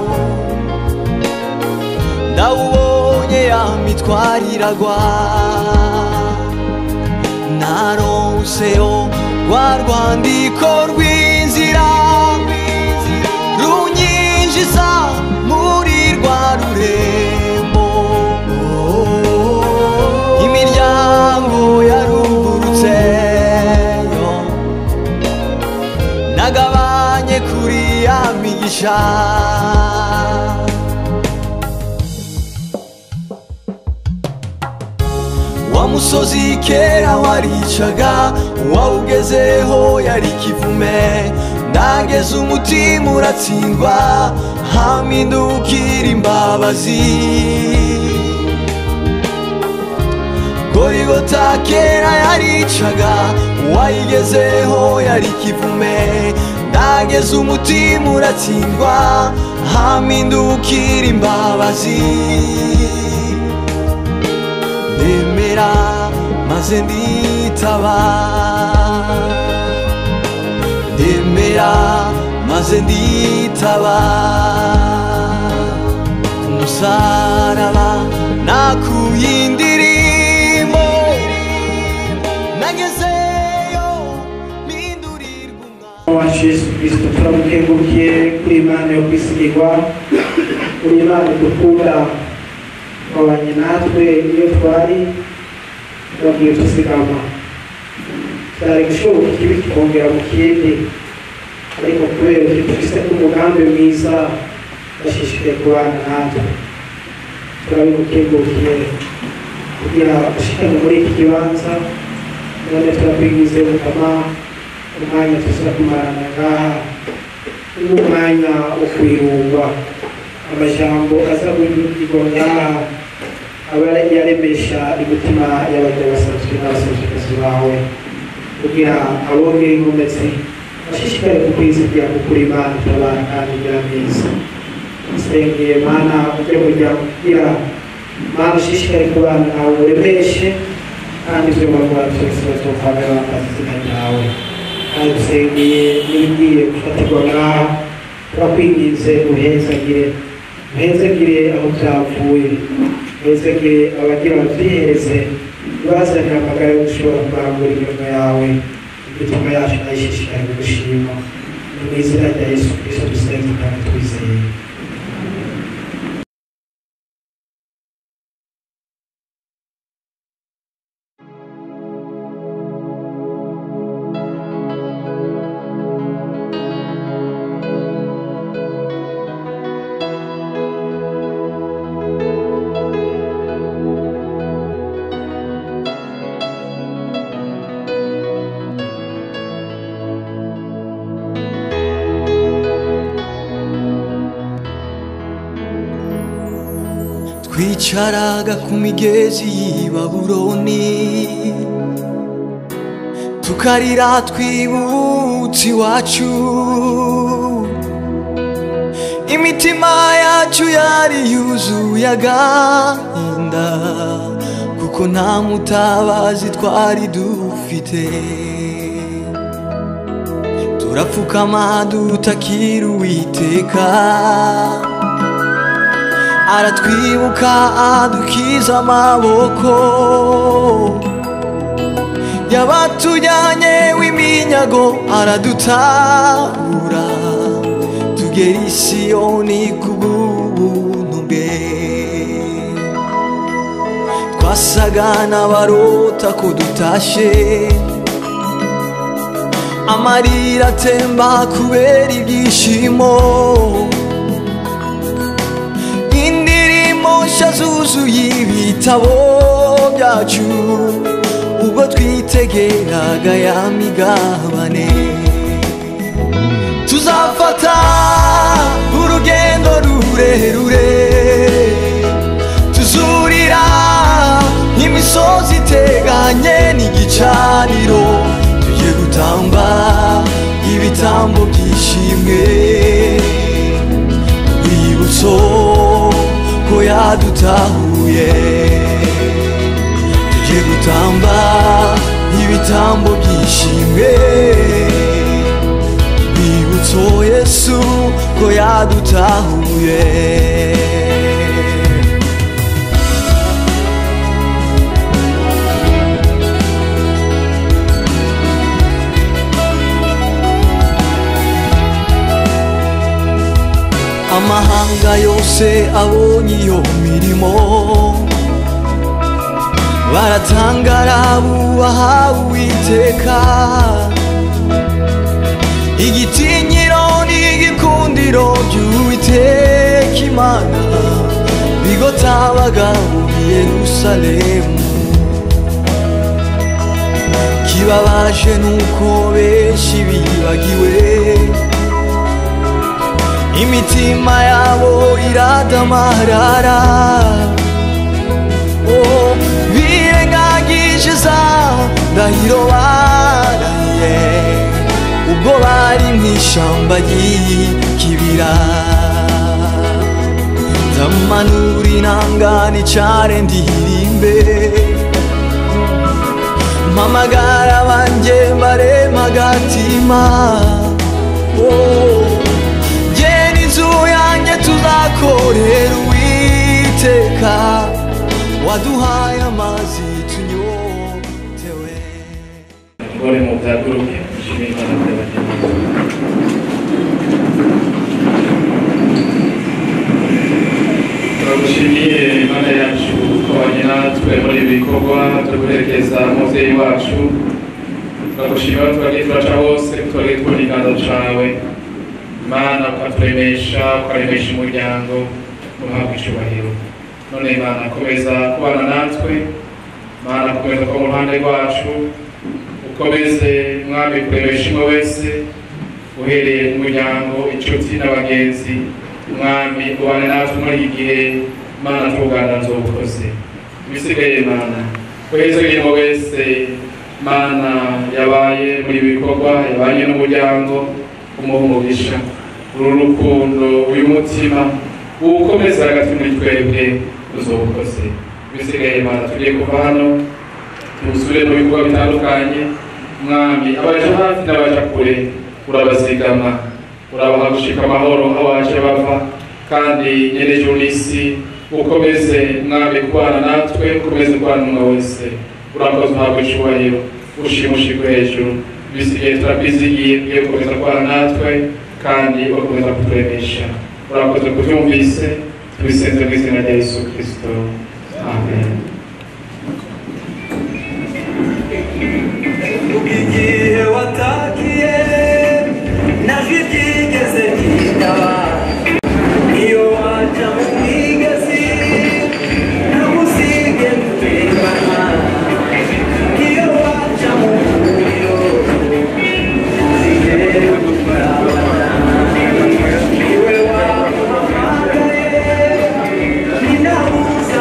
S17: ndawubonye ya mitwariragwa naronseyo rwa rwandiko rw'inzira runyinjiza muri rwa rurembo imiryango yarugurutseyo nagabanye kuri ya migisha wa musozi kera waricaga uwawugezeho yari kivume ndageze umutima uratsindwa hamindukira imbabazi gorigota kera yaricaga uwayigezeho yari kivume ndageze umutima uratsindwa hamindukira imbabazi ndemera maze nditaba ndemera maze nditaba ku musaraba nakuye indirimbo nagezeyo
S18: wacu yesu kirisito turamukengurukiye kuri imana yo kwisigirwa kuri imana dukunda wabanye natwe iyo twari tubabwiye tusigama cyari gushoboka ikibi kikongera mu kindi ariko kubera ko dufite umugambi mwiza bashishikaye kubana natwe turabigukengurukiye kugira ushikane muri iki kibanza none turabwigize mukama umwanya tuza kumarana ngaha n'umwanya wo kwirungwa amajambo aza kuvugirwa ngaha aba yaremesha imitima y'abajya basanzwe n'abasanzwekazi bawe kugira abongere inkomezi bashishikare kukwizigira kukuri imana itabara kandi igira neza nsengeye mana ujye kujya kugira mana ushishikare kubana nawe uremeshe kandi ibyo bakora byose bazopfamira bambaza izina ryawe kandi dusengeye n'ibigiye gufatirwa ngaha turakwinginze uhezagire uhezagire aho byavuye uhezagire abagira babyihereze bazanira amagara yo gushobora kurangura imirimo yawe imitima yacu nayishishikare gushima ni mu izina rya yesu kirisito dusenze kandi twizeye
S17: twicaraga ku migezi y'i babuloni tukarira twibutse iwacu imitima yacu yari yuzuye agahinda kuko nta mutabazi twari dufite turapfukama dutakira uwiteka aratwibuka adukiza amaboko yabatujyanye w'iminyago aradutabura tugera i siyoni ku bw'ubuntu bwe twasaga n'abarota ko dutashe amarira atemba kubera ibyishimo indirimbo nshya zuzuye ibitabo byacu ubwo twitegeraga ya migabane tuzafata urugendo rurerure tuzurira imisozi iteganye n'igicaniro tujye gutamba ibitambo byishimwe urwibutso ko yadutahuye tujye gutamba ibitambo byishimwe urwibutso yesu ko yadutahuye amahanga yose abonye iyo mirimo baratangara bubaha uwiteka igitinyiro n'igikundiro by'uwiteka imana bigotabaga muri yerusalemu kibabaje nuko benshi bibagiwe imitima yabo iradamarara oh, birengagije za ndahiro barahiye ubwo bari mu ishyamba ry'ikibira ndamanura inanga nicare ndirimbe mpamagara banjye mbarema agatima oh, inzu yanjye tuzakorera uwiteka waduhaye amazi tunyotewe
S7: ngore mu byaguruke dushimire imana by'abagenzi turagushimiye imana yacu ko wajya natwe muri ibi bikorwa byo guherekeza umubyeyi wacu turagushimira aho twagiye turaca hose twagiye tubona ikiganza cawe mana ukaturemesha ukaremesha umuryango uhabwa icyubahiro none mana komeza kubana natwe mana komeza kuba mu ruhande rwacu ukomeze mwami kuremesha umwe wese uhereye mu muryango inshuti n'abagenzi mwami ubane natwe muri iki gihe mana tuganiriza ubukozi ibisigaye mana uheze imirimo wese mana yabaye muri ibi bikorwa yabanye n'umuryango umuha umugisha uru rukundo uyu mutima uwukomeza hagati muri twebwe uzobukoze bisigaye mana tugiye kuva hano tuzure mu bikorwa bitandukanye mwami abaje hafi n'abaje kure urabazigama urabaha gushika amahoro aho baje bava kandi nyene ijuru n'isi ukomeze mwami kubana natwe ukomeze kubana n'umwe wese urakoze uhabwa icubahiro ushimushirwe hejuru bisigaye turabyizigiye ugiye gukomeza kubana natwe kandi ugakomeza kuturemesha urakoze kubyumvise tubisenze mu izina rya yesu kirisito amen
S17: igihe watakiye najwi ryigeze ryitaba iyo waca mu migezi nagusige gutembana iyo waca mu muriro zigere gukorabana iwe wamuhamagaye ninabuza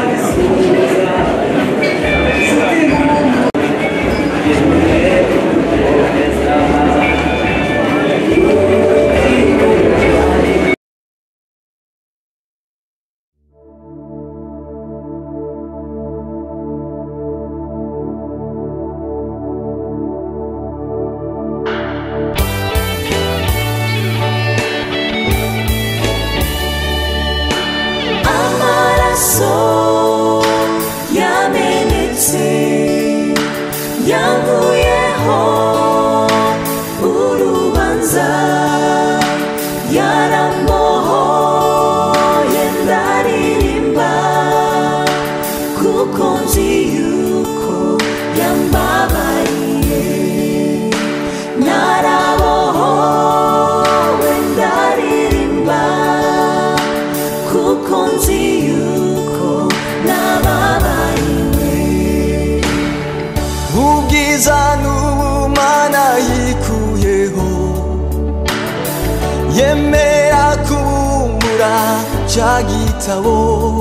S17: yemera kumbura cya gitabo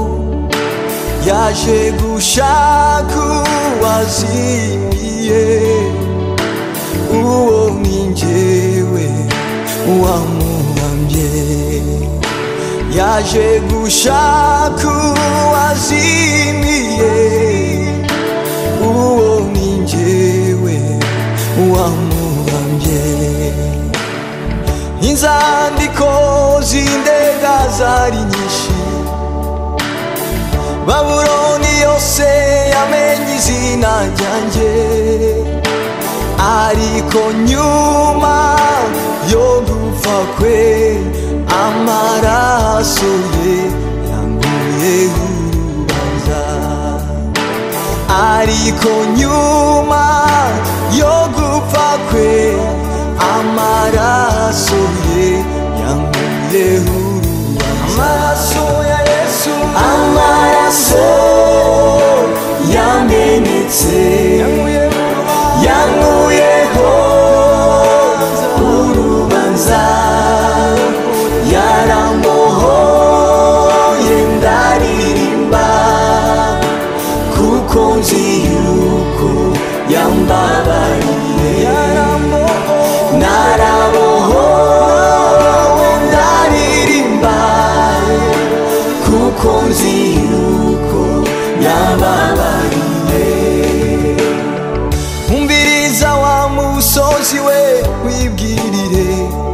S17: yaje gushaka uwazimiye uwo ni njyewe wamuhamye yaje gushaka uwazimiye uwo ni njyewe wamuhamye inzandiko z'indega zari nyinshi babuloni yose yamenye izina ryanjye ariko nyuma yo gupfa kwe amaraso ye yanguye urubanza ariko nyuma yo gupfa kwe amaraso ye yanguye urubanza amaraso ya yesu amaraso yamenetse yankuyeho urubanza yarambohoye ndaririmba kuko nzi yuko yambabariye narabohowe ndaririmba kuko nzi yuko yambabariye umviriza wa musozi we wibwirire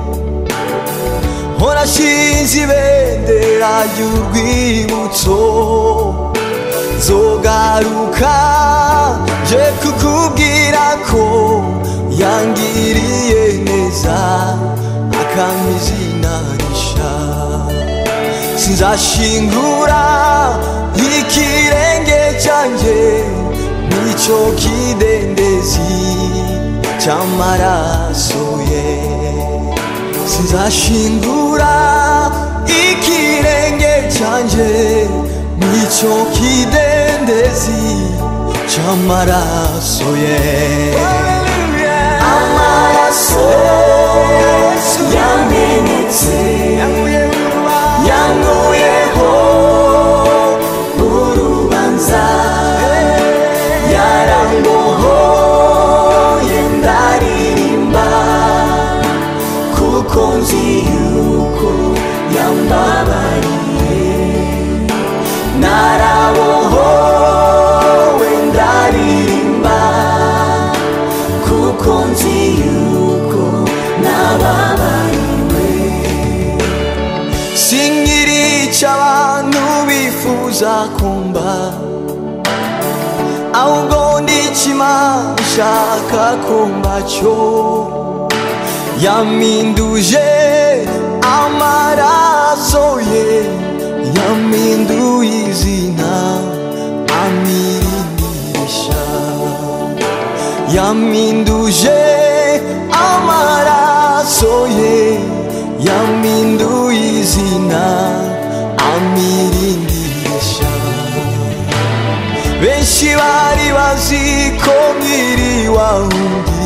S17: horashinze ibendera ry'urwibutso zogaruka je kukubwira ko yangiriye neza akampa izina risha sinzashingura ikirenge cyanjye nicyo kidendezi cy'amaraso ye sinzashingura ikirenge cyanjye nicyo kidendezi cy'amaraso ye amaraso yamenetse yankuyeho urubanza yarambohoye ndaririmba kuko nzi yuko yambabariye narabohowe ndaririmba kuko nzi yuko nababariwe sinkirica abantu bifuza kumba ahubwo ndikima nshaka kumba cyo yaminduje amaraso ye yaminduye izina amirimbisha yaminduje amaraso ye yaminduye izina amirindisha benshi bari bazi ko nkiri wahundi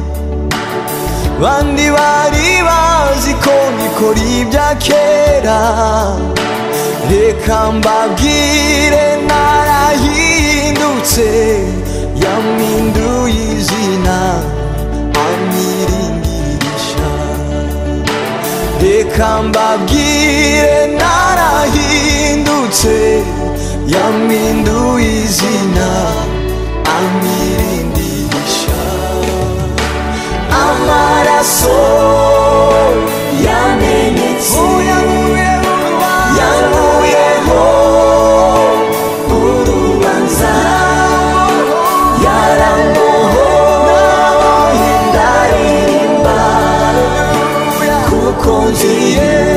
S17: bandi bari bazi ko nikora ibya kera reka mbabwire narahindutse yaminduye izina amiringirisha reka mbabwire narahindutse yaminduye izina amirindisha amaraso yamenetse yankuyeho urubanza yarambohoye ndaririmba kuko nzi